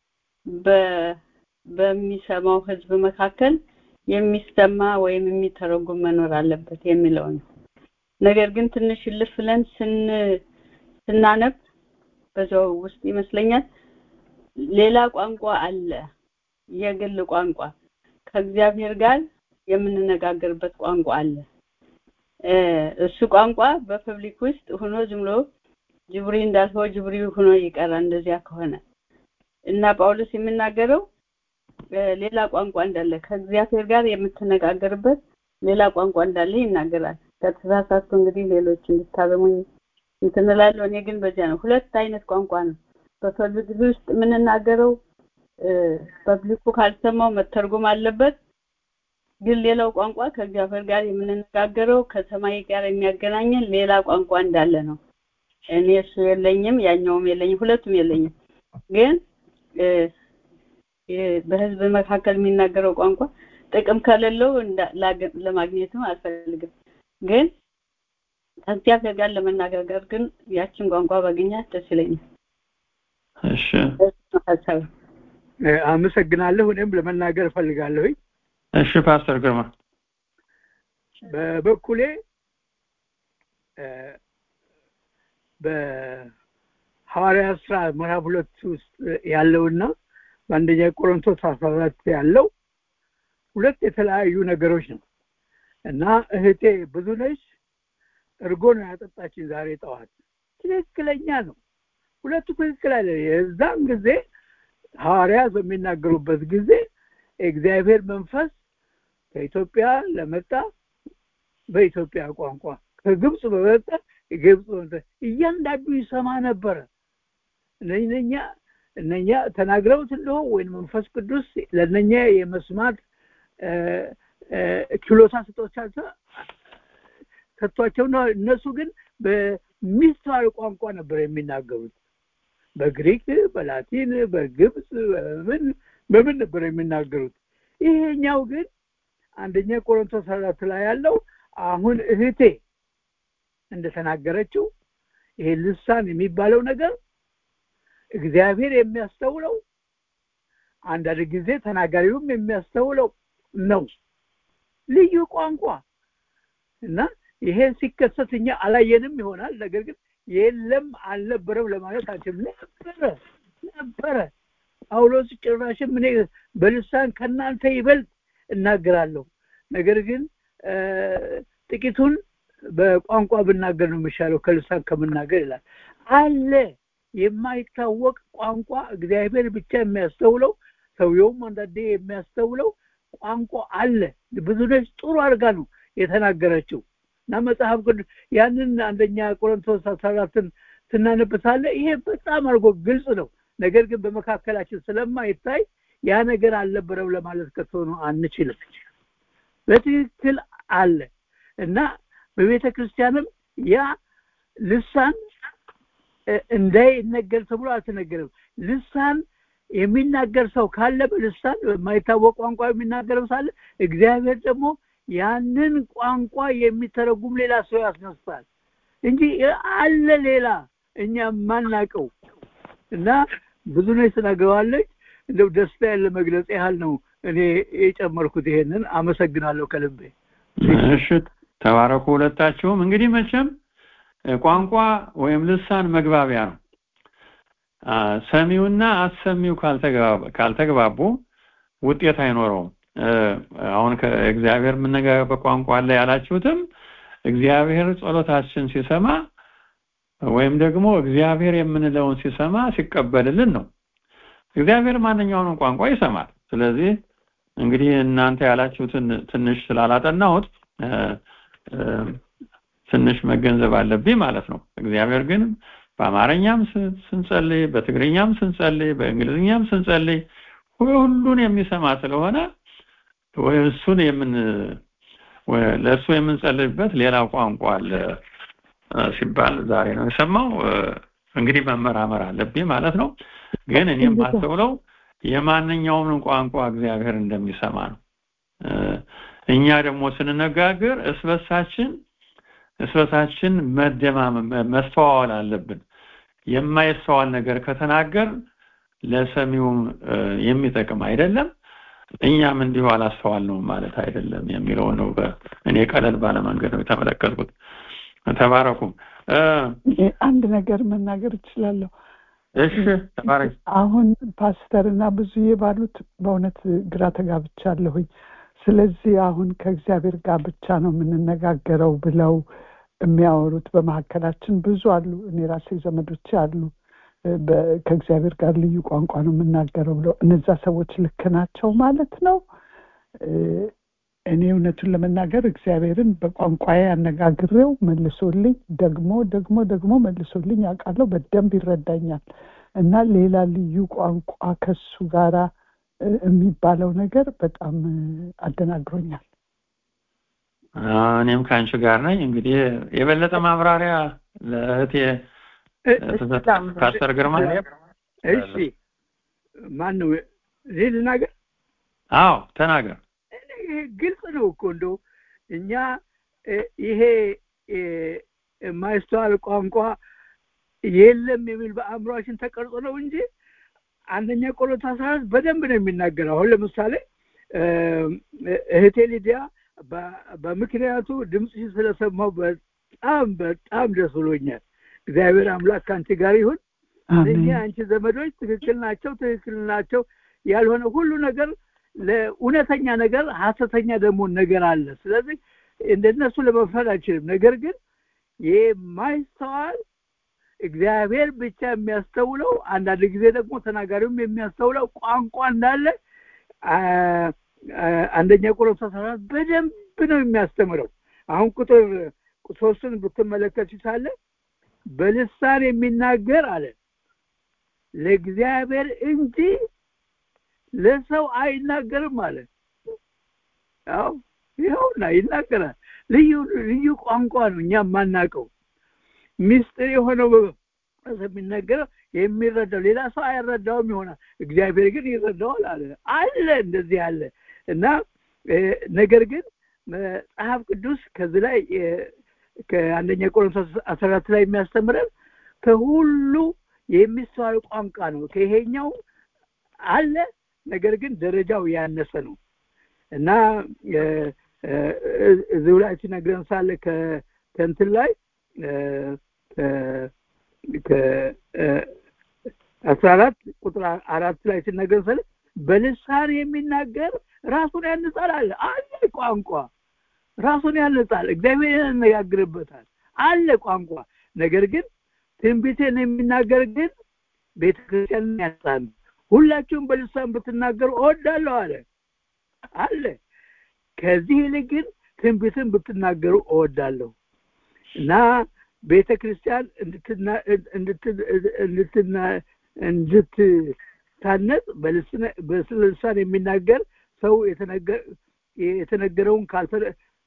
በሚሰማው ህዝብ መካከል የሚሰማ ወይም የሚተረጉም መኖር አለበት የሚለው ነው። ነገር ግን ትንሽ እልፍ ብለን ስን ስናነብ በዛው ውስጥ ይመስለኛል ሌላ ቋንቋ አለ፣ የግል ቋንቋ ከእግዚአብሔር ጋር የምንነጋገርበት ቋንቋ አለ። እሱ ቋንቋ በፐብሊክ ውስጥ ሆኖ ዝም ብሎ ጅብሪ እንዳልሆ ጅብሪ ሆኖ ይቀራል። እንደዚያ ከሆነ እና ጳውሎስ የሚናገረው ሌላ ቋንቋ እንዳለ ከእግዚአብሔር ጋር የምትነጋገርበት ሌላ ቋንቋ እንዳለ ይናገራል። ከተሳሳትኩ እንግዲህ ሌሎች እንድታረሙኝ እንትን እላለሁ። እኔ ግን በዚያ ነው። ሁለት አይነት ቋንቋ ነው በፐብሊክ ውስጥ የምንናገረው። ፐብሊኩ ካልሰማው መተርጎም አለበት። ግን ሌላው ቋንቋ ከእግዚአብሔር ጋር የምንነጋገረው ከሰማይ ጋር የሚያገናኘን ሌላ ቋንቋ እንዳለ ነው። እኔ እሱ የለኝም፣ ያኛውም የለኝም፣ ሁለቱም የለኝም። ግን በህዝብ መካከል የሚናገረው ቋንቋ ጥቅም ከሌለው ለማግኘትም አልፈልግም። ግን ከእግዚአብሔር ጋር ለመነጋገር ግን ያችን ቋንቋ ባገኛት ደስ ይለኛል። እሺ ሀሳብ አመሰግናለሁ። እኔም ለመናገር እፈልጋለሁኝ። እሺ ፓስተር ግርማ በበኩሌ በሐዋርያት ስራ ምዕራፍ ሁለት ውስጥ ያለውና በአንደኛ ቆሮንቶስ አስራ አራት ያለው ሁለት የተለያዩ ነገሮች ነው እና እህቴ ብዙ ነች እርጎ ነው ያጠጣችን ዛሬ ጠዋት ትክክለኛ ነው ሁለቱ ትክክል አለ የዛን ጊዜ ሐዋርያት በሚናገሩበት ጊዜ እግዚአብሔር መንፈስ ከኢትዮጵያ ለመጣ በኢትዮጵያ ቋንቋ ከግብፅ በመጣ ግብፅ እያንዳንዱ ይሰማ ነበረ እነኛ እነኛ ተናግረውት እንደሆ ወይም መንፈስ ቅዱስ ለእነኛ የመስማት ችሎታ ስጦቻቸው ሰጥቷቸው ነው እነሱ ግን በሚስተዋል ቋንቋ ነበር የሚናገሩት በግሪክ በላቲን በግብፅ በምን በምን ነበር የሚናገሩት ይሄኛው ግን አንደኛ ቆሮንቶስ አራት ላይ ያለው አሁን እህቴ እንደተናገረችው ይሄ ልሳን የሚባለው ነገር እግዚአብሔር የሚያስተውለው አንዳንድ ጊዜ ተናጋሪውም የሚያስተውለው ነው ልዩ ቋንቋ እና ይሄ ሲከሰት እኛ አላየንም ይሆናል ነገር ግን የለም አልነበረም ለማለት አንችልም ነበረ ነበረ ጳውሎስ ጭራሽም እኔ በልሳን ከእናንተ ይበልጥ እናገራለሁ ነገር ግን ጥቂቱን በቋንቋ ብናገር ነው የሚሻለው ከልሳን ከምናገር ይላል አለ የማይታወቅ ቋንቋ እግዚአብሔር ብቻ የሚያስተውለው ሰውየውም አንዳንዴ የሚያስተውለው ቋንቋ አለ ብዙ ነች ጥሩ አድርጋ ነው የተናገረችው እና መጽሐፍ ቅዱስ ያንን አንደኛ ቆሮንቶስ አስራ አራትን ስናነብሳለ ይሄ በጣም አድርጎ ግልጽ ነው ነገር ግን በመካከላችን ስለማይታይ ያ ነገር አልነበረም ለማለት ከቶ አንችልም በትክክል አለ እና በቤተ ክርስቲያንም ያ ልሳን እንዳይነገር ተብሎ አልተነገረም ልሳን የሚናገር ሰው ካለ በልሳን የማይታወቅ ቋንቋ የሚናገር ሳለ እግዚአብሔር ደግሞ ያንን ቋንቋ የሚተረጉም ሌላ ሰው ያስነሳል እንጂ አለ ሌላ እኛ የማናቀው እና ብዙ ነች ትነግረዋለች እንደው ደስታ ያለ መግለጽ ያህል ነው እኔ የጨመርኩት ይሄንን አመሰግናለሁ ከልቤ እሺ ተባረኩ ሁለታችሁም እንግዲህ መቼም ቋንቋ ወይም ልሳን መግባቢያ ነው ሰሚውና አሰሚው ካልተግባቡ ውጤት አይኖረውም አሁን ከእግዚአብሔር የምነጋገርበት ቋንቋ አለ ያላችሁትም እግዚአብሔር ጸሎታችን ሲሰማ ወይም ደግሞ እግዚአብሔር የምንለውን ሲሰማ ሲቀበልልን ነው እግዚአብሔር ማንኛውንም ቋንቋ ይሰማል ስለዚህ እንግዲህ እናንተ ያላችሁትን ትንሽ ስላላጠናሁት ትንሽ መገንዘብ አለብኝ ማለት ነው እግዚአብሔር ግን በአማርኛም ስንጸልይ በትግርኛም ስንጸልይ በእንግሊዝኛም ስንጸልይ ሁሉን የሚሰማ ስለሆነ እሱን የምን ለእሱ የምንጸልይበት ሌላ ቋንቋ አለ ሲባል ዛሬ ነው የሰማው እንግዲህ መመራመር አለብኝ ማለት ነው ግን እኔም ማስተውለው የማንኛውንም ቋንቋ እግዚአብሔር እንደሚሰማ ነው እኛ ደግሞ ስንነጋገር እስበሳችን እስበሳችን መደማመም መስተዋወል አለብን የማይስተዋል ነገር ከተናገር ለሰሚውም የሚጠቅም አይደለም እኛም እንዲሁ አላስተዋል ነው ማለት አይደለም የሚለው ነው እኔ ቀለል ባለ መንገድ ነው የተመለከትኩት ተባረኩ አንድ ነገር መናገር እችላለሁ እሺ ተባረክ አሁን ፓስተር እና ብዙዬ ባሉት በእውነት ግራ ተጋብቻለሁኝ ስለዚህ አሁን ከእግዚአብሔር ጋር ብቻ ነው የምንነጋገረው ብለው የሚያወሩት በመካከላችን ብዙ አሉ እኔ ራሴ ዘመዶቼ አሉ ከእግዚአብሔር ጋር ልዩ ቋንቋ ነው የምናገረው ብለው እነዛ ሰዎች ልክ ናቸው ማለት ነው እኔ እውነቱን ለመናገር እግዚአብሔርን በቋንቋዬ አነጋግሬው መልሶልኝ ደግሞ ደግሞ ደግሞ መልሶልኝ ያውቃለሁ በደንብ ይረዳኛል እና ሌላ ልዩ ቋንቋ ከሱ ጋራ የሚባለው ነገር በጣም አደናግሮኛል እኔም ከአንቺ ጋር ነኝ እንግዲህ የበለጠ ማብራሪያ ለእህቴ ፓስተር ግርማ እሺ ማን ነው እኔ ልናገር አዎ ተናገር ግልጽ ነው እኮ እንደው እኛ ይሄ የማይስተዋል ቋንቋ የለም የሚል በአእምሯችን ተቀርጾ ነው እንጂ አንደኛ ቆሮንቶስ አስራ አራት በደንብ ነው የሚናገረው አሁን ለምሳሌ እህቴ ሊዲያ በምክንያቱ ድምፅሽን ስለሰማው በጣም በጣም ደስ ብሎኛል እግዚአብሔር አምላክ ከአንቺ ጋር ይሁን እኛ አንቺ ዘመዶች ትክክል ናቸው ትክክል ናቸው ያልሆነ ሁሉ ነገር ለእውነተኛ ነገር ሀሰተኛ ደግሞ ነገር አለ ስለዚህ እንደነሱ ለመፍረድ አይችልም ነገር ግን የማይስተዋል እግዚአብሔር ብቻ የሚያስተውለው አንዳንድ ጊዜ ደግሞ ተናጋሪውም የሚያስተውለው ቋንቋ እንዳለ አንደኛ ቆሮንቶስ አራት በደንብ ነው የሚያስተምረው አሁን ቁጥር ሶስትን ብትመለከቱ ሳለ በልሳን የሚናገር አለ ለእግዚአብሔር እንጂ ለሰው አይናገርም አለ ያው ይኸውና ይናገራል ልዩ ልዩ ቋንቋ ነው እኛ የማናውቀው ሚስጥር የሆነው የሚነገረው የሚረዳው ሌላ ሰው አይረዳውም ይሆናል እግዚአብሔር ግን ይረዳዋል አለ አለ እንደዚህ አለ እና ነገር ግን መጽሐፍ ቅዱስ ከዚህ ላይ ከአንደኛ ቆሮንቶስ አስራ አራት ላይ የሚያስተምረን ከሁሉ የሚስተዋል ቋንቋ ነው ከይሄኛው አለ ነገር ግን ደረጃው ያነሰ ነው እና እዚሁ ላይ ሲነግረን ሳለ ከእንትን ላይ አስራ አራት ቁጥር አራት ላይ ሲነገር ሳለ በልሳን የሚናገር ራሱን ያንጻል አለ አለ ቋንቋ ራሱን ያንጻል እግዚአብሔር ያነጋግርበታል አለ ቋንቋ ነገር ግን ትንቢትን የሚናገር ግን ቤተክርስቲያንን ያንጻል ሁላችሁም በልሳን ብትናገሩ እወዳለሁ አለ አለ ከዚህ ይልቅ ግን ትንቢትን ብትናገሩ እወዳለሁ እና ቤተ ክርስቲያን እንድትታነጽ በልሳን የሚናገር ሰው የተነገረውን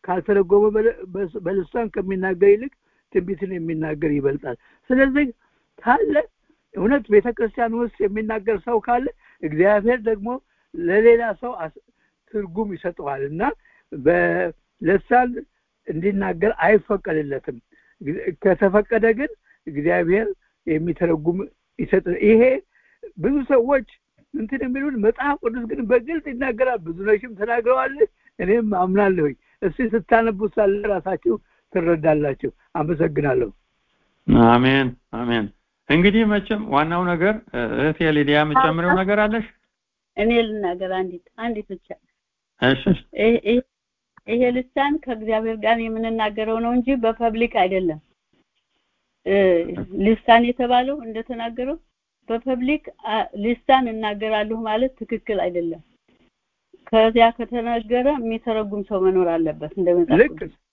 ካልተረጎመ በልሳን ከሚናገር ይልቅ ትንቢትን የሚናገር ይበልጣል ስለዚህ ካለ እውነት ቤተ ክርስቲያን ውስጥ የሚናገር ሰው ካለ እግዚአብሔር ደግሞ ለሌላ ሰው ትርጉም ይሰጠዋል እና በልሳን እንዲናገር አይፈቀድለትም ከተፈቀደ ግን እግዚአብሔር የሚተረጉም ይሰጥ ይሄ ብዙ ሰዎች እንትን የሚሉን መጽሐፍ ቅዱስ ግን በግልጽ ይናገራል ብዙ ነሽም ተናግረዋል እኔም አምናለሁኝ እስቲ ስታነቡ ሳለ ራሳችሁ ትረዳላችሁ አመሰግናለሁ አሜን አሜን እንግዲህ መቼም ዋናው ነገር እህቴ ሊዲያ የምጨምረው ነገር አለሽ እኔ ልናገር አንዲት አንዲት ብቻ እሺ ይሄ ልሳን ከእግዚአብሔር ጋር የምንናገረው ነው እንጂ በፐብሊክ አይደለም ልሳን የተባለው እንደተናገረው በፐብሊክ ልሳን እናገራለሁ ማለት ትክክል አይደለም ከዚያ ከተነገረ የሚተረጉም ሰው መኖር አለበት እንደመጽሐፍ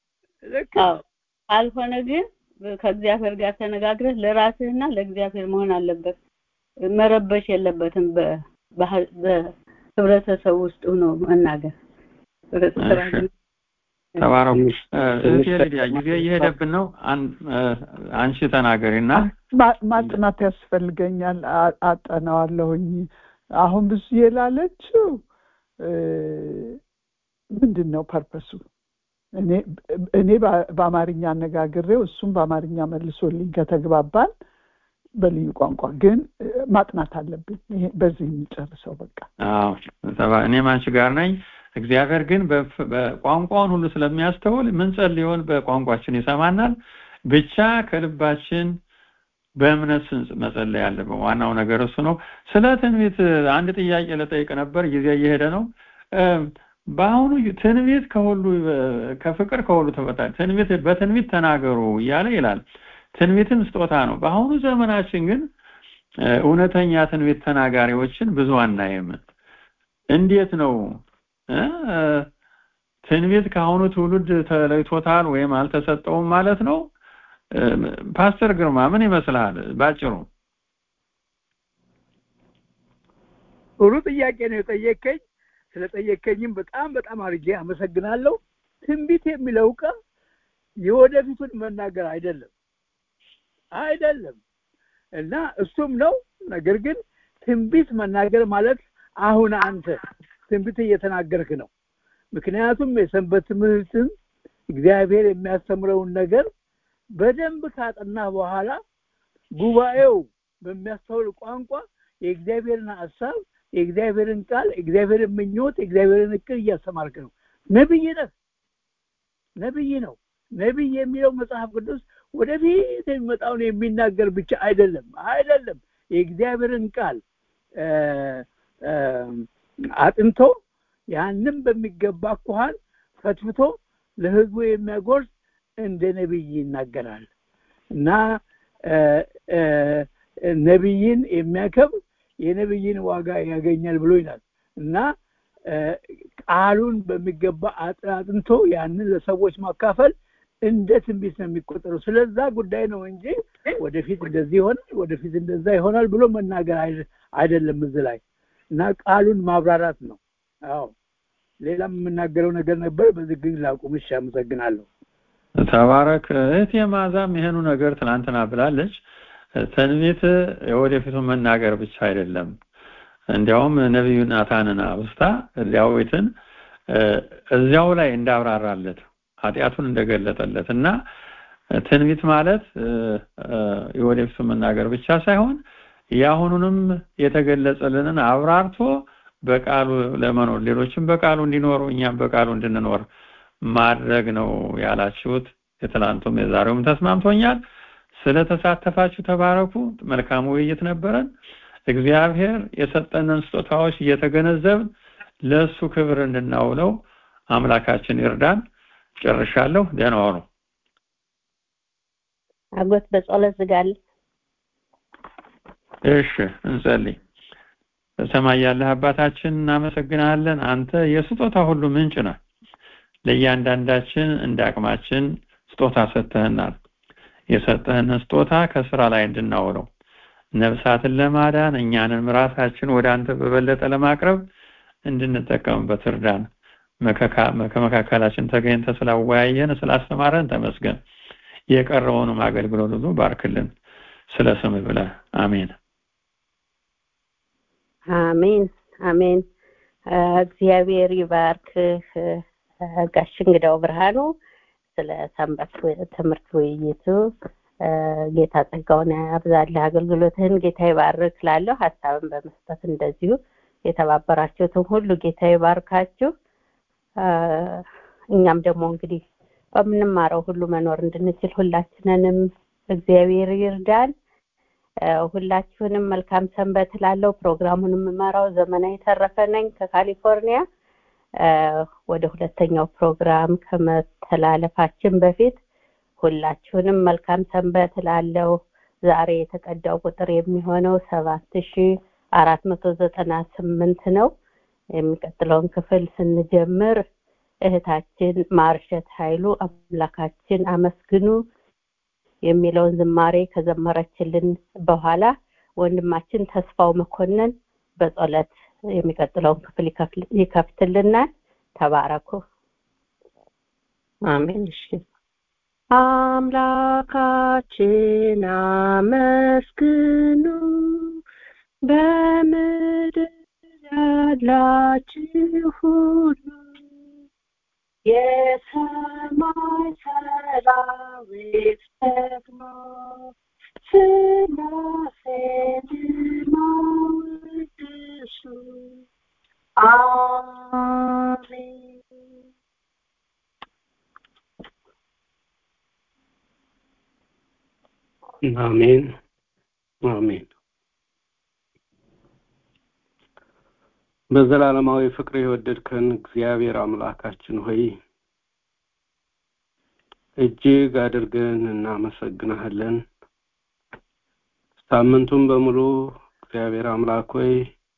ካልሆነ ግን ከእግዚአብሔር ጋር ተነጋግረህ ለራስህና ለእግዚአብሔር መሆን አለበት መረበሽ የለበትም በህብረተሰብ ውስጥ ሆኖ መናገር ተባረኩ እህቴ ሊዲያ ጊዜ እየሄደብን ነው አንቺ ተናገሪና ማጥናት ያስፈልገኛል አጠናዋለሁኝ አሁን ብዙ የላለችው ምንድን ነው ፐርፐሱ እኔ በአማርኛ አነጋግሬው እሱም በአማርኛ መልሶልኝ ከተግባባን በልዩ ቋንቋ ግን ማጥናት አለብኝ በዚህ የሚጨርሰው በቃ እኔም አንቺ ጋር ነኝ እግዚአብሔር ግን በቋንቋውን ሁሉ ስለሚያስተውል ምንጸልየውን በቋንቋችን ይሰማናል ብቻ ከልባችን በእምነት መጸለይ ያለብን ዋናው ነገር እሱ ነው ስለ ትንቢት አንድ ጥያቄ ለጠይቅ ነበር ጊዜ እየሄደ ነው በአሁኑ ትንቢት ከሁሉ ከፍቅር ከሁሉ ተበታች ትንቢት በትንቢት ተናገሩ እያለ ይላል ትንቢትም ስጦታ ነው በአሁኑ ዘመናችን ግን እውነተኛ ትንቢት ተናጋሪዎችን ብዙ አናይም እንዴት ነው ትንቢት ከአሁኑ ትውልድ ተለይቶታል ወይም አልተሰጠውም ማለት ነው ፓስተር ግርማ ምን ይመስልሃል ባጭሩ ጥሩ ጥያቄ ነው የጠየቀኝ ስለጠየቀኝም በጣም በጣም አድርጌ አመሰግናለሁ ትንቢት የሚለው ቃል የወደፊቱን መናገር አይደለም አይደለም እና እሱም ነው ነገር ግን ትንቢት መናገር ማለት አሁን አንተ ትንቢት እየተናገርክ ነው ምክንያቱም የሰንበት ትምህርትን እግዚአብሔር የሚያስተምረውን ነገር በደንብ ካጠና በኋላ ጉባኤው በሚያስተውል ቋንቋ የእግዚአብሔርን ሀሳብ የእግዚአብሔርን ቃል የእግዚአብሔርን ምኞት የእግዚአብሔርን እቅድ እያስተማርክ ነው ነብይ ነህ ነብይ ነው ነብይ የሚለው መጽሐፍ ቅዱስ ወደፊት የሚመጣውን የሚናገር ብቻ አይደለም አይደለም የእግዚአብሔርን ቃል አጥንቶ ያንም በሚገባ ኳኋን ፈትፍቶ ለህዝቡ የሚያጎርስ እንደ ነብይ ይናገራል እና ነብይን የሚያከብር የነብይን ዋጋ ያገኛል ብሎ ይላል እና ቃሉን በሚገባ አጥንቶ ያንን ለሰዎች ማካፈል እንደ ትንቢት ነው የሚቆጠረው ስለዛ ጉዳይ ነው እንጂ ወደፊት እንደዚህ ይሆናል ወደፊት እንደዛ ይሆናል ብሎ መናገር አይደለም እዚህ ላይ እና ቃሉን ማብራራት ነው አዎ ሌላም የምናገረው ነገር ነበር በዚህ ግን ላቁም እሺ አመሰግናለሁ ተባረክ እህቴ ማዛም ይሄኑ ነገር ትናንትና ብላለች ትንቢት የወደፊቱን መናገር ብቻ አይደለም እንዲያውም ነቢዩ ናታንን አውስታ ዳዊትን እዚያው ላይ እንዳብራራለት ኃጢአቱን እንደገለጠለት እና ትንቢት ማለት የወደፊቱን መናገር ብቻ ሳይሆን የአሁኑንም የተገለጸልንን አብራርቶ በቃሉ ለመኖር ሌሎችም በቃሉ እንዲኖሩ እኛም በቃሉ እንድንኖር ማድረግ ነው ያላችሁት የትላንቱም የዛሬውም ተስማምቶኛል ስለተሳተፋችሁ ተባረኩ መልካም ውይይት ነበረን እግዚአብሔር የሰጠንን ስጦታዎች እየተገነዘብን ለእሱ ክብር እንድናውለው አምላካችን ይርዳን ጨርሻለሁ ደህና ዋሉ አጎት በጸሎት ዝጋል እሺ እንጸልይ በሰማይ ያለህ አባታችን እናመሰግናለን አንተ የስጦታ ሁሉ ምንጭ ነህ ለእያንዳንዳችን እንደ አቅማችን ስጦታ ሰጥተህናል የሰጠህን ስጦታ ከስራ ላይ እንድናውለው ነፍሳትን ለማዳን እኛንን ራሳችን ወደ አንተ በበለጠ ለማቅረብ እንድንጠቀምበት እርዳን ከመካከላችን ተገኝተ ስላወያየን ስላስተማረን ተመስገን የቀረውንም አገልግሎት ሁሉ ባርክልን ስለ ስም ብለህ አሜን አሜን አሜን እግዚአብሔር ይባርክህ ጋሽ እንግዳው ብርሃኑ ስለ ሰንበት ትምህርት ውይይቱ ጌታ ጸጋውን ያብዛልህ አገልግሎትህን ጌታ ይባርክ ላለሁ ሀሳብን በመስጠት እንደዚሁ የተባበራችሁትን ሁሉ ጌታ ይባርካችሁ እኛም ደግሞ እንግዲህ በምንማረው ሁሉ መኖር እንድንችል ሁላችንንም እግዚአብሔር ይርዳን ሁላችሁንም መልካም ሰንበት ላለው ፕሮግራሙን የምመራው ዘመናዊ ተረፈ ነኝ ከካሊፎርኒያ ወደ ሁለተኛው ፕሮግራም ከመተላለፋችን በፊት ሁላችሁንም መልካም ሰንበት ላለው ዛሬ የተቀዳው ቁጥር የሚሆነው ሰባት ሺ አራት መቶ ዘጠና ስምንት ነው የሚቀጥለውን ክፍል ስንጀምር እህታችን ማርሸት ኃይሉ አምላካችን አመስግኑ የሚለውን ዝማሬ ከዘመረችልን በኋላ ወንድማችን ተስፋው መኮንን በጸሎት የሚቀጥለውን ክፍል ይከፍትልናል ተባረኩ አሜን እሺ አምላካችን አመስግኑ በምድር ያላችሁ ሁሉ የሰማይ ሰራዊት ደግሞ ስላሴን ማወድሱ አሜን አሜን አሜን በዘላለማዊ ፍቅር የወደድከን እግዚአብሔር አምላካችን ሆይ እጅግ አድርገን እናመሰግናለን ሳምንቱን በሙሉ እግዚአብሔር አምላክ ሆይ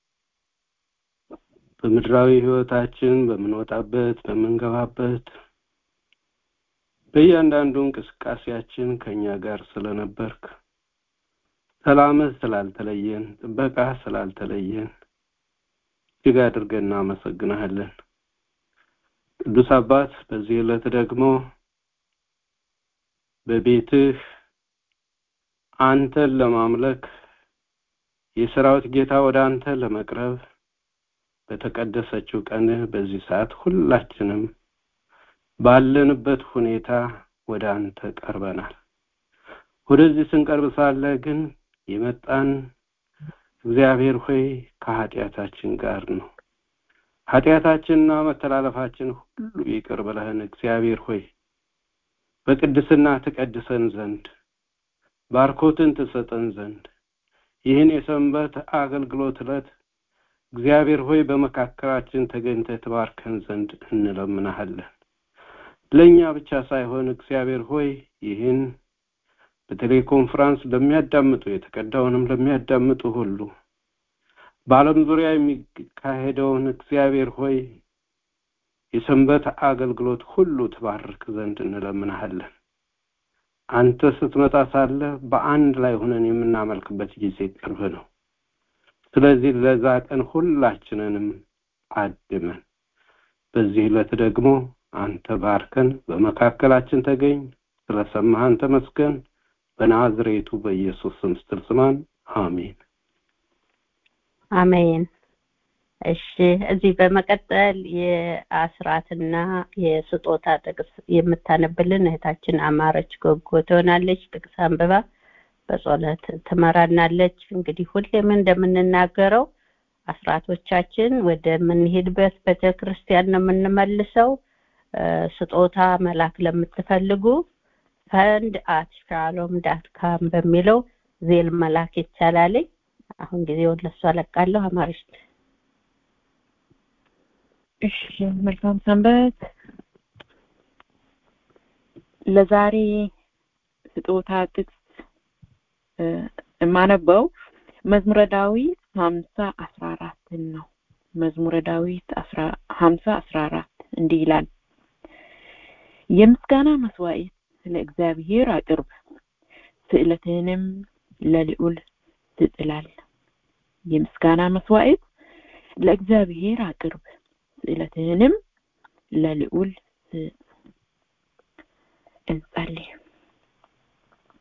በምድራዊ ህይወታችን በምንወጣበት በምንገባበት በእያንዳንዱ እንቅስቃሴያችን ከኛ ጋር ስለነበርክ ሰላምህ ስላልተለየን ጥበቃ ስላልተለየን እጅግ አድርገን እናመሰግናለን ቅዱስ አባት በዚህ ዕለት ደግሞ በቤትህ አንተን ለማምለክ የሰራዊት ጌታ ወደ አንተ ለመቅረብ በተቀደሰችው ቀንህ በዚህ ሰዓት ሁላችንም ባለንበት ሁኔታ ወደ አንተ ቀርበናል ወደዚህ ስንቀርብ ሳለ ግን የመጣን እግዚአብሔር ሆይ ከኃጢአታችን ጋር ነው ኃጢአታችንና መተላለፋችን ሁሉ ይቅር ብለህን እግዚአብሔር ሆይ በቅድስና ትቀድሰን ዘንድ ባርኮትን ትሰጠን ዘንድ ይህን የሰንበት አገልግሎት ዕለት እግዚአብሔር ሆይ በመካከላችን ተገኝተ ትባርከን ዘንድ እንለምናሃለን ለእኛ ብቻ ሳይሆን እግዚአብሔር ሆይ ይህን በቴሌኮንፈረንስ ለሚያዳምጡ የተቀዳውንም ለሚያዳምጡ ሁሉ በአለም ዙሪያ የሚካሄደውን እግዚአብሔር ሆይ የሰንበት አገልግሎት ሁሉ ትባርክ ዘንድ እንለምናሃለን አንተ ስትመጣ ሳለ በአንድ ላይ ሆነን የምናመልክበት ጊዜ ቅርብ ነው ስለዚህ ለዛ ቀን ሁላችንንም አድመን በዚህ ዕለት ደግሞ አንተ ባርከን በመካከላችን ተገኝ ስለሰማህን ተመስገን በናዝሬቱ በኢየሱስ ስም ስትል ስማን አሜን አሜን እሺ እዚህ በመቀጠል የአስራትና የስጦታ ጥቅስ የምታነብልን እህታችን አማረች ጎጎ ትሆናለች ጥቅስ አንብባ በጸሎት ትመራናለች እንግዲህ ሁሌም እንደምንናገረው አስራቶቻችን ወደ ምንሄድበት ቤተክርስቲያን ነው የምንመልሰው ስጦታ መላክ ለምትፈልጉ ፈንድ አት ሻሎም ዳት ካም በሚለው ዜል መላክ ይቻላል አሁን ጊዜውን ለሱ አለቃለሁ አማርሽ እሺ መልካም ሰንበት ለዛሬ ስጦታ ጥቅስ የማነበው መዝሙረ ዳዊት ሀምሳ አስራ አራትን ነው መዝሙረ ዳዊት ሀምሳ አስራ አራት እንዲህ ይላል የምስጋና መስዋዕት ለእግዚአብሔር አቅርብ ስዕለትህንም ለልዑል ትጥላል የምስጋና መስዋዕት ለእግዚአብሔር አቅርብ ስዕለትህንም ለልዑል እንጸልይ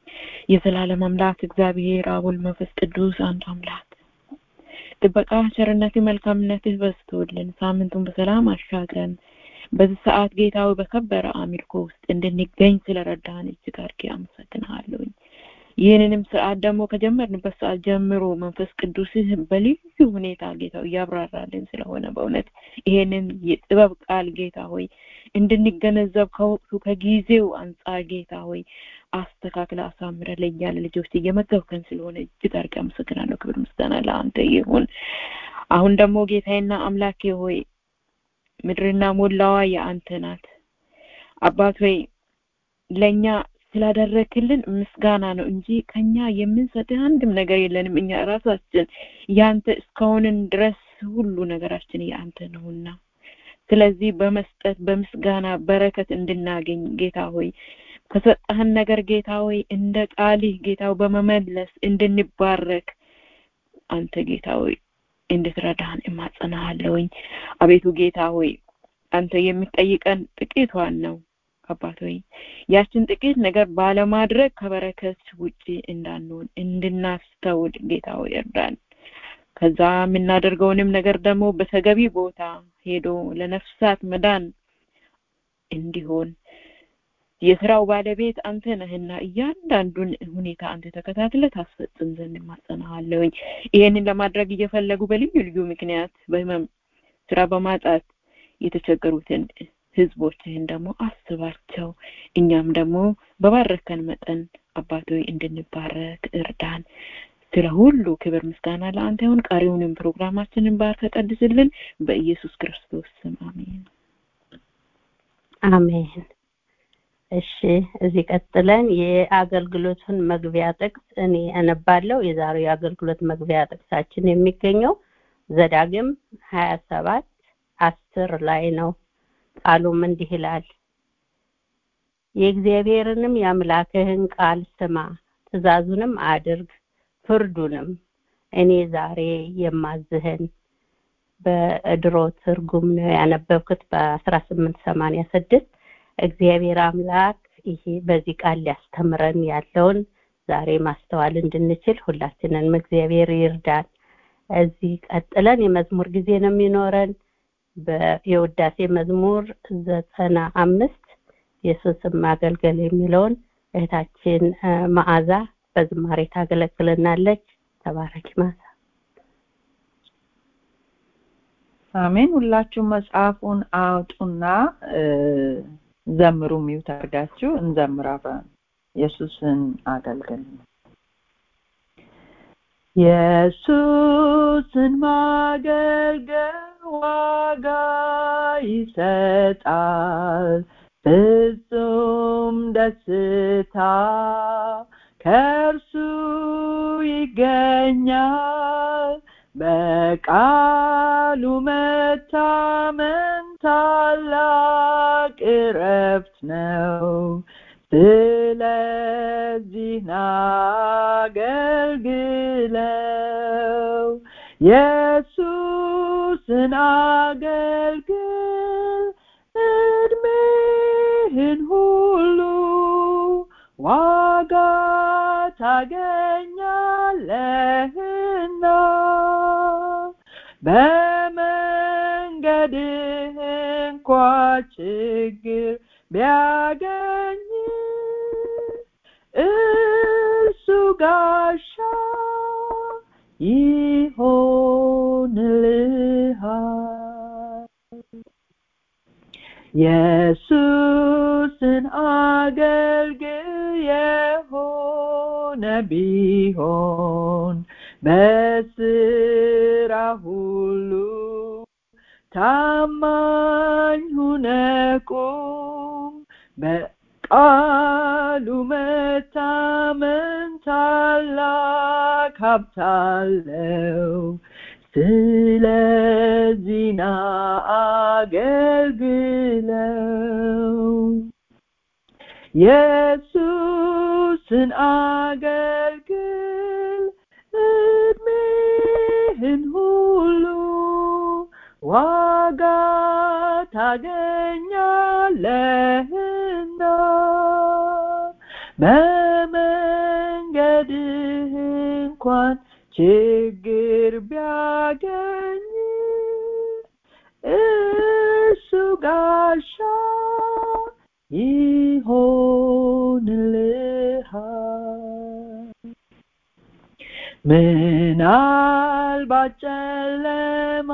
የዘላለም አምላክ እግዚአብሔር አብ ወልድ መንፈስ ቅዱስ አንድ አምላክ ጥበቃ ቸርነትህ መልካምነትህ በዝቶልን ሳምንቱን በሰላም አሻግረን በዚህ ሰዓት ጌታዊ በከበረ አምልኮ ውስጥ እንድንገኝ ስለረዳን እጅግ አድርጌ አመሰግንሃለሁኝ ይህንንም ስርዓት ደግሞ ከጀመርንበት ሰዓት ጀምሮ መንፈስ ቅዱስህ በልዩ ሁኔታ ጌታ እያብራራልን ስለሆነ በእውነት ይሄንን የጥበብ ቃል ጌታ ሆይ እንድንገነዘብ ከወቅቱ ከጊዜው አንጻር ጌታ ሆይ አስተካክለ አሳምረ ለእኛ ልጆች እየመገብከን ስለሆነ እጅግ አድርጌ አመሰግናለሁ ክብር ምስጋና ለአንተ ይሁን አሁን ደግሞ ጌታዬና አምላኬ ሆይ ምድርና ሞላዋ የአንተ ናት አባት ሆይ ለእኛ ስላደረክልን ምስጋና ነው እንጂ ከኛ የምንሰጥህ አንድም ነገር የለንም እኛ ራሳችን ያንተ እስካሁንን ድረስ ሁሉ ነገራችን የአንተ ነውና ስለዚህ በመስጠት በምስጋና በረከት እንድናገኝ ጌታ ሆይ ከሰጠህን ነገር ጌታ ሆይ እንደ ቃልህ ጌታ በመመለስ እንድንባረክ አንተ ጌታ ሆይ እንድትረዳን እማጸናሃለሁኝ አቤቱ ጌታ ሆይ አንተ የምትጠይቀን ጥቂቷን ነው አባት ሆይ ያችን ጥቂት ነገር ባለማድረግ ከበረከት ውጪ እንዳንሆን እንድናስተውል ጌታ ሆይ እርዳን ከዛ የምናደርገውንም ነገር ደግሞ በተገቢ ቦታ ሄዶ ለነፍሳት መዳን እንዲሆን የስራው ባለቤት አንተ ነህና እያንዳንዱን ሁኔታ አንተ ተከታትለ ታስፈጽም ዘንድ ማጸናሃለሁኝ ይሄንን ለማድረግ እየፈለጉ በልዩ ልዩ ምክንያት በህመም ስራ በማጣት የተቸገሩትን ህዝቦችህን ደግሞ አስባቸው እኛም ደግሞ በባረከን መጠን አባቶይ እንድንባረክ እርዳን ስለ ሁሉ ክብር ምስጋና ለአንተ ይሁን ቀሪውንም ፕሮግራማችንን ባርከ ቀድስልን በኢየሱስ ክርስቶስ ስም አሜን አሜን እሺ እዚህ ቀጥለን የአገልግሎቱን መግቢያ ጥቅስ እኔ አነባለሁ የዛሬው የአገልግሎት መግቢያ ጥቅሳችን የሚገኘው ዘዳግም ሀያ ሰባት አስር ላይ ነው ቃሉም እንዲህ ይላል የእግዚአብሔርንም የአምላክህን ቃል ስማ ትእዛዙንም አድርግ ፍርዱንም እኔ ዛሬ የማዝህን በድሮ ትርጉም ነው ያነበብኩት በአስራ ስምንት ሰማንያ ስድስት እግዚአብሔር አምላክ ይሄ በዚህ ቃል ሊያስተምረን ያለውን ዛሬ ማስተዋል እንድንችል ሁላችንንም እግዚአብሔር ይርዳን እዚህ ቀጥለን የመዝሙር ጊዜ ነው የሚኖረን የውዳሴ መዝሙር ዘጠና አምስት የሱስም ማገልገል የሚለውን እህታችን መዓዛ በዝማሬ ታገለግልናለች ተባረኪ ማዛ አሜን ሁላችሁም መጽሐፉን አውጡና ዘምሩ ሚውት አድርጋችሁ እንዘምር አብረን ኢየሱስን አገልግል ኢየሱስን ማገልገል ዋጋ ይሰጣል ፍጹም ደስታ ከእርሱ ይገኛል በቃሉ መታመን ታላቅ እረፍት ነው ስለዚህ ናገልግለው ኢየሱስን አገልግል እድሜህን ሁሉ ዋጋ ታገኛለህና በመንገድህ እንኳ ችግር ቢያገኝ እርሱ ጋሻ ይሆንልሃል ኢየሱስን አገልግል የሆነ ቢሆን በስራ ሁሉ ታማኝ ሁነ ቁም በቃሉ መታመን ታላቅ ሀብታለው ስለዚህ ና አገልግለው ኢየሱስን አገልግል እድሜህን ሁሉ ዋጋ ታገኛለህና በመንገድህ እንኳን ችግር ቢያገኝ እሱ ጋሻ ይሆንልሃል ምናልባት ጨለማ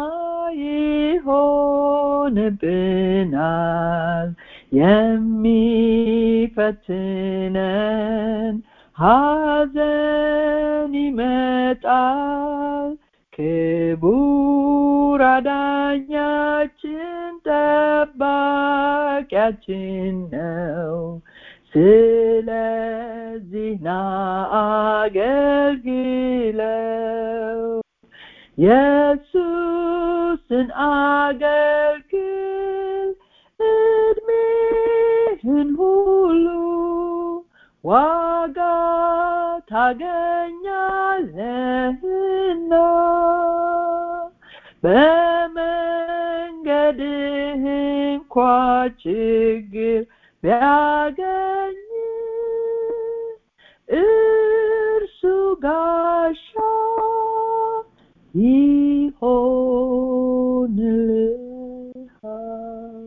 ይሆንብናል የሚፈትነን ሐዘን ይመጣል ክቡር አዳኛችን ጠባቂያችን ነው ስለዚህ ና አገልግለው ኢየሱስን አገልግል እድሜህን ሁሉ ዋጋ ታገኛለህና በመንገድህ እንኳ ችግር ቢያገኝ እርሱ ጋሻ ይሆንልሃል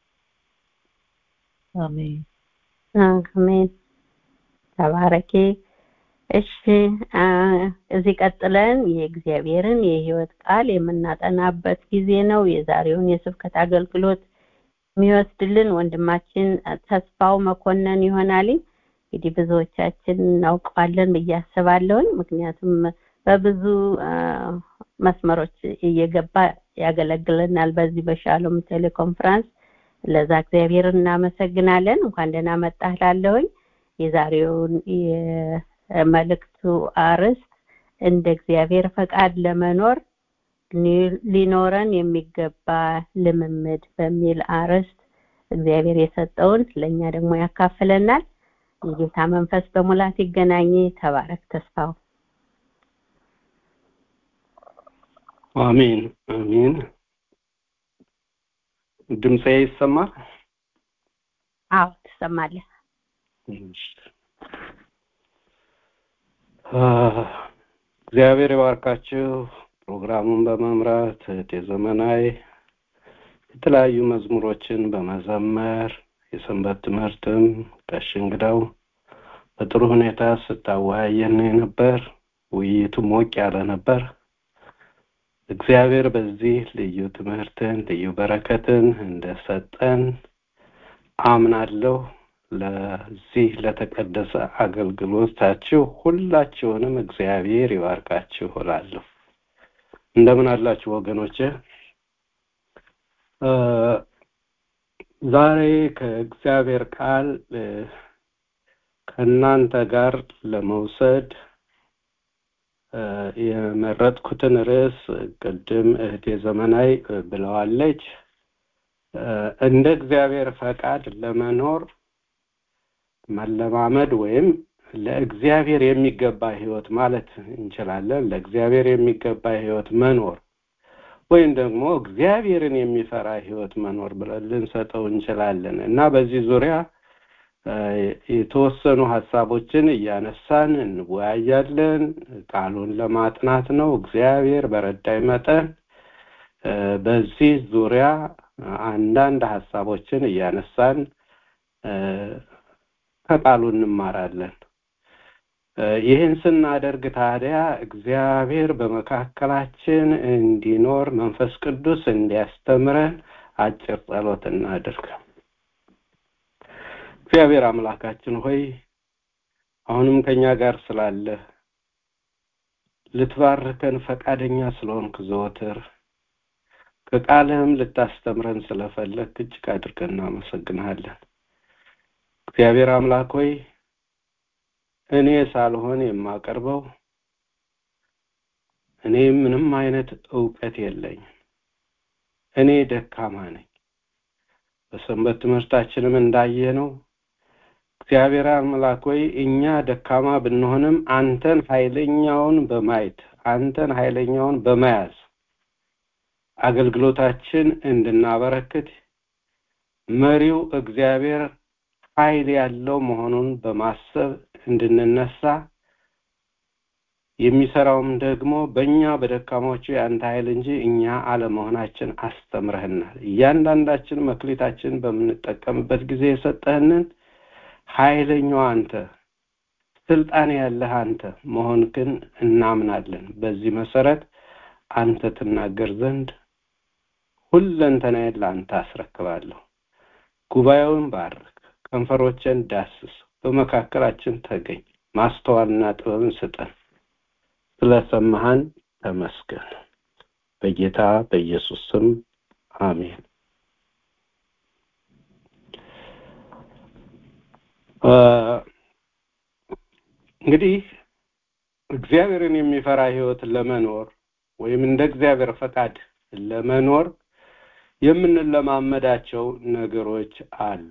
አሜን አሜን ተባረኪ እሺ እዚህ ቀጥለን የእግዚአብሔርን የህይወት ቃል የምናጠናበት ጊዜ ነው የዛሬውን የስብከት አገልግሎት የሚወስድልን ወንድማችን ተስፋው መኮንን ይሆናል እንግዲህ ብዙዎቻችን እናውቀዋለን ብዬ አስባለሁኝ ምክንያቱም በብዙ መስመሮች እየገባ ያገለግለናል በዚህ በሻሎም ቴሌኮንፈረንስ ለዛ እግዚአብሔር እናመሰግናለን እንኳን ደህና መጣህ ላለሁኝ የዛሬውን የመልእክቱ አርዕስት እንደ እግዚአብሔር ፈቃድ ለመኖር ሊኖረን የሚገባ ልምምድ በሚል አርዕስት እግዚአብሔር የሰጠውን ለእኛ ደግሞ ያካፍለናል የጌታ መንፈስ በሙላት ይገናኝ ተባረክ ተስፋው አሜን አሜን ድምፄ ይሰማል አዎ ትሰማለህ እግዚአብሔር ይባርካችሁ ፕሮግራሙን በመምራት እህቴ ዘመናዊ የተለያዩ መዝሙሮችን በመዘመር የሰንበት ትምህርትም ጋሽ እንግዳው በጥሩ ሁኔታ ስታወያየን ነበር ውይይቱ ሞቅ ያለ ነበር እግዚአብሔር በዚህ ልዩ ትምህርትን ልዩ በረከትን እንደሰጠን አምናለሁ ለዚህ ለተቀደሰ አገልግሎታችሁ ሁላችሁንም እግዚአብሔር ይባርካችሁ እላለሁ እንደምን አላችሁ ወገኖቼ ዛሬ ከእግዚአብሔር ቃል ከእናንተ ጋር ለመውሰድ የመረጥኩትን ርዕስ ቅድም እህቴ ዘመናዊ ብለዋለች እንደ እግዚአብሔር ፈቃድ ለመኖር መለማመድ ወይም ለእግዚአብሔር የሚገባ ህይወት ማለት እንችላለን ለእግዚአብሔር የሚገባ ህይወት መኖር ወይም ደግሞ እግዚአብሔርን የሚፈራ ህይወት መኖር ብለን ልንሰጠው እንችላለን እና በዚህ ዙሪያ የተወሰኑ ሀሳቦችን እያነሳን እንወያያለን ቃሉን ለማጥናት ነው እግዚአብሔር በረዳይ መጠን በዚህ ዙሪያ አንዳንድ ሀሳቦችን እያነሳን ከቃሉ እንማራለን ይህን ስናደርግ ታዲያ እግዚአብሔር በመካከላችን እንዲኖር መንፈስ ቅዱስ እንዲያስተምረን አጭር ጸሎት እናድርግ እግዚአብሔር አምላካችን ሆይ አሁንም ከኛ ጋር ስላለ ልትባርከን ፈቃደኛ ስለሆንክ ዘወትር ከቃልህም ልታስተምረን ስለፈለግ እጅግ አድርገን እናመሰግንሃለን እግዚአብሔር አምላክ ሆይ እኔ ሳልሆን የማቀርበው እኔ ምንም አይነት እውቀት የለኝም እኔ ደካማ ነኝ በሰንበት ትምህርታችንም እንዳየነው እግዚአብሔር አምላክ ሆይ እኛ ደካማ ብንሆንም አንተን ኃይለኛውን በማየት አንተን ኃይለኛውን በመያዝ አገልግሎታችን እንድናበረክት መሪው እግዚአብሔር ኃይል ያለው መሆኑን በማሰብ እንድንነሳ የሚሰራውም ደግሞ በእኛ በደካሞቹ የአንተ ኃይል እንጂ እኛ አለመሆናችን አስተምረህናል። እያንዳንዳችን መክሊታችን በምንጠቀምበት ጊዜ የሰጠህንን ኃይለኛው አንተ ስልጣን ያለህ አንተ መሆንክን እናምናለን። በዚህ መሰረት አንተ ትናገር ዘንድ ሁለንተናዬን ለአንተ አስረክባለሁ። ጉባኤውን ባርክ፣ ከንፈሮችን ዳስስ፣ በመካከላችን ተገኝ፣ ማስተዋልና ጥበብን ስጠን። ስለሰማህን ተመስገን። በጌታ በኢየሱስ ስም አሜን። እንግዲህ እግዚአብሔርን የሚፈራ ህይወት ለመኖር ወይም እንደ እግዚአብሔር ፈቃድ ለመኖር የምንለማመዳቸው ነገሮች አሉ።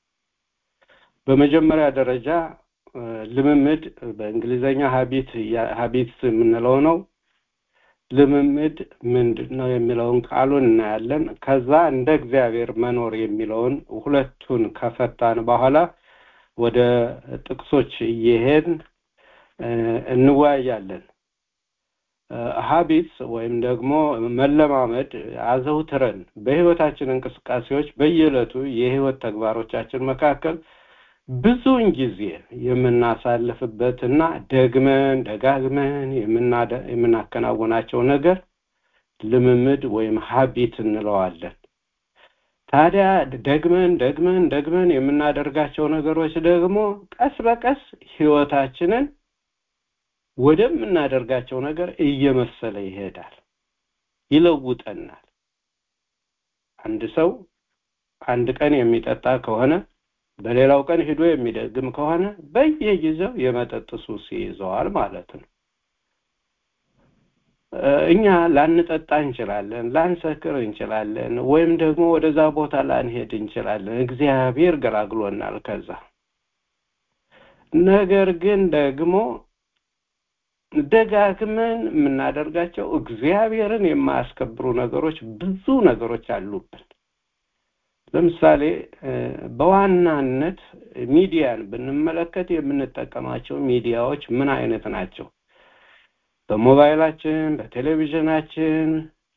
በመጀመሪያ ደረጃ ልምምድ በእንግሊዘኛ ሀቢት ሀቢትስ የምንለው ነው። ልምምድ ምንድን ነው የሚለውን ቃሉን እናያለን። ከዛ እንደ እግዚአብሔር መኖር የሚለውን ሁለቱን ከፈታን በኋላ ወደ ጥቅሶች እየሄድን እንወያያለን። ሀቢትስ ወይም ደግሞ መለማመድ አዘውትረን በህይወታችን እንቅስቃሴዎች በየዕለቱ የህይወት ተግባሮቻችን መካከል ብዙውን ጊዜ የምናሳልፍበትና ደግመን ደጋግመን የምናከናውናቸው ነገር ልምምድ ወይም ሀቢት እንለዋለን። ታዲያ ደግመን ደግመን ደግመን የምናደርጋቸው ነገሮች ደግሞ ቀስ በቀስ ህይወታችንን ወደምናደርጋቸው ነገር እየመሰለ ይሄዳል፣ ይለውጠናል። አንድ ሰው አንድ ቀን የሚጠጣ ከሆነ በሌላው ቀን ሂዶ የሚደግም ከሆነ በየጊዜው የመጠጥ ሱስ ይይዘዋል ማለት ነው። እኛ ላንጠጣ እንችላለን፣ ላንሰክር እንችላለን፣ ወይም ደግሞ ወደዛ ቦታ ላንሄድ እንችላለን። እግዚአብሔር ገላግሎናል ከዛ። ነገር ግን ደግሞ ደጋግመን የምናደርጋቸው እግዚአብሔርን የማያስከብሩ ነገሮች ብዙ ነገሮች አሉብን። ለምሳሌ በዋናነት ሚዲያን ብንመለከት የምንጠቀማቸው ሚዲያዎች ምን አይነት ናቸው? በሞባይላችን፣ በቴሌቪዥናችን፣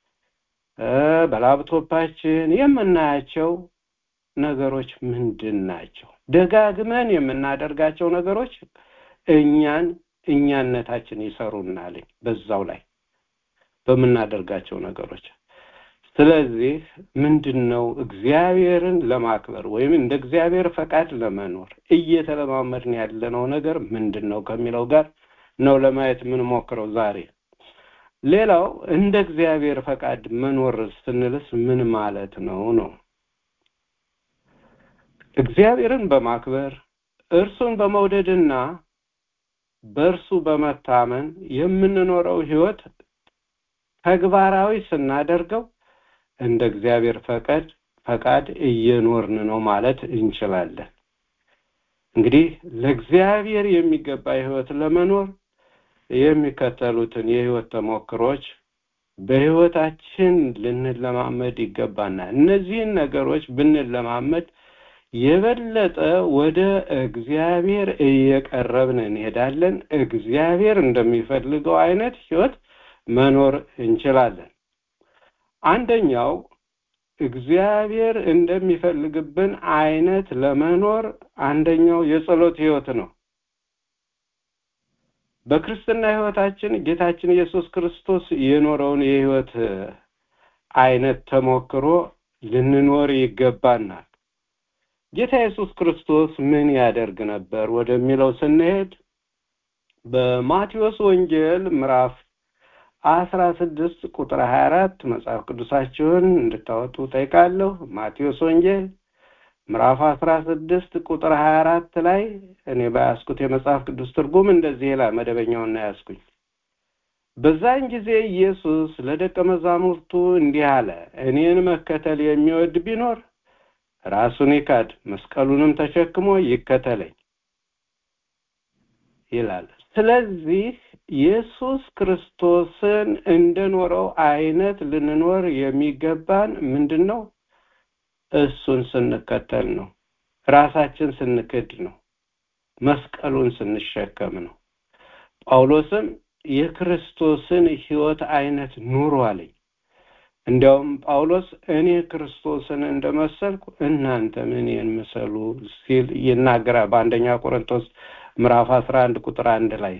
በላፕቶፓችን የምናያቸው ነገሮች ምንድን ናቸው? ደጋግመን የምናደርጋቸው ነገሮች እኛን እኛነታችን ይሰሩናልኝ በዛው ላይ በምናደርጋቸው ነገሮች ስለዚህ ምንድን ነው እግዚአብሔርን ለማክበር ወይም እንደ እግዚአብሔር ፈቃድ ለመኖር እየተለማመድን ያለነው ነገር ምንድን ነው ከሚለው ጋር ነው ለማየት የምንሞክረው ዛሬ። ሌላው እንደ እግዚአብሔር ፈቃድ መኖር ስንልስ ምን ማለት ነው ነው እግዚአብሔርን በማክበር እርሱን በመውደድና በእርሱ በመታመን የምንኖረው ህይወት ተግባራዊ ስናደርገው እንደ እግዚአብሔር ፈቃድ ፈቃድ እየኖርን ነው ማለት እንችላለን። እንግዲህ ለእግዚአብሔር የሚገባ ህይወት ለመኖር የሚከተሉትን የህይወት ተሞክሮች በህይወታችን ልንለማመድ ይገባናል። እነዚህን ነገሮች ብንለማመድ የበለጠ ወደ እግዚአብሔር እየቀረብን እንሄዳለን። እግዚአብሔር እንደሚፈልገው አይነት ህይወት መኖር እንችላለን። አንደኛው እግዚአብሔር እንደሚፈልግብን አይነት ለመኖር አንደኛው የጸሎት ህይወት ነው። በክርስትና ህይወታችን ጌታችን ኢየሱስ ክርስቶስ የኖረውን የህይወት አይነት ተሞክሮ ልንኖር ይገባናል። ጌታ ኢየሱስ ክርስቶስ ምን ያደርግ ነበር ወደሚለው ስንሄድ በማቴዎስ ወንጌል ምዕራፍ አስራ ስድስት ቁጥር ሀያ አራት መጽሐፍ ቅዱሳችሁን እንድታወጡ ጠይቃለሁ። ማቴዎስ ወንጌል ምዕራፍ አስራ ስድስት ቁጥር ሀያ አራት ላይ እኔ በያዝኩት የመጽሐፍ ቅዱስ ትርጉም እንደዚህ ይላል። መደበኛውን ነው ያዝኩኝ። በዛን ጊዜ ኢየሱስ ለደቀ መዛሙርቱ እንዲህ አለ፣ እኔን መከተል የሚወድ ቢኖር ራሱን ይካድ፣ መስቀሉንም ተሸክሞ ይከተለኝ ይላል። ስለዚህ ኢየሱስ ክርስቶስን እንደኖረው አይነት ልንኖር የሚገባን ምንድን ነው? እሱን ስንከተል ነው። ራሳችን ስንክድ ነው። መስቀሉን ስንሸከም ነው። ጳውሎስም የክርስቶስን ህይወት አይነት ኑሩ አለኝ። እንዲያውም ጳውሎስ እኔ ክርስቶስን እንደመሰልኩ እናንተም እኔን ምሰሉ ሲል ይናገራል በአንደኛ ቆሮንቶስ ምዕራፍ አስራ አንድ ቁጥር አንድ ላይ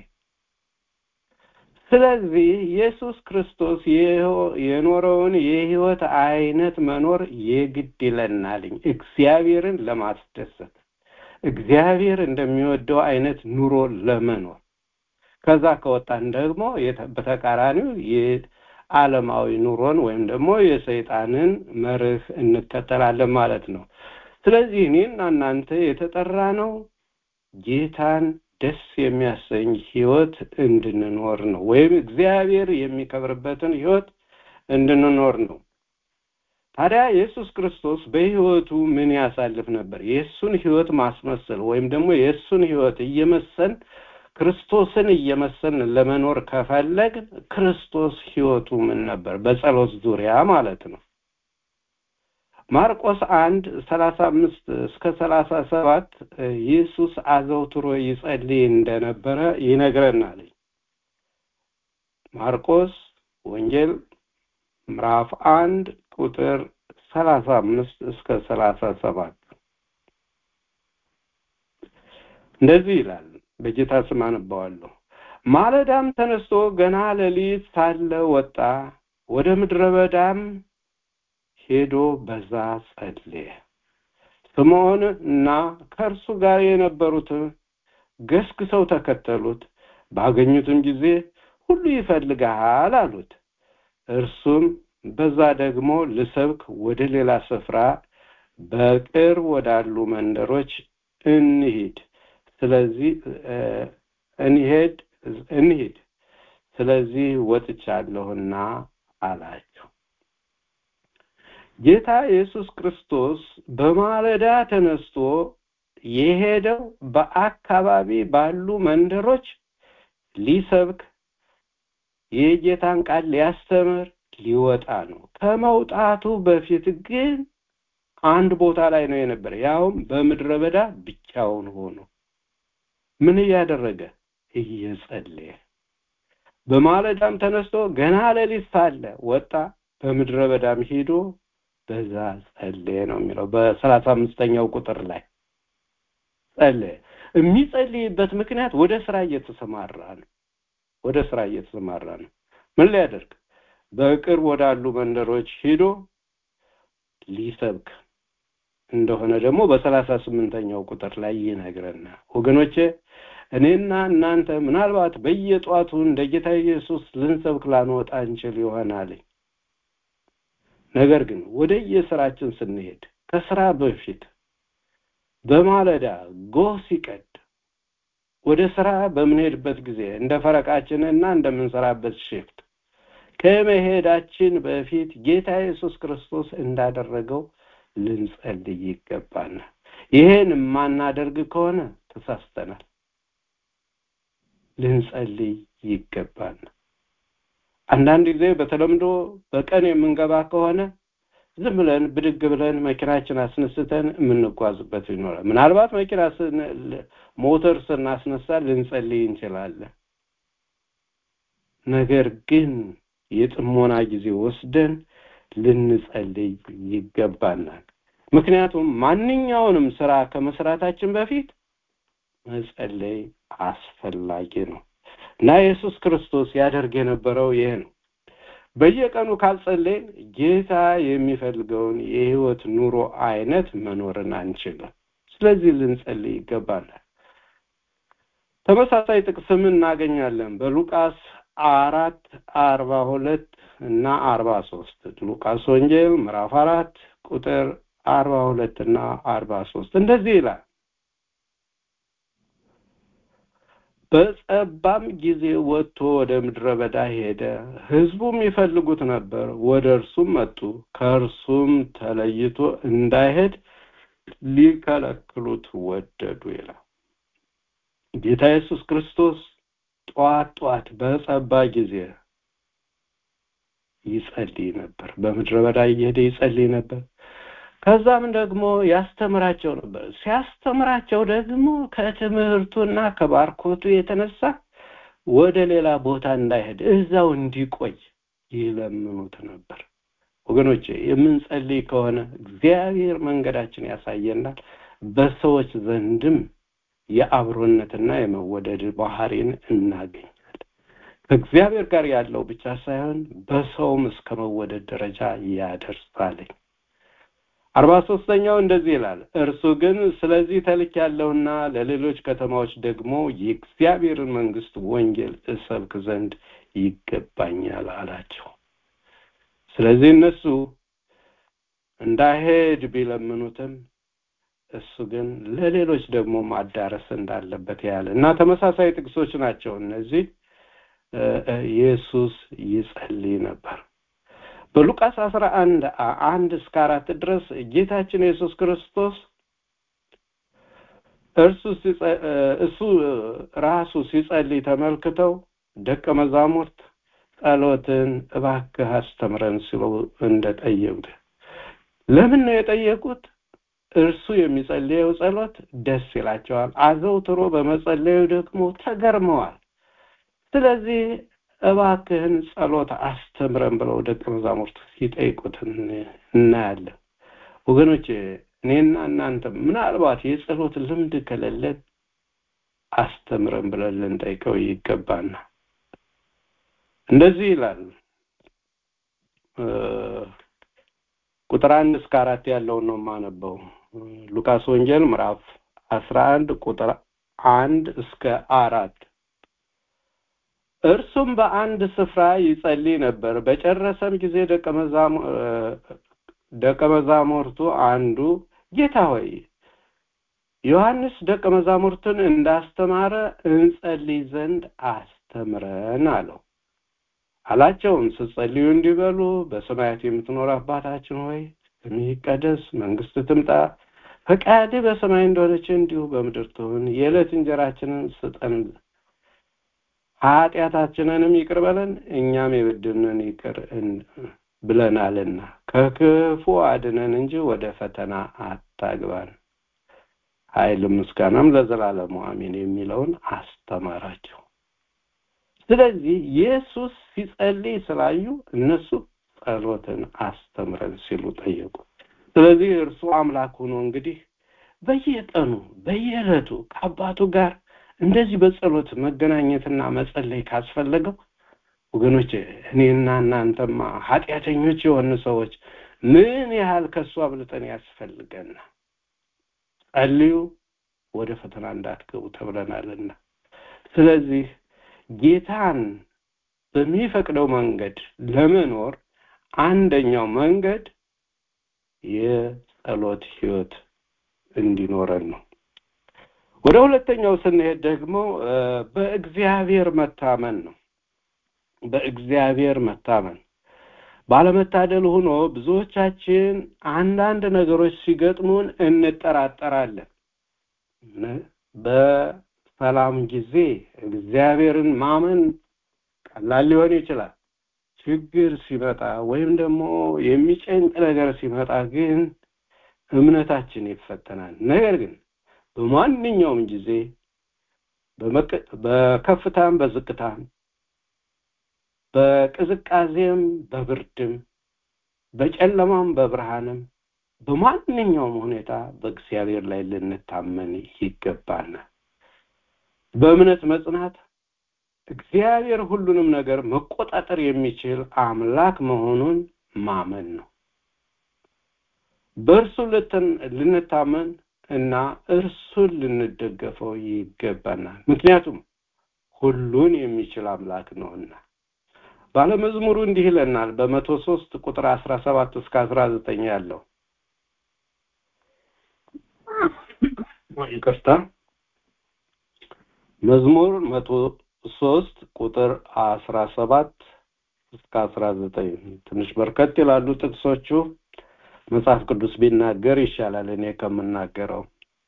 ስለዚህ ኢየሱስ ክርስቶስ የኖረውን የህይወት አይነት መኖር የግድ ይለናልኝ እግዚአብሔርን ለማስደሰት እግዚአብሔር እንደሚወደው አይነት ኑሮ ለመኖር ከዛ ከወጣን ደግሞ በተቃራኒው የዓለማዊ ኑሮን ወይም ደግሞ የሰይጣንን መርህ እንከተላለን ማለት ነው። ስለዚህ እኔና እናንተ የተጠራ ነው ጌታን ደስ የሚያሰኝ ህይወት እንድንኖር ነው፣ ወይም እግዚአብሔር የሚከብርበትን ህይወት እንድንኖር ነው። ታዲያ ኢየሱስ ክርስቶስ በህይወቱ ምን ያሳልፍ ነበር? የእሱን ህይወት ማስመሰል ወይም ደግሞ የእሱን ህይወት እየመሰል ክርስቶስን እየመሰልን ለመኖር ከፈለግ ክርስቶስ ህይወቱ ምን ነበር? በጸሎት ዙሪያ ማለት ነው። ማርቆስ አንድ ሰላሳ አምስት እስከ ሰላሳ ሰባት ኢየሱስ አዘውትሮ ይጸልይ እንደነበረ ይነግረናል። ማርቆስ ወንጌል ምዕራፍ አንድ ቁጥር ሰላሳ አምስት እስከ ሰላሳ ሰባት እንደዚህ ይላል። በጌታ ስም አነባዋለሁ። ማለዳም ተነስቶ ገና ሌሊት ሳለ ወጣ፣ ወደ ምድረ በዳም ሄዶ በዛ ጸለየ። ስምዖን እና ከእርሱ ጋር የነበሩት ገስግሰው ተከተሉት። ባገኙትም ጊዜ ሁሉ ይፈልግሃል አሉት። እርሱም በዛ ደግሞ ልሰብክ ወደ ሌላ ስፍራ በቅርብ ወዳሉ መንደሮች እንሂድ ስለዚህ እንሄድ እንሂድ ስለዚህ ወጥቻለሁና አላቸው። ጌታ ኢየሱስ ክርስቶስ በማለዳ ተነስቶ የሄደው በአካባቢ ባሉ መንደሮች ሊሰብክ የጌታን ቃል ሊያስተምር ሊወጣ ነው። ከመውጣቱ በፊት ግን አንድ ቦታ ላይ ነው የነበረ፣ ያውም በምድረ በዳ ብቻውን ሆኖ ምን እያደረገ እየጸለየ። በማለዳም ተነስቶ ገና ሌሊት ሳለ ወጣ፣ በምድረ በዳም ሄዶ በዛ ጸለየ ነው የሚለው በሰላሳ አምስተኛው ቁጥር ላይ ጸለየ። የሚጸልይበት ምክንያት ወደ ስራ እየተሰማራ ነው። ወደ ስራ እየተሰማራ ነው። ምን ሊያደርግ? በቅርብ ወዳሉ መንደሮች ሂዶ ሊሰብክ እንደሆነ ደግሞ በሰላሳ ስምንተኛው ቁጥር ላይ ይነግረናል። ወገኖቼ እኔና እናንተ ምናልባት በየጧቱ እንደ ጌታ ኢየሱስ ልንሰብክ ላንወጣ እንችል ይሆናል። ነገር ግን ወደ የስራችን ስንሄድ ከስራ በፊት በማለዳ ጎህ ሲቀድ ወደ ስራ በምንሄድበት ጊዜ እንደ ፈረቃችን እና እንደምንሰራበት ሽፍት ከመሄዳችን በፊት ጌታ ኢየሱስ ክርስቶስ እንዳደረገው ልንጸልይ ይገባናል። ይሄን የማናደርግ ከሆነ ተሳስተናል። ልንጸልይ ይገባናል። አንዳንድ ጊዜ በተለምዶ በቀን የምንገባ ከሆነ ዝም ብለን ብድግ ብለን መኪናችን አስነስተን የምንጓዝበት ይኖራል። ምናልባት መኪና ሞተር ስናስነሳ ልንጸልይ እንችላለን። ነገር ግን የጥሞና ጊዜ ወስደን ልንጸልይ ይገባናል። ምክንያቱም ማንኛውንም ስራ ከመስራታችን በፊት መጸለይ አስፈላጊ ነው እና ኢየሱስ ክርስቶስ ያደርግ የነበረው ይሄ ነው። በየቀኑ ካልጸለይን ጌታ የሚፈልገውን የህይወት ኑሮ አይነት መኖርን አንችልም። ስለዚህ ልንጸልይ ይገባናል። ተመሳሳይ ጥቅስም እናገኛለን በሉቃስ አራት አርባ ሁለት እና አርባ ሶስት ሉቃስ ወንጌል ምዕራፍ አራት ቁጥር አርባ ሁለት እና አርባ ሶስት እንደዚህ ይላል በጸባም ጊዜ ወጥቶ ወደ ምድረ በዳ ሄደ ህዝቡም ይፈልጉት ነበር ወደ እርሱም መጡ ከእርሱም ተለይቶ እንዳይሄድ ሊከለክሉት ወደዱ ይላል ጌታ ኢየሱስ ክርስቶስ ጠዋት ጠዋት በጸባ ጊዜ ይጸልይ ነበር በምድረ በዳ እየሄደ ይጸልይ ነበር ከዛም ደግሞ ያስተምራቸው ነበር ሲያስተምራቸው ደግሞ ከትምህርቱና ከባርኮቱ የተነሳ ወደ ሌላ ቦታ እንዳይሄድ እዛው እንዲቆይ ይለምኑት ነበር። ወገኖቼ የምንጸልይ ከሆነ እግዚአብሔር መንገዳችን ያሳየናል። በሰዎች ዘንድም የአብሮነትና የመወደድ ባህሪን እናገኛለን። ከእግዚአብሔር ጋር ያለው ብቻ ሳይሆን በሰውም እስከ መወደድ ደረጃ ያደርሳልኝ። አርባ ሶስተኛው እንደዚህ ይላል፣ እርሱ ግን ስለዚህ ተልክ ያለውና ለሌሎች ከተማዎች ደግሞ የእግዚአብሔርን መንግስት ወንጌል እሰብክ ዘንድ ይገባኛል አላቸው። ስለዚህ እነሱ እንዳይሄድ ቢለምኑትም እሱ ግን ለሌሎች ደግሞ ማዳረስ እንዳለበት ያለ እና ተመሳሳይ ጥቅሶች ናቸው እነዚህ። ኢየሱስ ይጸልይ ነበር። በሉቃስ አስራ አንድ አንድ እስከ አራት ድረስ ጌታችን ኢየሱስ ክርስቶስ እርሱ እሱ ራሱ ሲጸልይ ተመልክተው ደቀ መዛሙርት ጸሎትን እባክህ አስተምረን ሲሉ እንደጠየቁት ለምን ነው የጠየቁት? እርሱ የሚጸልየው ጸሎት ደስ ይላቸዋል። አዘውትሮ በመጸለዩ ደግሞ ተገርመዋል። ስለዚህ እባክህን ጸሎት አስተምረን ብለው ደቀ መዛሙርት ሲጠይቁት እናያለን። ወገኖች እኔና እናንተ ምናልባት የጸሎት ልምድ ከሌለን አስተምረን ብለን ልንጠይቀው ይገባና እንደዚህ ይላል ቁጥር አንድ እስከ አራት ያለውን ነው የማነበው ሉቃስ ወንጌል ምዕራፍ አስራ አንድ ቁጥር አንድ እስከ አራት እርሱም በአንድ ስፍራ ይጸልይ ነበር። በጨረሰም ጊዜ ደቀ መዛሙርቱ አንዱ ጌታ ሆይ ዮሐንስ ደቀ መዛሙርቱን እንዳስተማረ እንጸልይ ዘንድ አስተምረን አለው። አላቸውም ስትጸልዩ እንዲበሉ በሰማያት የምትኖር አባታችን ሆይ ስምህ ይቀደስ፣ መንግስት ትምጣ፣ ፈቃድህ በሰማይ እንደሆነች እንዲሁ በምድር ትሁን። የዕለት እንጀራችንን ስጠን ኃጢአታችንንም ይቅር በለን እኛም የበደሉንን ይቅር ብለናልና ከክፉ አድነን እንጂ ወደ ፈተና አታግባን፣ ኃይልም ምስጋናም ለዘላለሙ አሜን የሚለውን አስተማራቸው። ስለዚህ ኢየሱስ ሲጸልይ ስላዩ እነሱ ጸሎትን አስተምረን ሲሉ ጠየቁ። ስለዚህ እርሱ አምላክ ሆኖ እንግዲህ በየቀኑ በየዕለቱ ከአባቱ ጋር እንደዚህ በጸሎት መገናኘትና መጸለይ ካስፈለገው ወገኖች እኔና እናንተማ ኃጢአተኞች የሆኑ ሰዎች ምን ያህል ከእሱ አብልጠን ያስፈልገና ጸልዩ ወደ ፈተና እንዳትገቡ ተብለናልና ስለዚህ ጌታን በሚፈቅደው መንገድ ለመኖር አንደኛው መንገድ የጸሎት ህይወት እንዲኖረን ነው። ወደ ሁለተኛው ስንሄድ ደግሞ በእግዚአብሔር መታመን ነው። በእግዚአብሔር መታመን ባለመታደል ሆኖ ብዙዎቻችን አንዳንድ ነገሮች ሲገጥሙን እንጠራጠራለን። በሰላም ጊዜ እግዚአብሔርን ማመን ቀላል ሊሆን ይችላል። ችግር ሲመጣ ወይም ደግሞ የሚጨንቅ ነገር ሲመጣ ግን እምነታችን ይፈተናል። ነገር ግን በማንኛውም ጊዜ በከፍታም በዝቅታም በቅዝቃዜም በብርድም በጨለማም በብርሃንም በማንኛውም ሁኔታ በእግዚአብሔር ላይ ልንታመን ይገባናል። በእምነት መጽናት እግዚአብሔር ሁሉንም ነገር መቆጣጠር የሚችል አምላክ መሆኑን ማመን ነው። በእርሱ ልንታመን እና እርሱን ልንደገፈው ይገባናል። ምክንያቱም ሁሉን የሚችል አምላክ ነውና። ባለመዝሙሩ እንዲህ ይለናል በመቶ ሶስት ቁጥር አስራ ሰባት እስከ አስራ ዘጠኝ ያለው ይቅርታ መዝሙር መቶ ሶስት ቁጥር አስራ ሰባት እስከ አስራ ዘጠኝ ትንሽ በርከት ይላሉ ጥቅሶቹ መጽሐፍ ቅዱስ ቢናገር ይሻላል እኔ ከምናገረው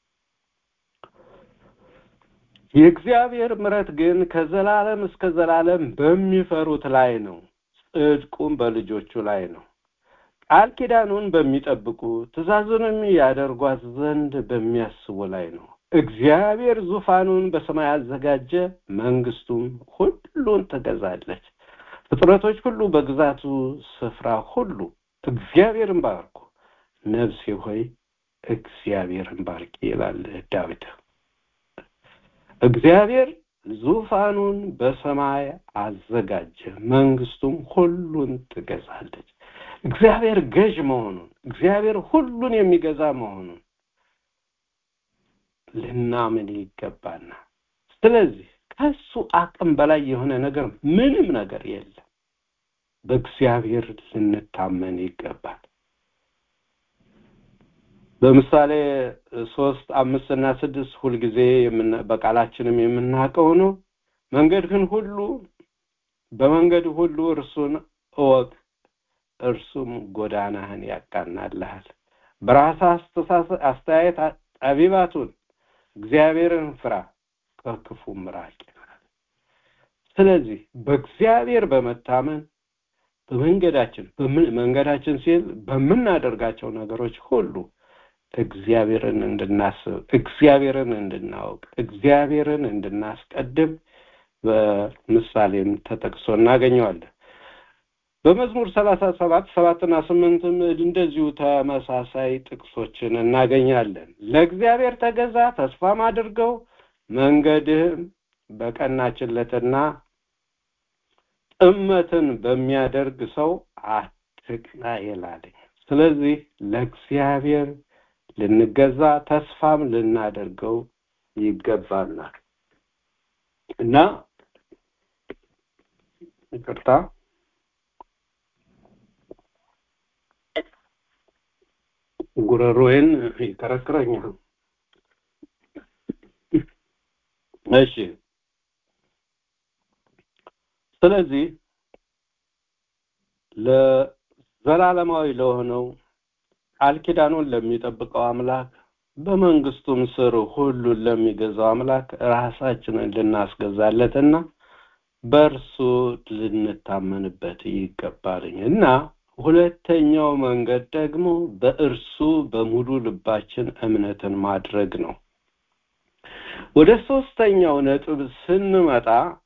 የእግዚአብሔር ምረት ግን ከዘላለም እስከ ዘላለም በሚፈሩት ላይ ነው ጽድቁም በልጆቹ ላይ ነው ቃል ኪዳኑን በሚጠብቁ ትእዛዙንም ያደርጓት ዘንድ በሚያስቡ ላይ ነው እግዚአብሔር ዙፋኑን በሰማይ አዘጋጀ፣ መንግስቱም ሁሉን ትገዛለች። ፍጥረቶች ሁሉ በግዛቱ ስፍራ ሁሉ እግዚአብሔርን ባርኩ፣ ነፍሴ ሆይ እግዚአብሔርን ባርኪ ይላል ዳዊት። እግዚአብሔር ዙፋኑን በሰማይ አዘጋጀ፣ መንግስቱም ሁሉን ትገዛለች። እግዚአብሔር ገዥ መሆኑን እግዚአብሔር ሁሉን የሚገዛ መሆኑን ልናምን ይገባናል። ስለዚህ ከሱ አቅም በላይ የሆነ ነገር ምንም ነገር የለም። በእግዚአብሔር ልንታመን ይገባል። በምሳሌ ሶስት አምስት እና ስድስት ሁልጊዜ በቃላችንም የምናውቀው ነው። መንገድህን ሁሉ በመንገድ ሁሉ እርሱን እወቅ፣ እርሱም ጎዳናህን ያቃናልሃል። በራስህ አስተያየት ጠቢባቱን እግዚአብሔርን ፍራ፣ ከክፉም ራቅ ይላል። ስለዚህ በእግዚአብሔር በመታመን በመንገዳችን መንገዳችን ሲል በምናደርጋቸው ነገሮች ሁሉ እግዚአብሔርን እንድናስብ እግዚአብሔርን እንድናውቅ እግዚአብሔርን እንድናስቀድም በምሳሌም ተጠቅሶ እናገኘዋለን። በመዝሙር ሰላሳ ሰባት ሰባትና ስምንትም እንደዚሁ ተመሳሳይ ጥቅሶችን እናገኛለን። ለእግዚአብሔር ተገዛ፣ ተስፋም አድርገው፣ መንገድህም በቀናችለትና ጥመትን በሚያደርግ ሰው አትቅና ይላል። ስለዚህ ለእግዚአብሔር ልንገዛ ተስፋም ልናደርገው ይገባናል እና ይቅርታ ጉረሮዬን ይከረክረኛል። እሺ ስለዚህ ለዘላለማዊ ለሆነው ቃል ኪዳኑን ለሚጠብቀው አምላክ በመንግስቱም ስር ሁሉን ለሚገዛው አምላክ ራሳችንን ልናስገዛለትና በእርሱ ልንታመንበት ይገባልኝ እና ሁለተኛው መንገድ ደግሞ በእርሱ በሙሉ ልባችን እምነትን ማድረግ ነው። ወደ ሶስተኛው ነጥብ ስንመጣ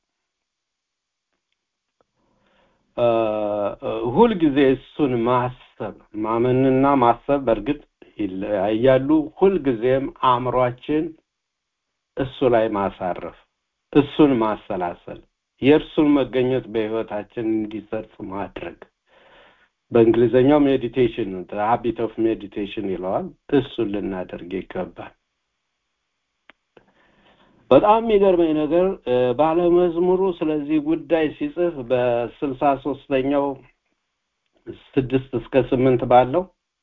ሁልጊዜ እሱን ማሰብ ማመንና ማሰብ በእርግጥ ይለያያሉ። ሁልጊዜም አእምሯችን እሱ ላይ ማሳረፍ፣ እሱን ማሰላሰል፣ የእርሱን መገኘት በህይወታችን እንዲሰርጽ ማድረግ በእንግሊዝኛው ሜዲቴሽን ሀቢት ኦፍ ሜዲቴሽን ይለዋል። እሱን ልናደርግ ይገባል። በጣም የሚገርመኝ ነገር ባለመዝሙሩ ስለዚህ ጉዳይ ሲጽፍ በስልሳ ሶስተኛው ስድስት እስከ ስምንት ባለው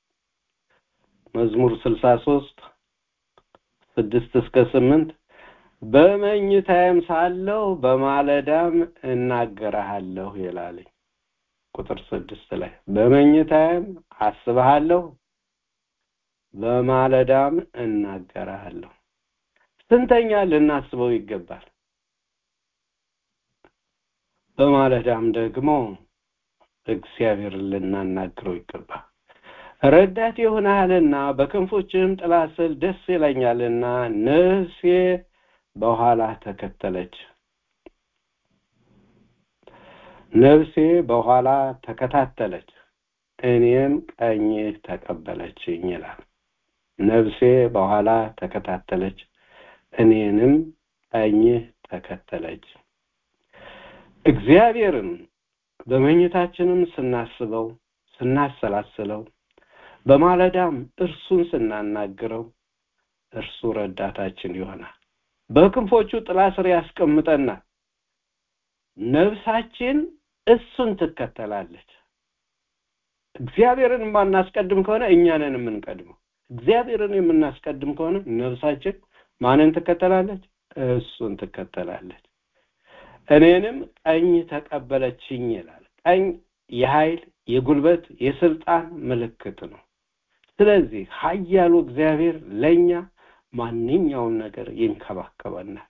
መዝሙር ስልሳ ሶስት ስድስት እስከ ስምንት በመኝታዬም ሳለሁ በማለዳም እናገረሃለሁ ይላለኝ። ቁጥር ስድስት ላይ በመኝታዬም አስብሃለሁ በማለዳም እናገረሃለሁ። ስንተኛ ልናስበው ይገባል። በማለዳም ደግሞ እግዚአብሔርን ልናናግረው ይገባል። ረዳት ይሆናልና በክንፎችህም ጥላ ስር ደስ ይለኛልና ነፍሴ በኋላ ተከተለች። ነፍሴ በኋላ ተከታተለች፣ እኔም ቀኝህ ተቀበለችኝ ይላል። ነፍሴ በኋላ ተከታተለች፣ እኔንም ቀኝህ ተከተለች። እግዚአብሔርን በመኝታችንም ስናስበው ስናሰላስለው በማለዳም እርሱን ስናናግረው እርሱ ረዳታችን ይሆናል። በክንፎቹ ጥላ ስር ያስቀምጠናል። ነፍሳችን እሱን ትከተላለች። እግዚአብሔርን የማናስቀድም ከሆነ እኛንን የምንቀድመው። እግዚአብሔርን የምናስቀድም ከሆነ ነፍሳችን ማንን ትከተላለች? እሱን ትከተላለች። እኔንም ቀኝ ተቀበለችኝ ይላል። ቀኝ የኃይል የጉልበት የስልጣን ምልክት ነው። ስለዚህ ኃያሉ እግዚአብሔር ለኛ ማንኛውም ነገር ይንከባከበናል።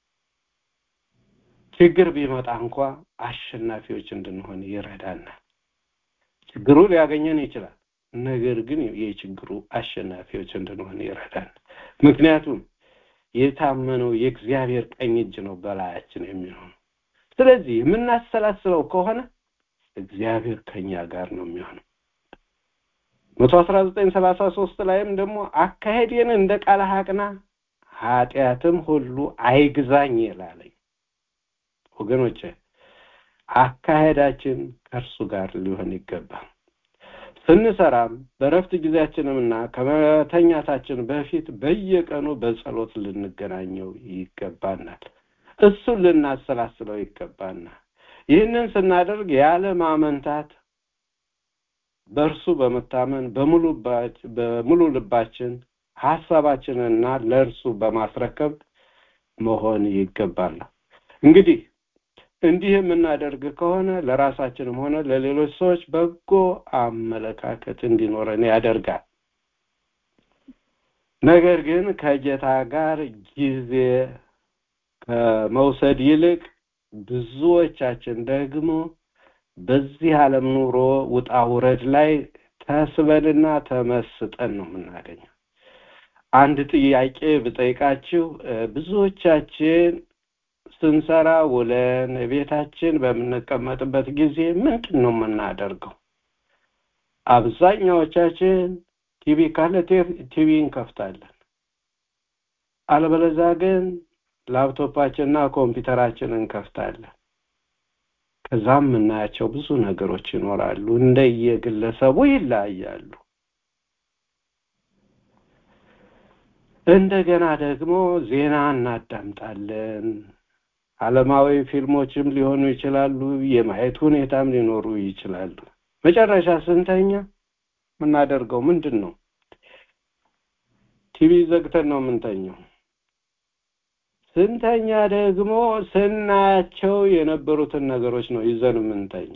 ችግር ቢመጣ እንኳ አሸናፊዎች እንድንሆን ይረዳናል። ችግሩ ሊያገኘን ይችላል። ነገር ግን የችግሩ አሸናፊዎች እንድንሆን ይረዳናል። ምክንያቱም የታመነው የእግዚአብሔር ቀኝ እጅ ነው በላያችን የሚሆነው። ስለዚህ የምናሰላስለው ከሆነ እግዚአብሔር ከኛ ጋር ነው የሚሆነው። መቶ አስራ ዘጠኝ ሰላሳ ሶስት ላይም ደግሞ አካሄዴን እንደ ቃል አቅና ኃጢአትም ሁሉ አይግዛኝ ይላለኝ። ወገኖቼ አካሄዳችን ከእርሱ ጋር ሊሆን ይገባል። ስንሰራም በረፍት ጊዜያችንምና ከመተኛታችን በፊት በየቀኑ በጸሎት ልንገናኘው ይገባናል። እሱን ልናሰላስለው ይገባናል። ይህንን ስናደርግ ያለ ማመንታት በእርሱ በመታመን በሙሉ ልባችን ሀሳባችንና ለእርሱ በማስረከብ መሆን ይገባናል። እንግዲህ እንዲህ የምናደርግ ከሆነ ለራሳችንም ሆነ ለሌሎች ሰዎች በጎ አመለካከት እንዲኖረን ያደርጋል። ነገር ግን ከጌታ ጋር ጊዜ ከመውሰድ ይልቅ ብዙዎቻችን ደግሞ በዚህ ዓለም ኑሮ ውጣ ውረድ ላይ ተስበንና ተመስጠን ነው የምናገኘው። አንድ ጥያቄ ብጠይቃችሁ ብዙዎቻችን ስንሰራ ውለን ቤታችን በምንቀመጥበት ጊዜ ምንድን ነው የምናደርገው? አብዛኛዎቻችን ቲቪ ካለ ቲቪ እንከፍታለን። አለበለዛ ግን ላፕቶፓችንና ኮምፒውተራችን እንከፍታለን። ከዛም የምናያቸው ብዙ ነገሮች ይኖራሉ። እንደየግለሰቡ ይለያያሉ። እንደገና ደግሞ ዜና እናዳምጣለን። ዓለማዊ ፊልሞችም ሊሆኑ ይችላሉ። የማየት ሁኔታም ሊኖሩ ይችላሉ። መጨረሻ ስንተኛ የምናደርገው ምንድን ነው? ቲቪ ዘግተን ነው የምንተኘው። ስንተኛ ደግሞ ስናያቸው የነበሩትን ነገሮች ነው ይዘን የምንተኛ።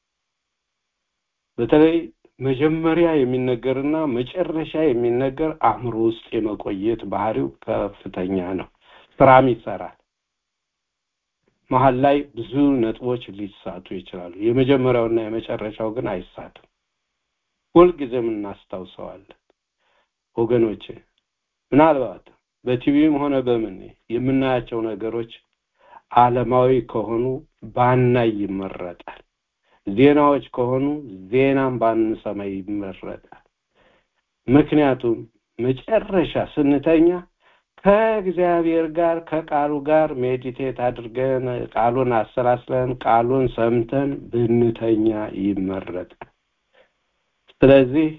በተለይ መጀመሪያ የሚነገርና መጨረሻ የሚነገር አእምሮ ውስጥ የመቆየት ባህሪው ከፍተኛ ነው። ስራም ይሰራል። መሀል ላይ ብዙ ነጥቦች ሊሳቱ ይችላሉ። የመጀመሪያውና የመጨረሻው ግን አይሳትም። ሁልጊዜም እናስታውሰዋለን። ወገኖቼ ምናልባት በቲቪም ሆነ በምን የምናያቸው ነገሮች ዓለማዊ ከሆኑ ባናይ ይመረጣል። ዜናዎች ከሆኑ ዜናም ባንሰማ ይመረጣል። ምክንያቱም መጨረሻ ስንተኛ ከእግዚአብሔር ጋር ከቃሉ ጋር ሜዲቴት አድርገን ቃሉን አሰላስለን ቃሉን ሰምተን ብንተኛ ይመረጣል። ስለዚህ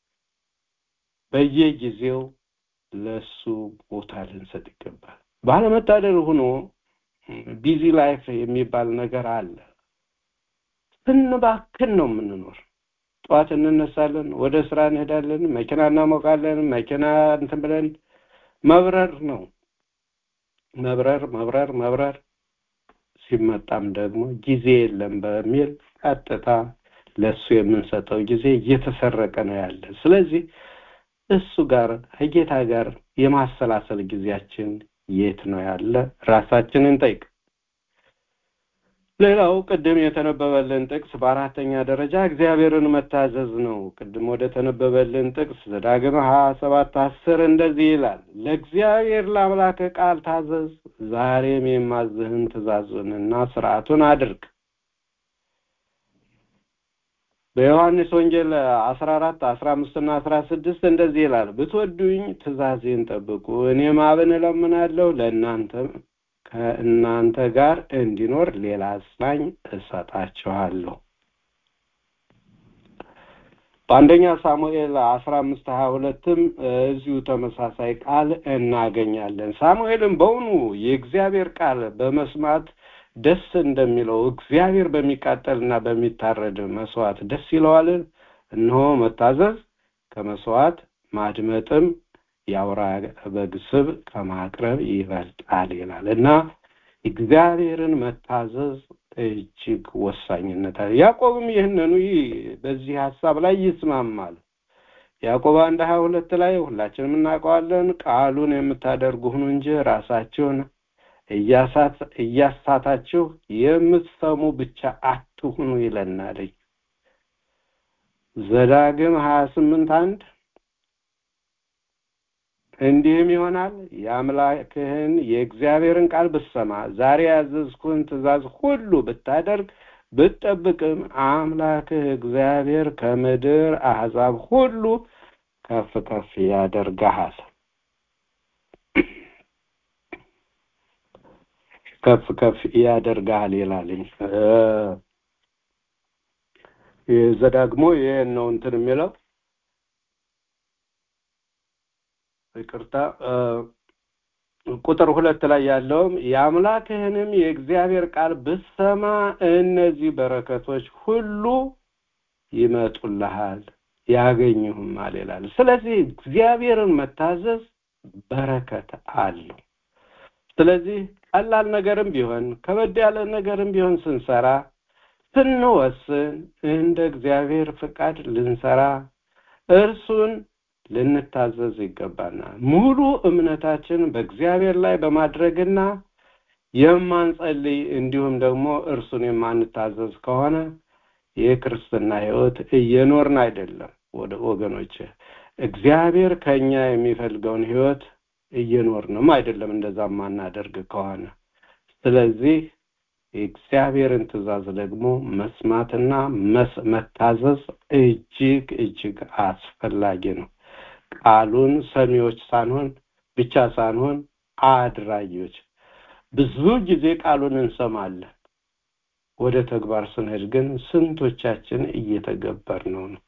በየጊዜው ለሱ ቦታ ልንሰጥ ይገባል። ባለመታደል ሆኖ ቢዚ ላይፍ የሚባል ነገር አለ። ስንባክን ነው የምንኖር። ጠዋት እንነሳለን፣ ወደ ስራ እንሄዳለን፣ መኪና እናሞቃለን፣ መኪና እንትን ብለን መብረር ነው መብረር መብረር መብረር። ሲመጣም ደግሞ ጊዜ የለም በሚል ቀጥታ ለእሱ የምንሰጠው ጊዜ እየተሰረቀ ነው ያለ። ስለዚህ እሱ ጋር ከጌታ ጋር የማሰላሰል ጊዜያችን የት ነው ያለ? ራሳችንን ጠይቅ። ሌላው ቅድም የተነበበልን ጥቅስ በአራተኛ ደረጃ እግዚአብሔርን መታዘዝ ነው። ቅድም ወደ ተነበበልን ጥቅስ ዘዳግም ሀያ ሰባት አስር እንደዚህ ይላል፣ ለእግዚአብሔር ለአምላክ ቃል ታዘዝ፣ ዛሬም የማዝህን ትእዛዙንና ስርዓቱን አድርግ። በዮሐንስ ወንጌል አስራ አራት አስራ አምስት እና አስራ ስድስት እንደዚህ ይላል ብትወዱኝ ትእዛዜን ጠብቁ እኔም አብን እለምናለሁ ለእናንተም ከእናንተ ጋር እንዲኖር ሌላ አጽናኝ እሰጣችኋለሁ በአንደኛ ሳሙኤል አስራ አምስት ሀያ ሁለትም እዚሁ ተመሳሳይ ቃል እናገኛለን ሳሙኤልም በውኑ የእግዚአብሔር ቃል በመስማት ደስ እንደሚለው እግዚአብሔር በሚቃጠልና በሚታረድ መስዋዕት ደስ ይለዋልን እነሆ መታዘዝ ከመስዋዕት ማድመጥም የአውራ በግ ስብ ከማቅረብ ይበልጣል ይላል እና እግዚአብሔርን መታዘዝ እጅግ ወሳኝነት አለ ያዕቆብም ይህንኑ በዚህ ሀሳብ ላይ ይስማማል ያዕቆብ አንድ ሀያ ሁለት ላይ ሁላችንም እናውቀዋለን ቃሉን የምታደርጉ ሁኑ እንጂ ራሳችሁን እያሳታችሁ የምትሰሙ ብቻ አትሁኑ ይለናል ዘዳግም ሀያ ስምንት አንድ እንዲህም ይሆናል የአምላክህን የእግዚአብሔርን ቃል ብትሰማ ዛሬ ያዘዝኩህን ትእዛዝ ሁሉ ብታደርግ ብትጠብቅም አምላክህ እግዚአብሔር ከምድር አሕዛብ ሁሉ ከፍ ከፍ ያደርግሃል። ከፍ ከፍ ያደርግሃል ይላልኝ። ዘዳግሞ ይህን ነው እንትን የሚለው ይቅርታ ቁጥር ሁለት ላይ ያለውም የአምላክህንም የእግዚአብሔር ቃል ብትሰማ እነዚህ በረከቶች ሁሉ ይመጡልሃል ያገኙህማል ይላል። ስለዚህ እግዚአብሔርን መታዘዝ በረከት አለው። ስለዚህ ቀላል ነገርም ቢሆን ከበድ ያለ ነገርም ቢሆን ስንሰራ ስንወስን እንደ እግዚአብሔር ፍቃድ ልንሰራ እርሱን ልንታዘዝ ይገባናል። ሙሉ እምነታችን በእግዚአብሔር ላይ በማድረግና የማንጸልይ እንዲሁም ደግሞ እርሱን የማንታዘዝ ከሆነ የክርስትና ሕይወት እየኖርን አይደለም። ወደ ወገኖች እግዚአብሔር ከኛ የሚፈልገውን ሕይወት እየኖርንም አይደለም፣ እንደዛ ማናደርግ ከሆነ ስለዚህ የእግዚአብሔርን ትእዛዝ ደግሞ መስማትና መታዘዝ እጅግ እጅግ አስፈላጊ ነው። ቃሉን ሰሚዎች ሳንሆን ብቻ ሳንሆን አድራጊዎች። ብዙ ጊዜ ቃሉን እንሰማለን፣ ወደ ተግባር ስንሄድ ግን ስንቶቻችን እየተገበር ነው ነው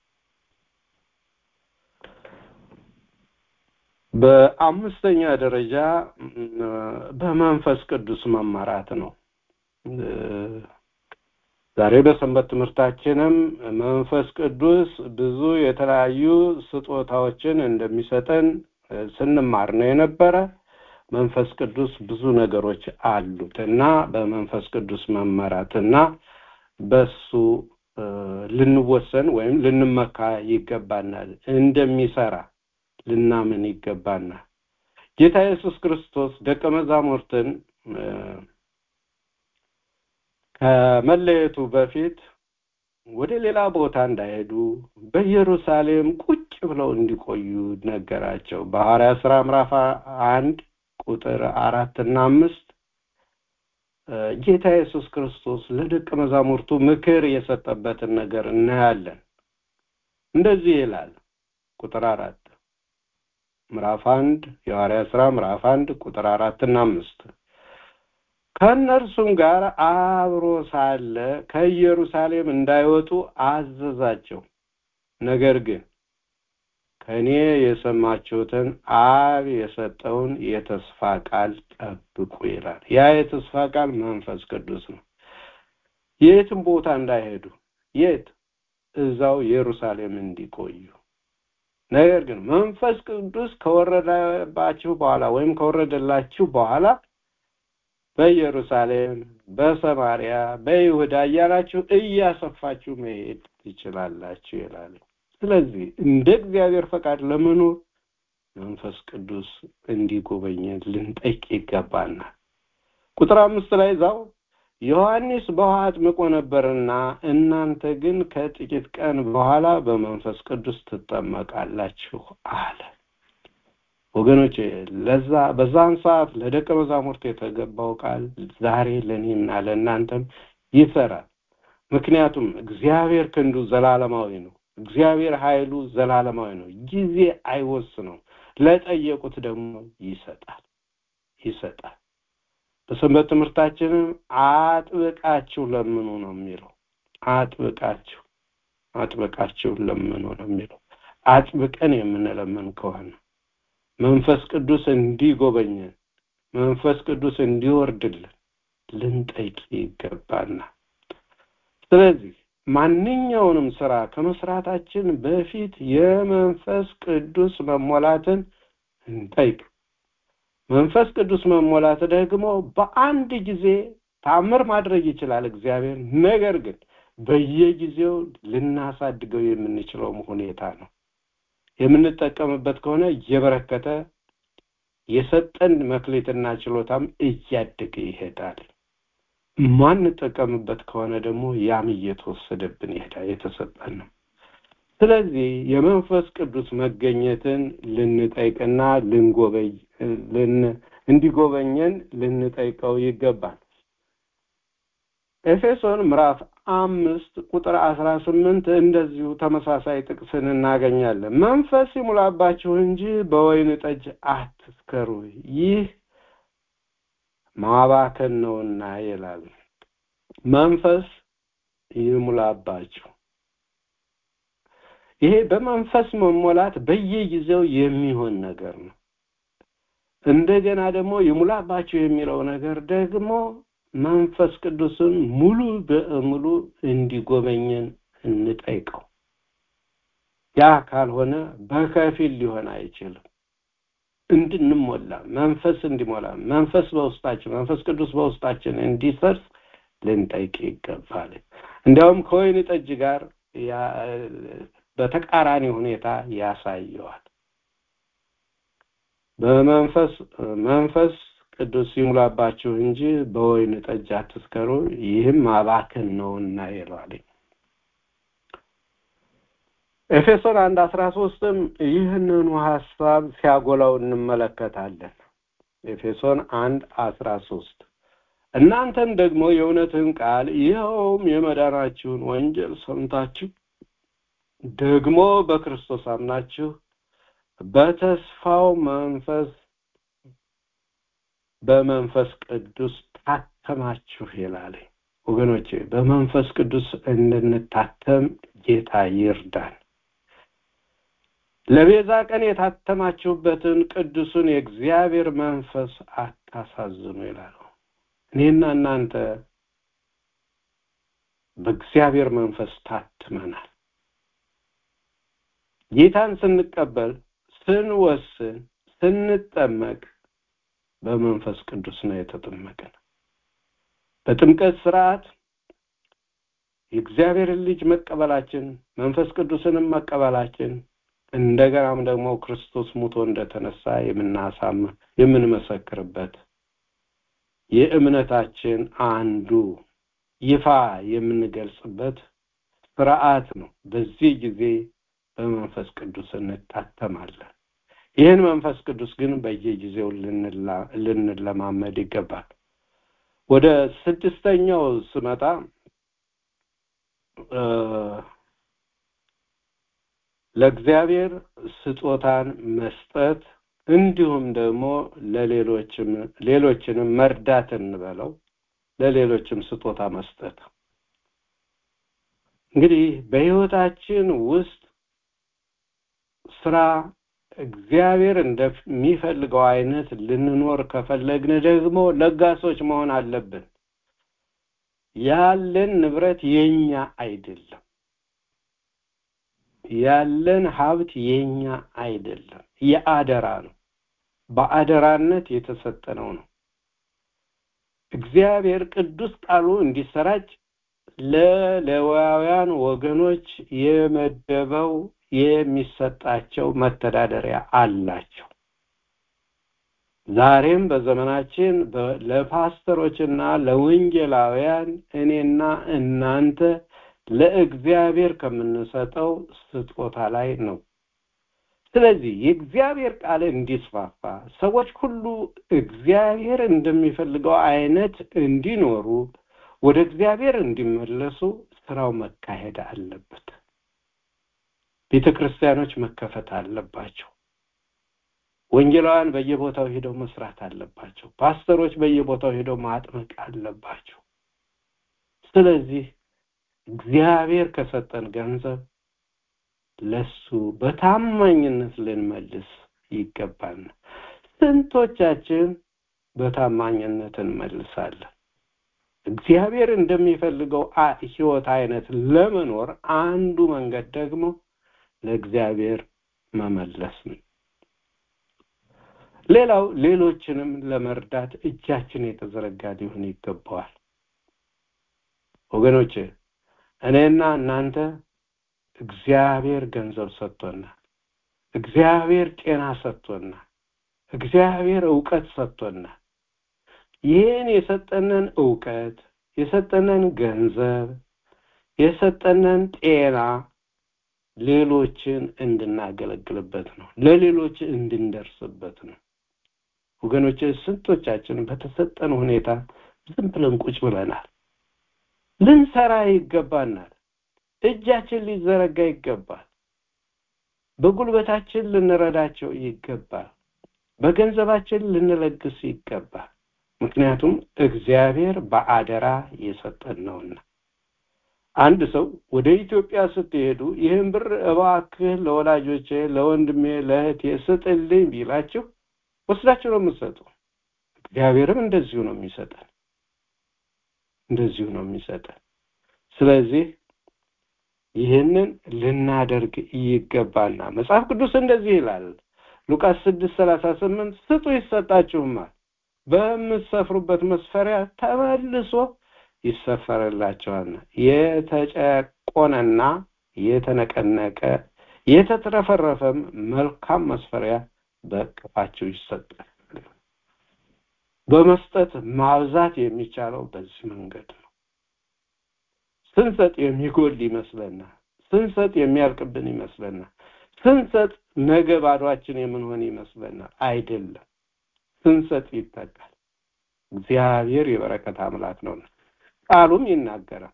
በአምስተኛ ደረጃ በመንፈስ ቅዱስ መመራት ነው። ዛሬ በሰንበት ትምህርታችንም መንፈስ ቅዱስ ብዙ የተለያዩ ስጦታዎችን እንደሚሰጠን ስንማር ነው የነበረ። መንፈስ ቅዱስ ብዙ ነገሮች አሉት እና በመንፈስ ቅዱስ መመራት እና በሱ ልንወሰን ወይም ልንመካ ይገባናል። እንደሚሰራ ልናምን ይገባናል። ጌታ ኢየሱስ ክርስቶስ ደቀ መዛሙርትን ከመለየቱ በፊት ወደ ሌላ ቦታ እንዳይሄዱ በኢየሩሳሌም ቁጭ ብለው እንዲቆዩ ነገራቸው። በሐዋርያት ሥራ ምዕራፍ አንድ ቁጥር አራት እና አምስት ጌታ ኢየሱስ ክርስቶስ ለደቀ መዛሙርቱ ምክር የሰጠበትን ነገር እናያለን። እንደዚህ ይላል ቁጥር አራት ምዕራፍ አንድ የሐዋርያት ሥራ ምዕራፍ አንድ ቁጥር አራት እና አምስት ከእነርሱም ጋር አብሮ ሳለ ከኢየሩሳሌም እንዳይወጡ አዘዛቸው። ነገር ግን ከእኔ የሰማችሁትን አብ የሰጠውን የተስፋ ቃል ጠብቁ ይላል። ያ የተስፋ ቃል መንፈስ ቅዱስ ነው። የትም ቦታ እንዳይሄዱ፣ የት እዛው ኢየሩሳሌም እንዲቆዩ። ነገር ግን መንፈስ ቅዱስ ከወረደባችሁ በኋላ ወይም ከወረደላችሁ በኋላ በኢየሩሳሌም፣ በሰማሪያ፣ በይሁዳ እያላችሁ እያሰፋችሁ መሄድ ትችላላችሁ ይላል። ስለዚህ እንደ እግዚአብሔር ፈቃድ ለመኖር መንፈስ ቅዱስ እንዲጎበኘን ልንጠይቅ ይገባናል። ቁጥር አምስት ላይ እዛው ዮሐንስ በውሃ አጥምቆ ነበርና እናንተ ግን ከጥቂት ቀን በኋላ በመንፈስ ቅዱስ ትጠመቃላችሁ አለ። ወገኖች ለዛ በዛን ሰዓት ለደቀ መዛሙርት የተገባው ቃል ዛሬ ለእኔና ለእናንተም ይሰራል። ምክንያቱም እግዚአብሔር ክንዱ ዘላለማዊ ነው። እግዚአብሔር ኃይሉ ዘላለማዊ ነው። ጊዜ አይወስነው። ለጠየቁት ደግሞ ይሰጣል ይሰጣል። በሰንበት ትምህርታችንም አጥብቃችሁ ለምኑ ነው የሚለው። አጥብቃችሁ አጥብቃችሁ ለምኑ ነው የሚለው። አጥብቀን የምንለምን ከሆነ መንፈስ ቅዱስ እንዲጎበኘን መንፈስ ቅዱስ እንዲወርድልን ልንጠይቅ ይገባናል። ስለዚህ ማንኛውንም ስራ ከመስራታችን በፊት የመንፈስ ቅዱስ መሞላትን እንጠይቅ። መንፈስ ቅዱስ መሞላት ደግሞ በአንድ ጊዜ ታምር ማድረግ ይችላል እግዚአብሔር። ነገር ግን በየጊዜው ልናሳድገው የምንችለውም ሁኔታ ነው። የምንጠቀምበት ከሆነ እየበረከተ የሰጠን መክሊትና ችሎታም እያደገ ይሄዳል። ማንጠቀምበት ከሆነ ደግሞ ያም እየተወሰደብን ይሄዳል። የተሰጠን ነው። ስለዚህ የመንፈስ ቅዱስ መገኘትን ልንጠይቅና ልንጎበኝ ልን እንዲጎበኘን ልንጠይቀው ይገባል። ኤፌሶን ምዕራፍ አምስት ቁጥር አስራ ስምንት እንደዚሁ ተመሳሳይ ጥቅስን እናገኛለን። መንፈስ ይሙላባችሁ እንጂ በወይን ጠጅ አትስከሩ፣ ይህ ማባከን ነውና ይላል። መንፈስ ይሙላባችሁ። ይሄ በመንፈስ መሞላት በየጊዜው የሚሆን ነገር ነው። እንደገና ደግሞ ይሙላባችሁ የሚለው ነገር ደግሞ መንፈስ ቅዱስን ሙሉ በሙሉ እንዲጎበኘን እንጠይቀው። ያ ካልሆነ በከፊል ሊሆን አይችልም። እንድንሞላ መንፈስ እንዲሞላ መንፈስ በውስጣችን መንፈስ ቅዱስ በውስጣችን እንዲሰርጽ ልንጠይቅ ይገባል። እንዲያውም ከወይን ጠጅ ጋር በተቃራኒ ሁኔታ ያሳየዋል። በመንፈስ መንፈስ ቅዱስ ይሙላባችሁ እንጂ በወይን ጠጅ አትስከሩ፣ ይህም ማባከን ነውና ይለዋል። ኤፌሶን አንድ አስራ ሶስትም ይህንኑ ሀሳብ ሲያጎላው እንመለከታለን። ኤፌሶን አንድ አስራ ሶስት እናንተም ደግሞ የእውነትን ቃል ይኸውም የመዳናችሁን ወንጌል ሰምታችሁ ደግሞ በክርስቶስ አምናችሁ በተስፋው መንፈስ በመንፈስ ቅዱስ ታተማችሁ ይላል። ወገኖቼ በመንፈስ ቅዱስ እንድንታተም ጌታ ይርዳን። ለቤዛ ቀን የታተማችሁበትን ቅዱሱን የእግዚአብሔር መንፈስ አታሳዝኑ ይላል። እኔና እናንተ በእግዚአብሔር መንፈስ ታትመናል። ጌታን ስንቀበል፣ ስንወስን፣ ስንጠመቅ በመንፈስ ቅዱስ ነው የተጠመቅን። በጥምቀት ስርዓት የእግዚአብሔርን ልጅ መቀበላችን መንፈስ ቅዱስንም መቀበላችን እንደገናም ደግሞ ክርስቶስ ሙቶ እንደተነሳ የምናሳም የምንመሰክርበት የእምነታችን አንዱ ይፋ የምንገልጽበት ስርዓት ነው። በዚህ ጊዜ በመንፈስ ቅዱስ እንታተማለን። ይህን መንፈስ ቅዱስ ግን በየጊዜው ልንለማመድ ይገባል። ወደ ስድስተኛው ስመጣ ለእግዚአብሔር ስጦታን መስጠት እንዲሁም ደግሞ ለሌሎችም ሌሎችንም መርዳት እንበለው ለሌሎችም ስጦታ መስጠት እንግዲህ በህይወታችን ውስጥ ስራ እግዚአብሔር እንደሚፈልገው አይነት ልንኖር ከፈለግን ደግሞ ለጋሶች መሆን አለብን። ያለን ንብረት የኛ አይደለም። ያለን ሀብት የኛ አይደለም፣ የአደራ ነው። በአደራነት የተሰጠነው ነው። እግዚአብሔር ቅዱስ ቃሉ እንዲሰራጭ ለሌዋውያን ወገኖች የመደበው የሚሰጣቸው መተዳደሪያ አላቸው። ዛሬም በዘመናችን ለፓስተሮችና ለወንጌላውያን እኔና እናንተ ለእግዚአብሔር ከምንሰጠው ስጦታ ላይ ነው። ስለዚህ የእግዚአብሔር ቃል እንዲስፋፋ ሰዎች ሁሉ እግዚአብሔር እንደሚፈልገው አይነት እንዲኖሩ ወደ እግዚአብሔር እንዲመለሱ ስራው መካሄድ አለበት። ቤተ ክርስቲያኖች መከፈት አለባቸው። ወንጌላውያን በየቦታው ሄደው መስራት አለባቸው። ፓስተሮች በየቦታው ሄደው ማጥመቅ አለባቸው። ስለዚህ እግዚአብሔር ከሰጠን ገንዘብ ለሱ በታማኝነት ልንመልስ ይገባል። ስንቶቻችን በታማኝነት እንመልሳለን? እግዚአብሔር እንደሚፈልገው ህይወት አይነት ለመኖር አንዱ መንገድ ደግሞ ለእግዚአብሔር መመለስ ነው። ሌላው ሌሎችንም ለመርዳት እጃችን የተዘረጋ ሊሆን ይገባዋል። ወገኖች እኔና እናንተ እግዚአብሔር ገንዘብ ሰጥቶናል። እግዚአብሔር ጤና ሰጥቶናል። እግዚአብሔር እውቀት ሰጥቶናል። ይህን የሰጠንን እውቀት የሰጠንን ገንዘብ የሰጠንን ጤና ሌሎችን እንድናገለግልበት ነው ለሌሎች እንድንደርስበት ነው ወገኖች ስንቶቻችን በተሰጠን ሁኔታ ዝም ብለን ቁጭ ብለናል ልንሰራ ይገባናል እጃችን ሊዘረጋ ይገባል በጉልበታችን ልንረዳቸው ይገባል በገንዘባችን ልንለግስ ይገባል ምክንያቱም እግዚአብሔር በአደራ የሰጠን ነውና አንድ ሰው ወደ ኢትዮጵያ ስትሄዱ ይህን ብር እባክህ ለወላጆቼ ለወንድሜ ለእህቴ ስጥልኝ ቢላችሁ ወስዳችሁ ነው የምትሰጡ እግዚአብሔርም እንደዚሁ ነው የሚሰጠን እንደዚሁ ነው የሚሰጠን ስለዚህ ይህንን ልናደርግ ይገባና መጽሐፍ ቅዱስ እንደዚህ ይላል ሉቃስ ስድስት ሰላሳ ስምንት ስጡ ይሰጣችሁማል በምትሰፍሩበት መስፈሪያ ተመልሶ ይሰፈርላቸዋልና የተጨቆነና የተነቀነቀ የተትረፈረፈም መልካም መስፈሪያ በእቅፋችሁ ይሰጣል በመስጠት ማብዛት የሚቻለው በዚህ መንገድ ነው ስንሰጥ የሚጎል ይመስለናል ስንሰጥ የሚያልቅብን ይመስለናል ስንሰጥ ነገ ባዷችን የምንሆን ይመስለናል አይደለም ስንሰጥ ይጠቃል እግዚአብሔር የበረከት አምላክ ነው ቃሉም ይናገራል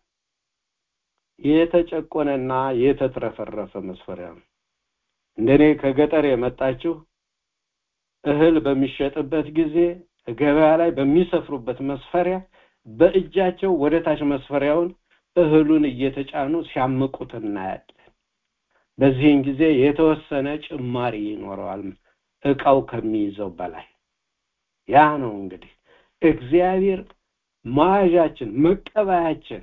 የተጨቆነና የተትረፈረፈ መስፈሪያ ነው እንደኔ ከገጠር የመጣችሁ እህል በሚሸጥበት ጊዜ ገበያ ላይ በሚሰፍሩበት መስፈሪያ በእጃቸው ወደ ታች መስፈሪያውን እህሉን እየተጫኑ ሲያምቁት እናያለን በዚህን ጊዜ የተወሰነ ጭማሪ ይኖረዋል እቃው ከሚይዘው በላይ ያ ነው እንግዲህ እግዚአብሔር መያዣችን መቀበያችን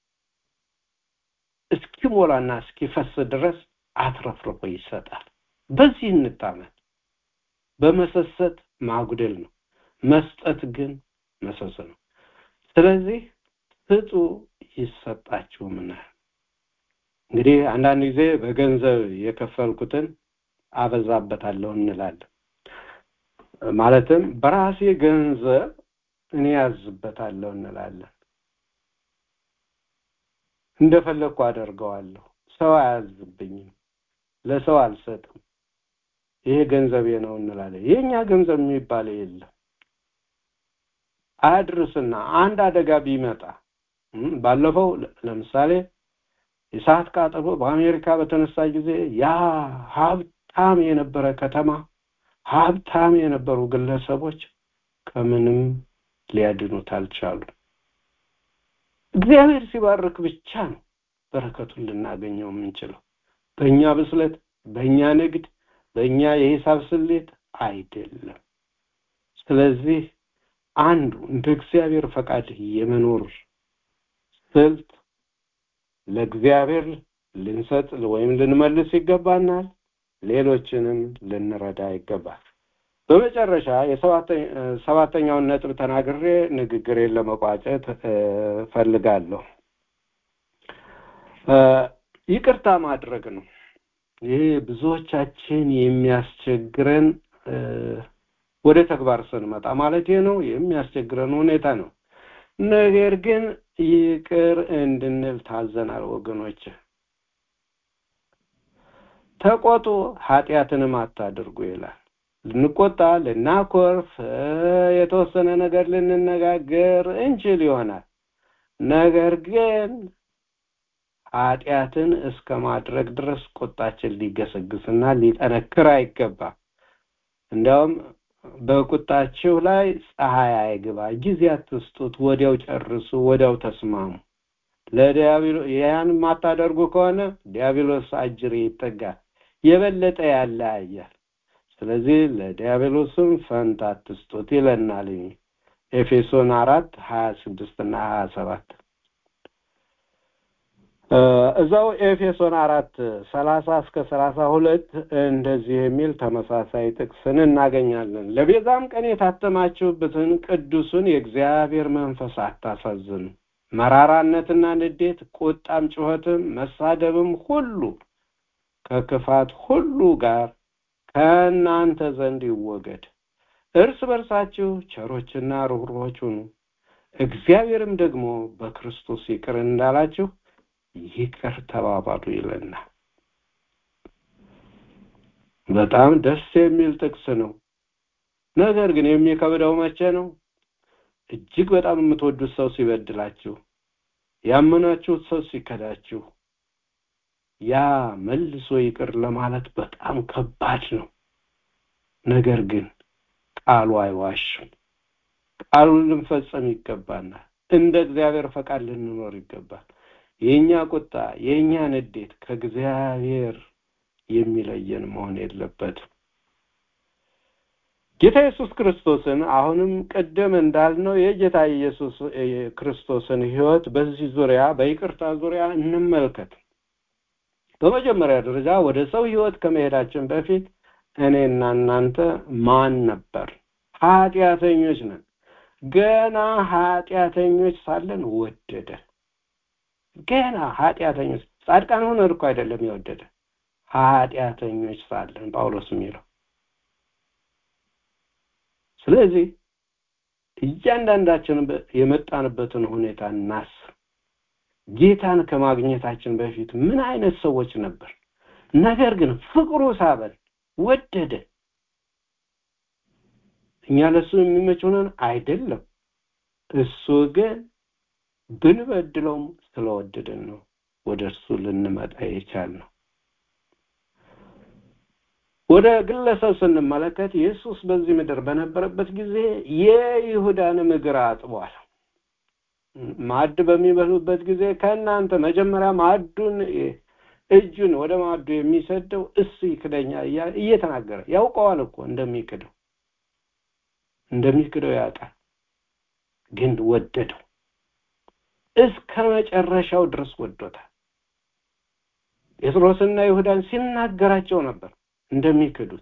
እስኪሞላና እስኪፈስ ድረስ አትረፍርፎ ይሰጣል በዚህ እንታመን በመሰሰት ማጉደል ነው መስጠት ግን መሰሰ ነው ስለዚህ ስጡ ይሰጣችሁምና እንግዲህ አንዳንድ ጊዜ በገንዘብ የከፈልኩትን አበዛበታለሁ እንላለን ማለትም በራሴ ገንዘብ እኔ ያዝበታለሁ እንላለን እንደፈለግኩ አደርገዋለሁ ሰው አያዝብኝም ለሰው አልሰጥም ይሄ ገንዘቤ ነው እንላለን የኛ ገንዘብ የሚባል የለም አያድርስና አንድ አደጋ ቢመጣ ባለፈው ለምሳሌ የሰዓት ቃጠሎ በአሜሪካ በተነሳ ጊዜ ያ ሀብታም የነበረ ከተማ ሀብታም የነበሩ ግለሰቦች ከምንም ሊያድኑት አልቻሉ እግዚአብሔር ሲባርክ ብቻ ነው በረከቱን ልናገኘው የምንችለው በእኛ ብስለት በእኛ ንግድ በእኛ የሂሳብ ስሌት አይደለም ስለዚህ አንዱ እንደ እግዚአብሔር ፈቃድ የመኖር ስልት ለእግዚአብሔር ልንሰጥ ወይም ልንመልስ ይገባናል ሌሎችንም ልንረዳ ይገባል በመጨረሻ የሰባተኛውን ነጥብ ተናግሬ ንግግሬን ለመቋጨት ፈልጋለሁ ይቅርታ ማድረግ ነው ይህ ብዙዎቻችን የሚያስቸግረን ወደ ተግባር ስንመጣ ማለት ነው የሚያስቸግረን ሁኔታ ነው ነገር ግን ይቅር እንድንል ታዘናል ወገኖች ተቆጡ ኃጢአትንም አታድርጉ ይላል ልንቆጣ ልናኮርፍ የተወሰነ ነገር ልንነጋገር እንችል ይሆናል ነገር ግን ኃጢአትን እስከ ማድረግ ድረስ ቁጣችን ሊገሰግስና ሊጠነክር አይገባም እንዲያውም በቁጣችሁ ላይ ፀሐይ አይግባ ጊዜ አትስጡት ወዲያው ጨርሱ ወዲያው ተስማሙ ለዲያብሎ ያን የማታደርጉ ከሆነ ዲያብሎስ አጅር ይጠጋል የበለጠ ያለያያል ስለዚህ ለዲያብሎስም ፈንታ አትስጡት ይለናል ኤፌሶን አራት ሀያ ስድስት እና ሀያ ሰባት እዛው ኤፌሶን አራት ሰላሳ እስከ ሰላሳ ሁለት እንደዚህ የሚል ተመሳሳይ ጥቅስን እናገኛለን ለቤዛም ቀን የታተማችሁበትን ቅዱሱን የእግዚአብሔር መንፈስ አታሳዝኑ መራራነትና ንዴት ቁጣም ጩኸትም መሳደብም ሁሉ ከክፋት ሁሉ ጋር ከእናንተ ዘንድ ይወገድ እርስ በርሳችሁ ቸሮችና ርኅሩኆች ሁኑ እግዚአብሔርም ደግሞ በክርስቶስ ይቅር እንዳላችሁ ይቅር ተባባሉ ይለናል በጣም ደስ የሚል ጥቅስ ነው። ነገር ግን የሚከብደው መቼ ነው? እጅግ በጣም የምትወዱት ሰው ሲበድላችሁ፣ ያመናችሁት ሰው ሲከዳችሁ፣ ያ መልሶ ይቅር ለማለት በጣም ከባድ ነው። ነገር ግን ቃሉ አይዋሽም። ቃሉን ልንፈጸም ይገባናል። እንደ እግዚአብሔር ፈቃድ ልንኖር ይገባል። የእኛ ቁጣ፣ የእኛ ንዴት ከእግዚአብሔር የሚለየን መሆን የለበትም። ጌታ ኢየሱስ ክርስቶስን አሁንም ቅድም እንዳልነው የጌታ ኢየሱስ ክርስቶስን ሕይወት በዚህ ዙሪያ በይቅርታ ዙሪያ እንመልከት። በመጀመሪያ ደረጃ ወደ ሰው ሕይወት ከመሄዳችን በፊት እኔና እናንተ ማን ነበር? ኃጢአተኞች ነን። ገና ኃጢአተኞች ሳለን ወደደ። ገና ኃጢአተኞች ጻድቃን ሆነን እኮ አይደለም የወደደ ኃጢአተኞች ሳለን ጳውሎስ የሚለው ስለዚህ እያንዳንዳችን የመጣንበትን ሁኔታ እናስብ። ጌታን ከማግኘታችን በፊት ምን አይነት ሰዎች ነበር? ነገር ግን ፍቅሩ ሳበን፣ ወደደ። እኛ ለእሱ የሚመች ሆነን አይደለም። እሱ ግን ብንበድለውም ስለወደደን ነው ወደ እርሱ ልንመጣ የቻልነው። ወደ ግለሰብ ስንመለከት ኢየሱስ በዚህ ምድር በነበረበት ጊዜ የይሁዳንም እግር አጥቧል። ማዕድ በሚበሉበት ጊዜ ከእናንተ መጀመሪያ ማዕዱን እጁን ወደ ማዕዱ የሚሰደው እሱ ይክደኛል እያለ እየተናገረ ያውቀዋል እኮ እንደሚክደው እንደሚክደው ያውቃል። ግን ወደደው፣ እስከ መጨረሻው ድረስ ወዶታል። ጴጥሮስና ይሁዳን ሲናገራቸው ነበር እንደሚክዱት።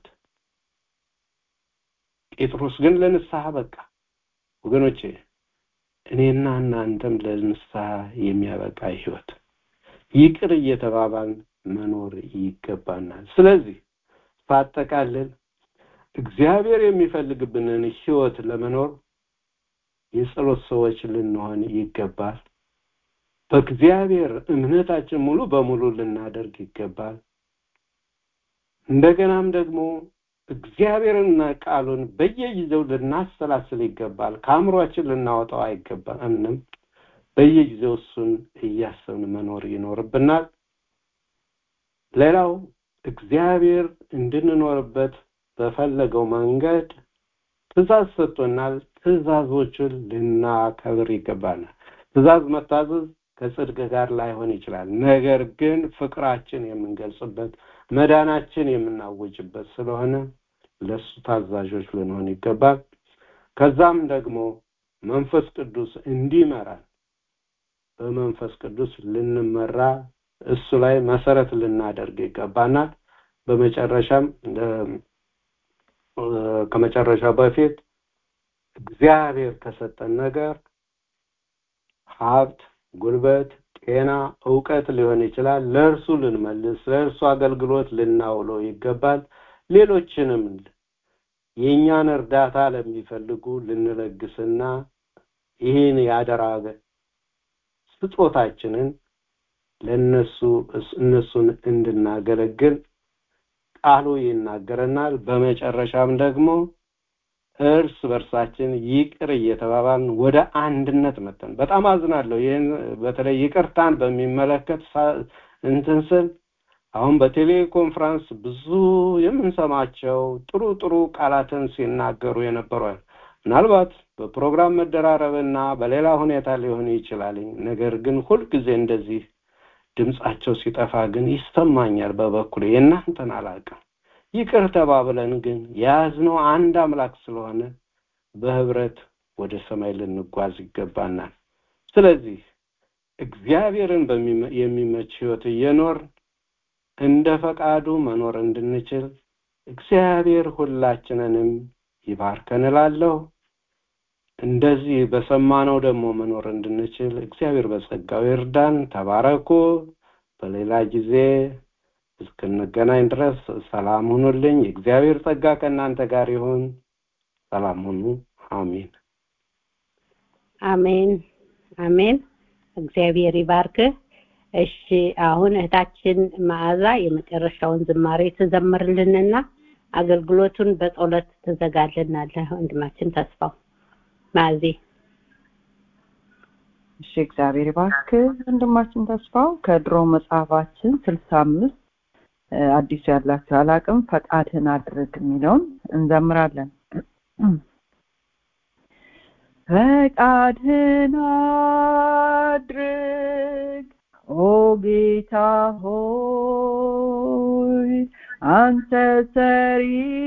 ጴጥሮስ ግን ለንስሐ በቃ። ወገኖቼ እኔና እናንተም ለንስሐ የሚያበቃ ህይወት ይቅር እየተባባል መኖር ይገባናል። ስለዚህ ሳጠቃልል እግዚአብሔር የሚፈልግብንን ህይወት ለመኖር የጸሎት ሰዎች ልንሆን ይገባል። በእግዚአብሔር እምነታችን ሙሉ በሙሉ ልናደርግ ይገባል። እንደገናም ደግሞ እግዚአብሔርና ቃሉን በየጊዜው ልናሰላስል ይገባል። ከአእምሯችን ልናወጣው አይገባንም። በየጊዜው እሱን እያሰብን መኖር ይኖርብናል። ሌላው እግዚአብሔር እንድንኖርበት በፈለገው መንገድ ትእዛዝ ሰጥቶናል። ትእዛዞቹን ልናከብር ይገባናል። ትእዛዝ መታዘዝ ከጽድቅ ጋር ላይሆን ይችላል። ነገር ግን ፍቅራችን የምንገልጽበት መዳናችን የምናውጅበት ስለሆነ ለሱ ታዛዦች ልንሆን ይገባል። ከዛም ደግሞ መንፈስ ቅዱስ እንዲመራን በመንፈስ ቅዱስ ልንመራ እሱ ላይ መሰረት ልናደርግ ይገባናል። በመጨረሻም ከመጨረሻው በፊት እግዚአብሔር ከሰጠን ነገር ሀብት፣ ጉልበት፣ ጤና፣ እውቀት ሊሆን ይችላል። ለእርሱ ልንመልስ፣ ለእርሱ አገልግሎት ልናውለው ይገባል። ሌሎችንም የእኛን እርዳታ ለሚፈልጉ ልንለግስና ይህን ያደራ ስጦታችንን ለነሱ እነሱን እንድናገለግል ቃሉ ይናገረናል። በመጨረሻም ደግሞ እርስ በርሳችን ይቅር እየተባባልን ወደ አንድነት መጠን በጣም አዝናለሁ። ይህን በተለይ ይቅርታን በሚመለከት እንትን ስል አሁን በቴሌኮንፍራንስ ብዙ የምንሰማቸው ጥሩ ጥሩ ቃላትን ሲናገሩ የነበሩ ምናልባት በፕሮግራም መደራረብና በሌላ ሁኔታ ሊሆን ይችላል። ነገር ግን ሁልጊዜ እንደዚህ ድምጻቸው ሲጠፋ ግን ይሰማኛል። በበኩሌ የእናንተን አላውቅም። ይቅር ተባብለን ግን የያዝነው አንድ አምላክ ስለሆነ በህብረት ወደ ሰማይ ልንጓዝ ይገባናል። ስለዚህ እግዚአብሔርን የሚመች ህይወት እየኖር እንደ ፈቃዱ መኖር እንድንችል እግዚአብሔር ሁላችንንም ይባርከን እላለሁ። እንደዚህ በሰማነው ደግሞ መኖር እንድንችል እግዚአብሔር በጸጋው ይርዳን። ተባረኩ። በሌላ ጊዜ እስክንገናኝ ድረስ ሰላም ሁኑልኝ። የእግዚአብሔር ጸጋ ከእናንተ ጋር ይሁን። ሰላም ሁኑ። አሜን። አሜን አሜን። እግዚአብሔር ይባርክህ። እሺ አሁን እህታችን መዓዛ የመጨረሻውን ዝማሬ ትዘምርልንና አገልግሎቱን በጸሎት ትዘጋልናለህ ወንድማችን ተስፋው ማዚ እሺ እግዚአብሔር ይባርክ ወንድማችን ተስፋው ከድሮ መጽሐፋችን ስልሳ አምስት አዲሱ ያላችሁ አላቅም ፈቃድህን አድርግ የሚለውን እንዘምራለን ፈቃድህን አድርግ ኦ ጌታ ሆይ አንተ ሰሪ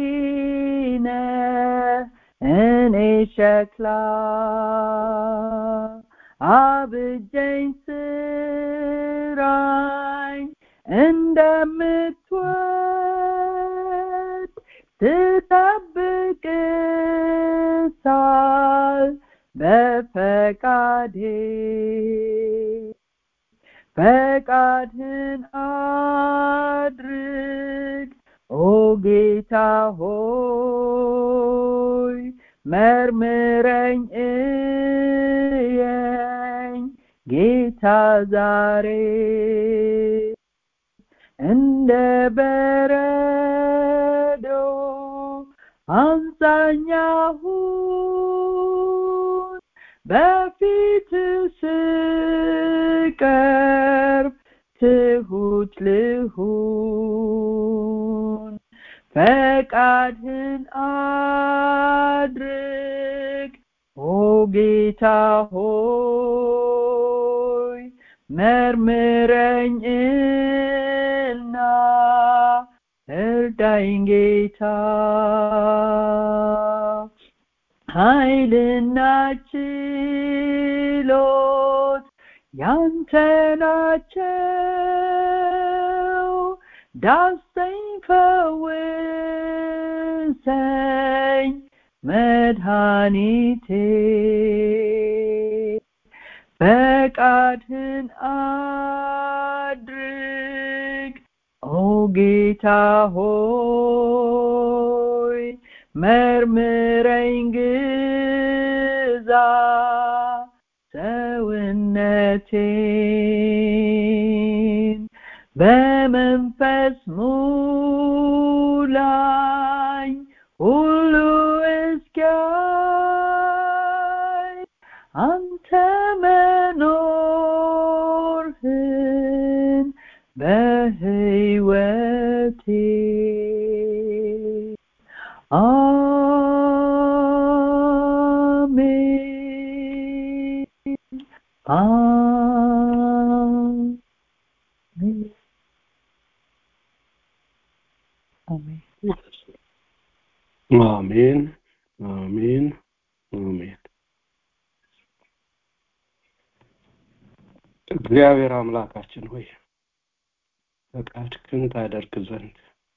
ነህ እኔ ሸክላ አብጀኝ ስራኝ እንደምትወድ ትጠብቅሳል በፈቃዴ ፈቃድህን አድርግ ኦ ጌታ ሆይ መርምረኝ እየኝ ጌታ ዛሬ እንደ በረዶ አንሳኛሁን በፊት ስቀርብ ትሁት ልሁን ፈቃድህን አድርግ ኦ ጌታ ሆይ መርምረኝ እና እርዳኝ ጌታ ኃይልና ችሎት ያንተ ናቸው ዳሰኝ ፈውሰኝ መድኃኒቴ ፈቃድህን አድርግ ኦ ጌታ ሆይ መርምረኝ ግዛ ሰውነቴን በመንፈስ ሙላኝ ሁሉ እስኪያይ አንተ መኖርህን በህይወቴ አሜን አሜን አሜን አሜን አሜን አሜን እግዚአብሔር አምላካችን ሆይ ፈቃድህን ታደርግ ዘንድ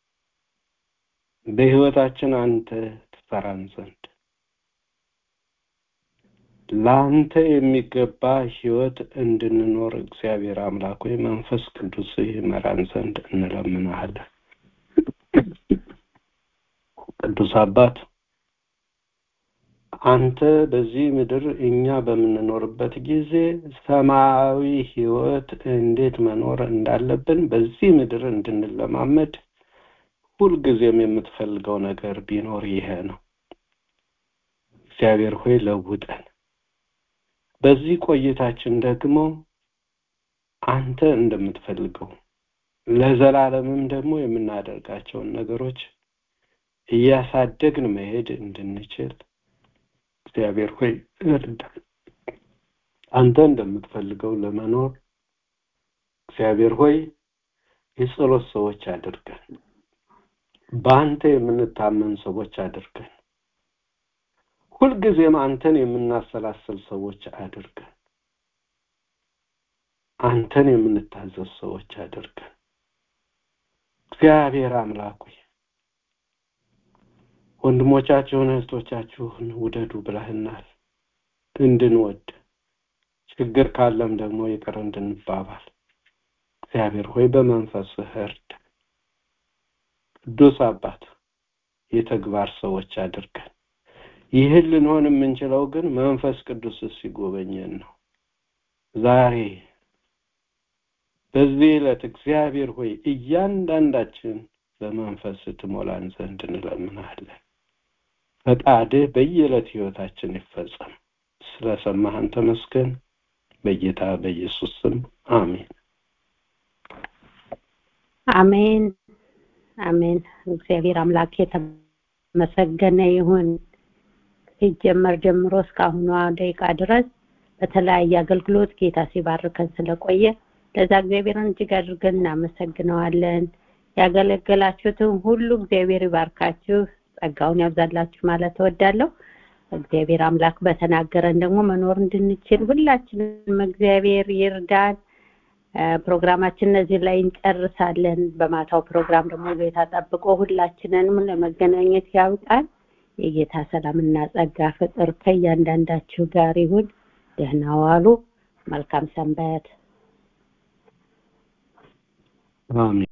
በህይወታችን አንተ ትሰራን ዘንድ ለአንተ የሚገባ ህይወት እንድንኖር እግዚአብሔር አምላክ ሆይ መንፈስ ቅዱስ ይመራን ዘንድ እንለምናሃለን ቅዱስ አባት አንተ በዚህ ምድር እኛ በምንኖርበት ጊዜ ሰማያዊ ህይወት እንዴት መኖር እንዳለብን በዚህ ምድር እንድንለማመድ ሁልጊዜም የምትፈልገው ነገር ቢኖር ይሄ ነው እግዚአብሔር ሆይ ለውጠን በዚህ ቆይታችን ደግሞ አንተ እንደምትፈልገው ለዘላለምም ደግሞ የምናደርጋቸውን ነገሮች እያሳደግን መሄድ እንድንችል እግዚአብሔር ሆይ እርዳን አንተ እንደምትፈልገው ለመኖር እግዚአብሔር ሆይ የጸሎት ሰዎች አድርገን በአንተ የምንታመን ሰዎች አድርገን ሁልጊዜም አንተን የምናሰላስል ሰዎች አድርገን አንተን የምንታዘዝ ሰዎች አድርገን እግዚአብሔር አምላክ ሆይ ወንድሞቻችሁን እህቶቻችሁን ውደዱ ብለህናል እንድንወድ ችግር ካለም ደግሞ ይቅር እንድንባባል እግዚአብሔር ሆይ በመንፈስህ እርድ ቅዱስ አባት የተግባር ሰዎች አድርገን ይህን ልንሆን የምንችለው ግን መንፈስ ቅዱስ ሲጎበኘን ነው ዛሬ በዚህ ዕለት እግዚአብሔር ሆይ እያንዳንዳችን በመንፈስ ትሞላን ዘንድ እንለምናለን። ፈቃድህ በየዕለት ህይወታችን ይፈጸም። ስለሰማህን ተመስገን። በጌታ በኢየሱስ ስም አሜን። አሜን አሜን። እግዚአብሔር አምላክ የተመሰገነ ይሁን። ሲጀመር ጀምሮ እስካሁኗ ደቂቃ ድረስ በተለያየ አገልግሎት ጌታ ሲባርከን ስለቆየ ለዛ እግዚአብሔርን እጅግ አድርገን እናመሰግነዋለን። ያገለገላችሁትን ሁሉ እግዚአብሔር ይባርካችሁ፣ ጸጋውን ያብዛላችሁ ማለት እወዳለሁ። እግዚአብሔር አምላክ በተናገረን ደግሞ መኖር እንድንችል ሁላችንም እግዚአብሔር ይርዳን። ፕሮግራማችን እዚህ ላይ እንጨርሳለን። በማታው ፕሮግራም ደግሞ ጌታ ጠብቆ ሁላችንንም ለመገናኘት ያብቃን። የጌታ ሰላምና ጸጋ ፍቅር ከእያንዳንዳችሁ ጋር ይሁን። ደህና ዋሉ። መልካም ሰንበት። አሜን።